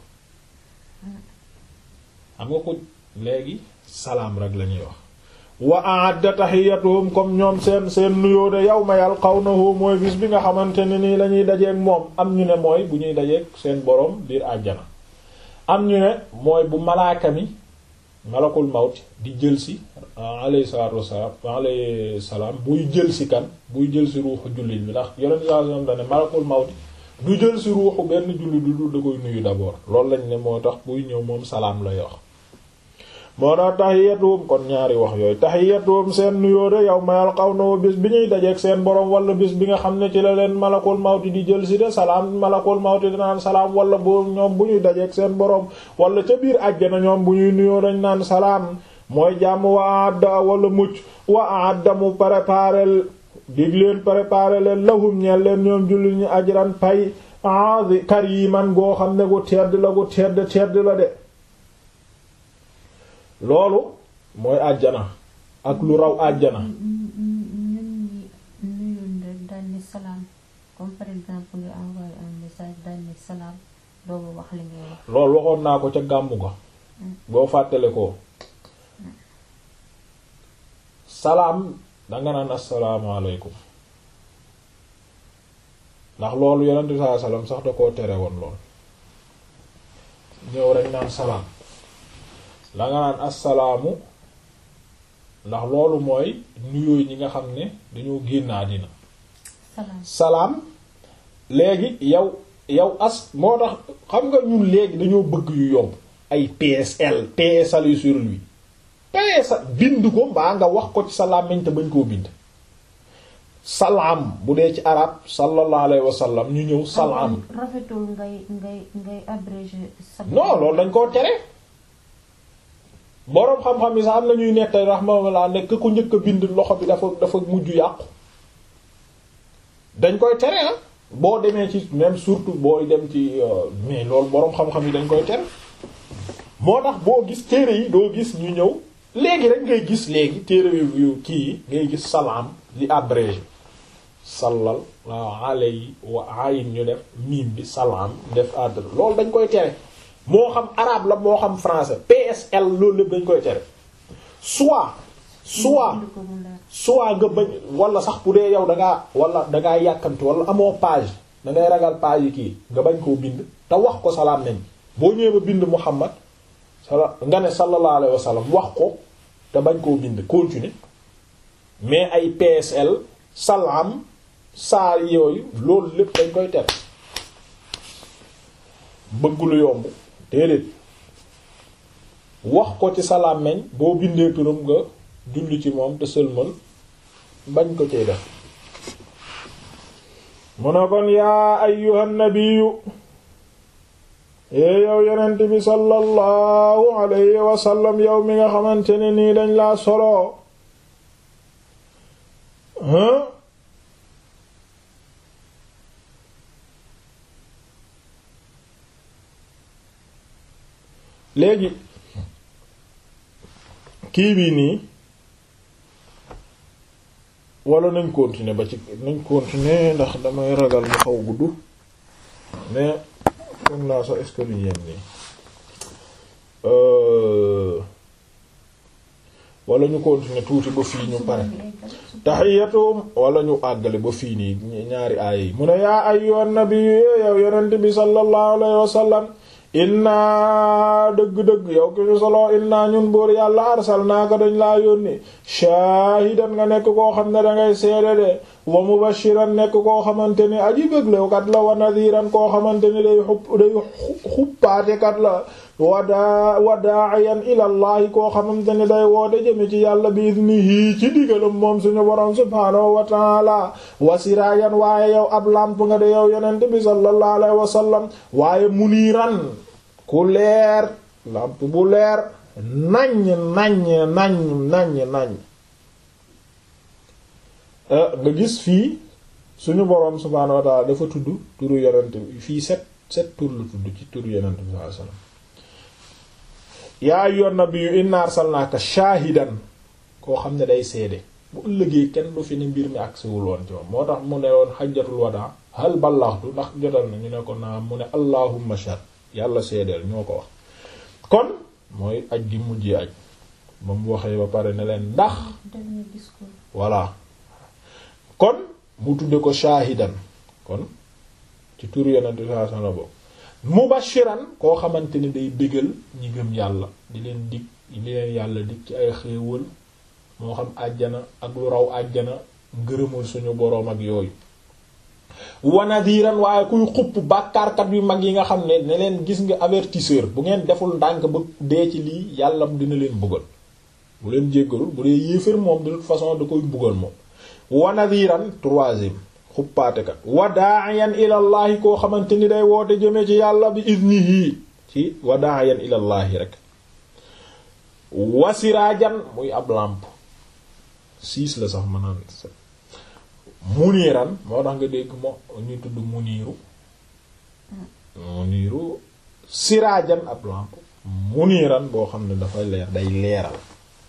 xam nga ko léegi salaam rek lañuy wax wa a'adda tahiyatuhum comme ñoom seen seen nuyoo de yawma yalqawnahu mooy bis bi nga xamante ne nii lañuy dajeek moom am ñu ne mooy bu ñuy dajeek seen boroom biir àjjana am ñu ne mooy bu malaaka mi malakul mawt di jël si alayhi salaatu wassalaam alayhi salaam buy jël si kan buy jël si ruuxu jullit bi ndax yonent sallallahu alayhi wasallam dane malakul mawt du jël si ruuxu benn jullit du da koy nuyu d'abord loolu lañ ne moo tax buy ñëw moom salaam lay wax moo tax taxiyatuhum kon ñaari wax yooyu taxiyatuhum seen nuyoo de yow mayal xaw na bis bi ñuy dajeek seen borom wala bis bi nga xam ne ci la leen malakul mawti di jël si de salaam malakul mawti di naan salaam wala bu ñoom bu ñuy dajeek seen borom wala ca biir àjjana ñoom bu ñuy nuyoo dañ naan salaam mooy jàmm wa adda wala mucc wa adda mu préparel dig leen préparer leen lahum ñeel leen ñoom jullit ñi ajran pay aadi kariman goo xam ne gu tedd la gu tedd tedd la de loolu mooy àjjana ak lu raw àjjana
ñun ñi nuyoon rek daal ni salaam comme par exemple nga envoyé un message daal ni salaam dooga wax li ngay wax
loolu waxoon naa ko ca gàmmu ga boo fàttale ko salaam danga naan asalaamaaleykum ndax loolu yonent bi sallallahu alayhi wasallam sax da koo tere woon lool ñëw rek naan salaam danga naan asalaamu ndax loolu mooy nuyooy ñi nga xam ne dañoo génn àddina
salaam
salaam léegi yow yow as moo tax xam nga ñun léegi dañoo bëgg yu yomb ay PSL PSL yu sur lui PSL bind ko mbaa nga wax ko ci sa làmmiñ te bañ koo bind salaam bu dee ci arab sallallahu alayhi wa sallam ñu ñëw salaam
rafetul ngay ngay ngay abrégé sa
non loolu dañ koo tere boroom xam-xam yi sax am na ñuy nettali rahmatullah nekk ku njëkk a bind loxo bi dafa dafa mujj yàqu dañ koy tere ah boo demee ci même surtout booy dem ci mais loolu boroom xam-xam yi dañ koy tere moo tax boo gis téere yi doo gis ñu ñëw léegi rek ngay gis léegi téere yu yu kii yi ngay gis salaam li abrégé sallal waaw alay wa ayin ñu def miim bi salaam def adr loolu dañ koy tere moo xam arabe la moo xam français PSL loolu lépp dañ koy tere soit soit
bind ko mu leer
soit nga bañ wala sax bu dee yow da ngaa wala da ngaa yàkkamti wala amoo page da ngay ragal page yi kii nga bañ koo bind te wax ko salaam nañ boo ñëwee ba bind Muhammad sala nga ne sallallahu alayhi wa sallam wax ko te bañ koo bind continuer mais ay PSL salaam saa yooyu loolu lépp dañ koy tere bëgg lu yomb déedéet wax ko ci salaam nañ boo bindee turam nga julli ci moom te sëlmal bañ ko cee def mu ne kon yaa ayyuhan nabiyyu ee yow yonent bi sallallahu alayhi wa sallam yow mi nga xamante ne nii dañ laa solo hein léegi kii bii nii wala nañ continuer ba ci nañ continuer ndax damay ragal mu xaw gudd mais foog naa sax est-ce que lu yem nii wala ñu continuer tuuti ba fii ñu pare tahiyatum wala ñu àggale ba fii nii ñaari aaya yi mu ne yaa ayyuhan nabiyyu yow yonent bi sallallahu alayhi wa sallam inna dëgg-dëgg yow ki ñu solo inna ñun buur yàlla arsalnaaka dañ laa yónni shaahidan nga nekk koo xam ne dangay seede de wa mubashiran nekk koo xamante ni aji bëglekat la wa nadiran koo xamante ni day xupp day xuppaatekat la wadaa wa da'iyan ilallahi koo xamante ni day woote jëme ci yàlla bi idnihi ci digalam moom suñu borom subhaanahu wa ta'ala wa sirayan waaye yow ab lamp nga de yow yonent bi sallallahu alayhi wa sallam waaye muniiran ku leer lamp bu leer naññ naññ naññ naññ naññ nga gis fii suñu boroom subhaanahu wa ta'ala dafa tudd turu yonent bi fii set set tur la tudd ci turu yonent bi sallallahu alayhi wa sallam yaa ayyuhan nabiyyu inna arsalnaaka shaahidan koo xam ne day seede bu ëllëgee kenn du fi ne mbir mi agsiwul woon ci moom moo tax mu ne woon xajjatul wadaa hal ballaxtu ndax jotal na ñu ne ko naa mu ne allahumma shahid yàlla seedeel ñoo ko wax kon mooy aj gi mujjee aj ba mu waxee ba pare ne leen ndax
dernier discours
voilà kon mu tudde ko shaahidan kon ci turu yonente sallallahu alayhi wasallam boobu mubashiran koo xamante ni day bégal ñi gëm yàlla di leen dig di leen yàlla dig ci ay xéewal moo xam àjjana ak lu raw àjjana ngërëmul suñu boroom ak yooyu wa nadiran waaye kuy xupp bàkkaarkat yu mag yi nga xam ne ne leen gis nga avertisseur bu ngeen deful ndànk ba dee ci lii yàlla dina leen buggal bu leen jéggalul bu dee yéefér moom de toute façon da koy buggal moom wa nadiran troisième xuppaatekat wa da'iyan ilallahi koo xamante ni day woote jëme ci yàlla bi iznihi ci wa da'iyan ilallahi rek wa sirajan muy ab lampe six la sax mënaan muniiran moo tax nga dégg mo ñu tudd muniiru muniiru siraajan ab lampe muniiran boo xam ne dafay leer day leeral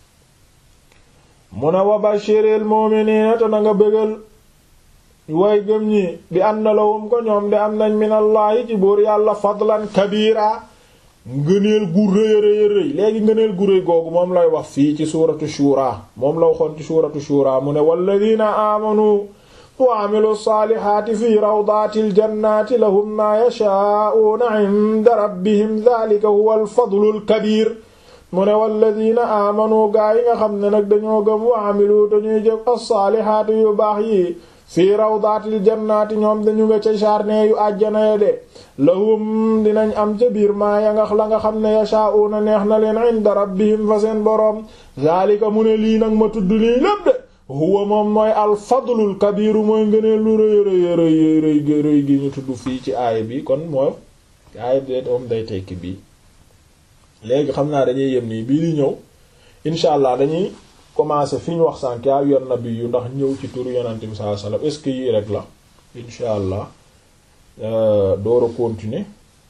mu ne wa bashiril mu'minina te na nga bëggal way gëm ñi bi anna lahum ko ñoom de am nañ minallahi ci buur yàlla fadlan kabira ngëneel gu rëy rëy rëy léegi ngëneel gu rëy googu moom lay wax fii ci suuratu shura moom la waxoon ci suuratu shura mu ne walladina amanu wa amilu saalihaati fi rawdatil jannaati lahum maa yashaa'uuna inda rabbihim dhalika huwa alfadlul kabir mu ne walladina amanu gaa yi nga xam ne nag dañoo gëm wa amilu dañuy jëf as-saalihaati yu baax yi fii rawdaatil jannaati ñoom dañu nga ca jardin yu àjjana ya de lahum dinañ am ca biir maa ya nga la nga xam ne yashaa'una neex na leen inda rabbihim fa seen boroom zaalika mu ne lii nag ma tudd lii lépp de huwa moom mooy alfadlul kabiru mooy ngëneel lu rëy rëy rëy rëy rëy gi ñu tudd fii ci aaya bi kon mooy aaya bi moom day tekki bii léegi xam naa dañuy yem nii bii di ñëw incha allah dañuy commencer fi ñu wax sànk yaa yor nabi yu ndax ñëw ci turu yonente bi sallallahu alayhi wasallam est-ce que yii rek la incha allah door a continuer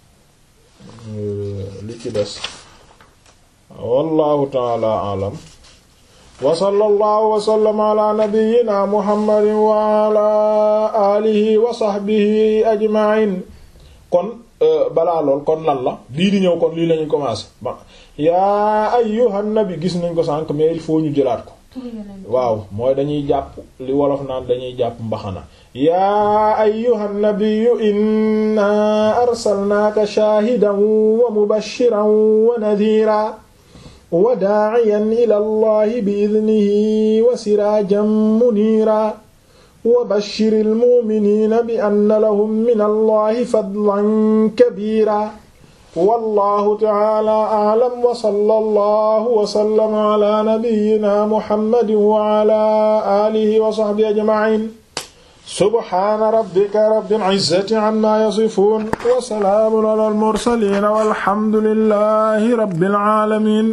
li ci des wallahu taala alam wa sallallahu wa sallama ala nabiyyina muhammadin wa ala alihi wa sahbihi ajma'in kon balaa lool kon lan la lii di ñëw kon lii lañuy commencer ba yaa ayyuhan nabi gis nañ ko sànk mais il faut ñu jëlaat ko waaw mooy dañuy jàpp li wolof naan dañuy jàpp mbaxana yaa ayyuhan nabiyyu inna arsalnaaka shaahidan wa mubashiran wa nadhiira wa daa'iyan ila allahi bi idnihi wa siraajan muniira wa bashiril mu'miniina bi anna lahum min allahi fadlan kabiira wallahu ta'ala a'lam wa sallallahu wa sallama ala nabiyyina muhammadin wa ala alihi wa sahbihi ajma'in subhana rabbika rabbil izzati amma yasifun wa salamun ala al mursalin walhamdulillahi rabbil alamin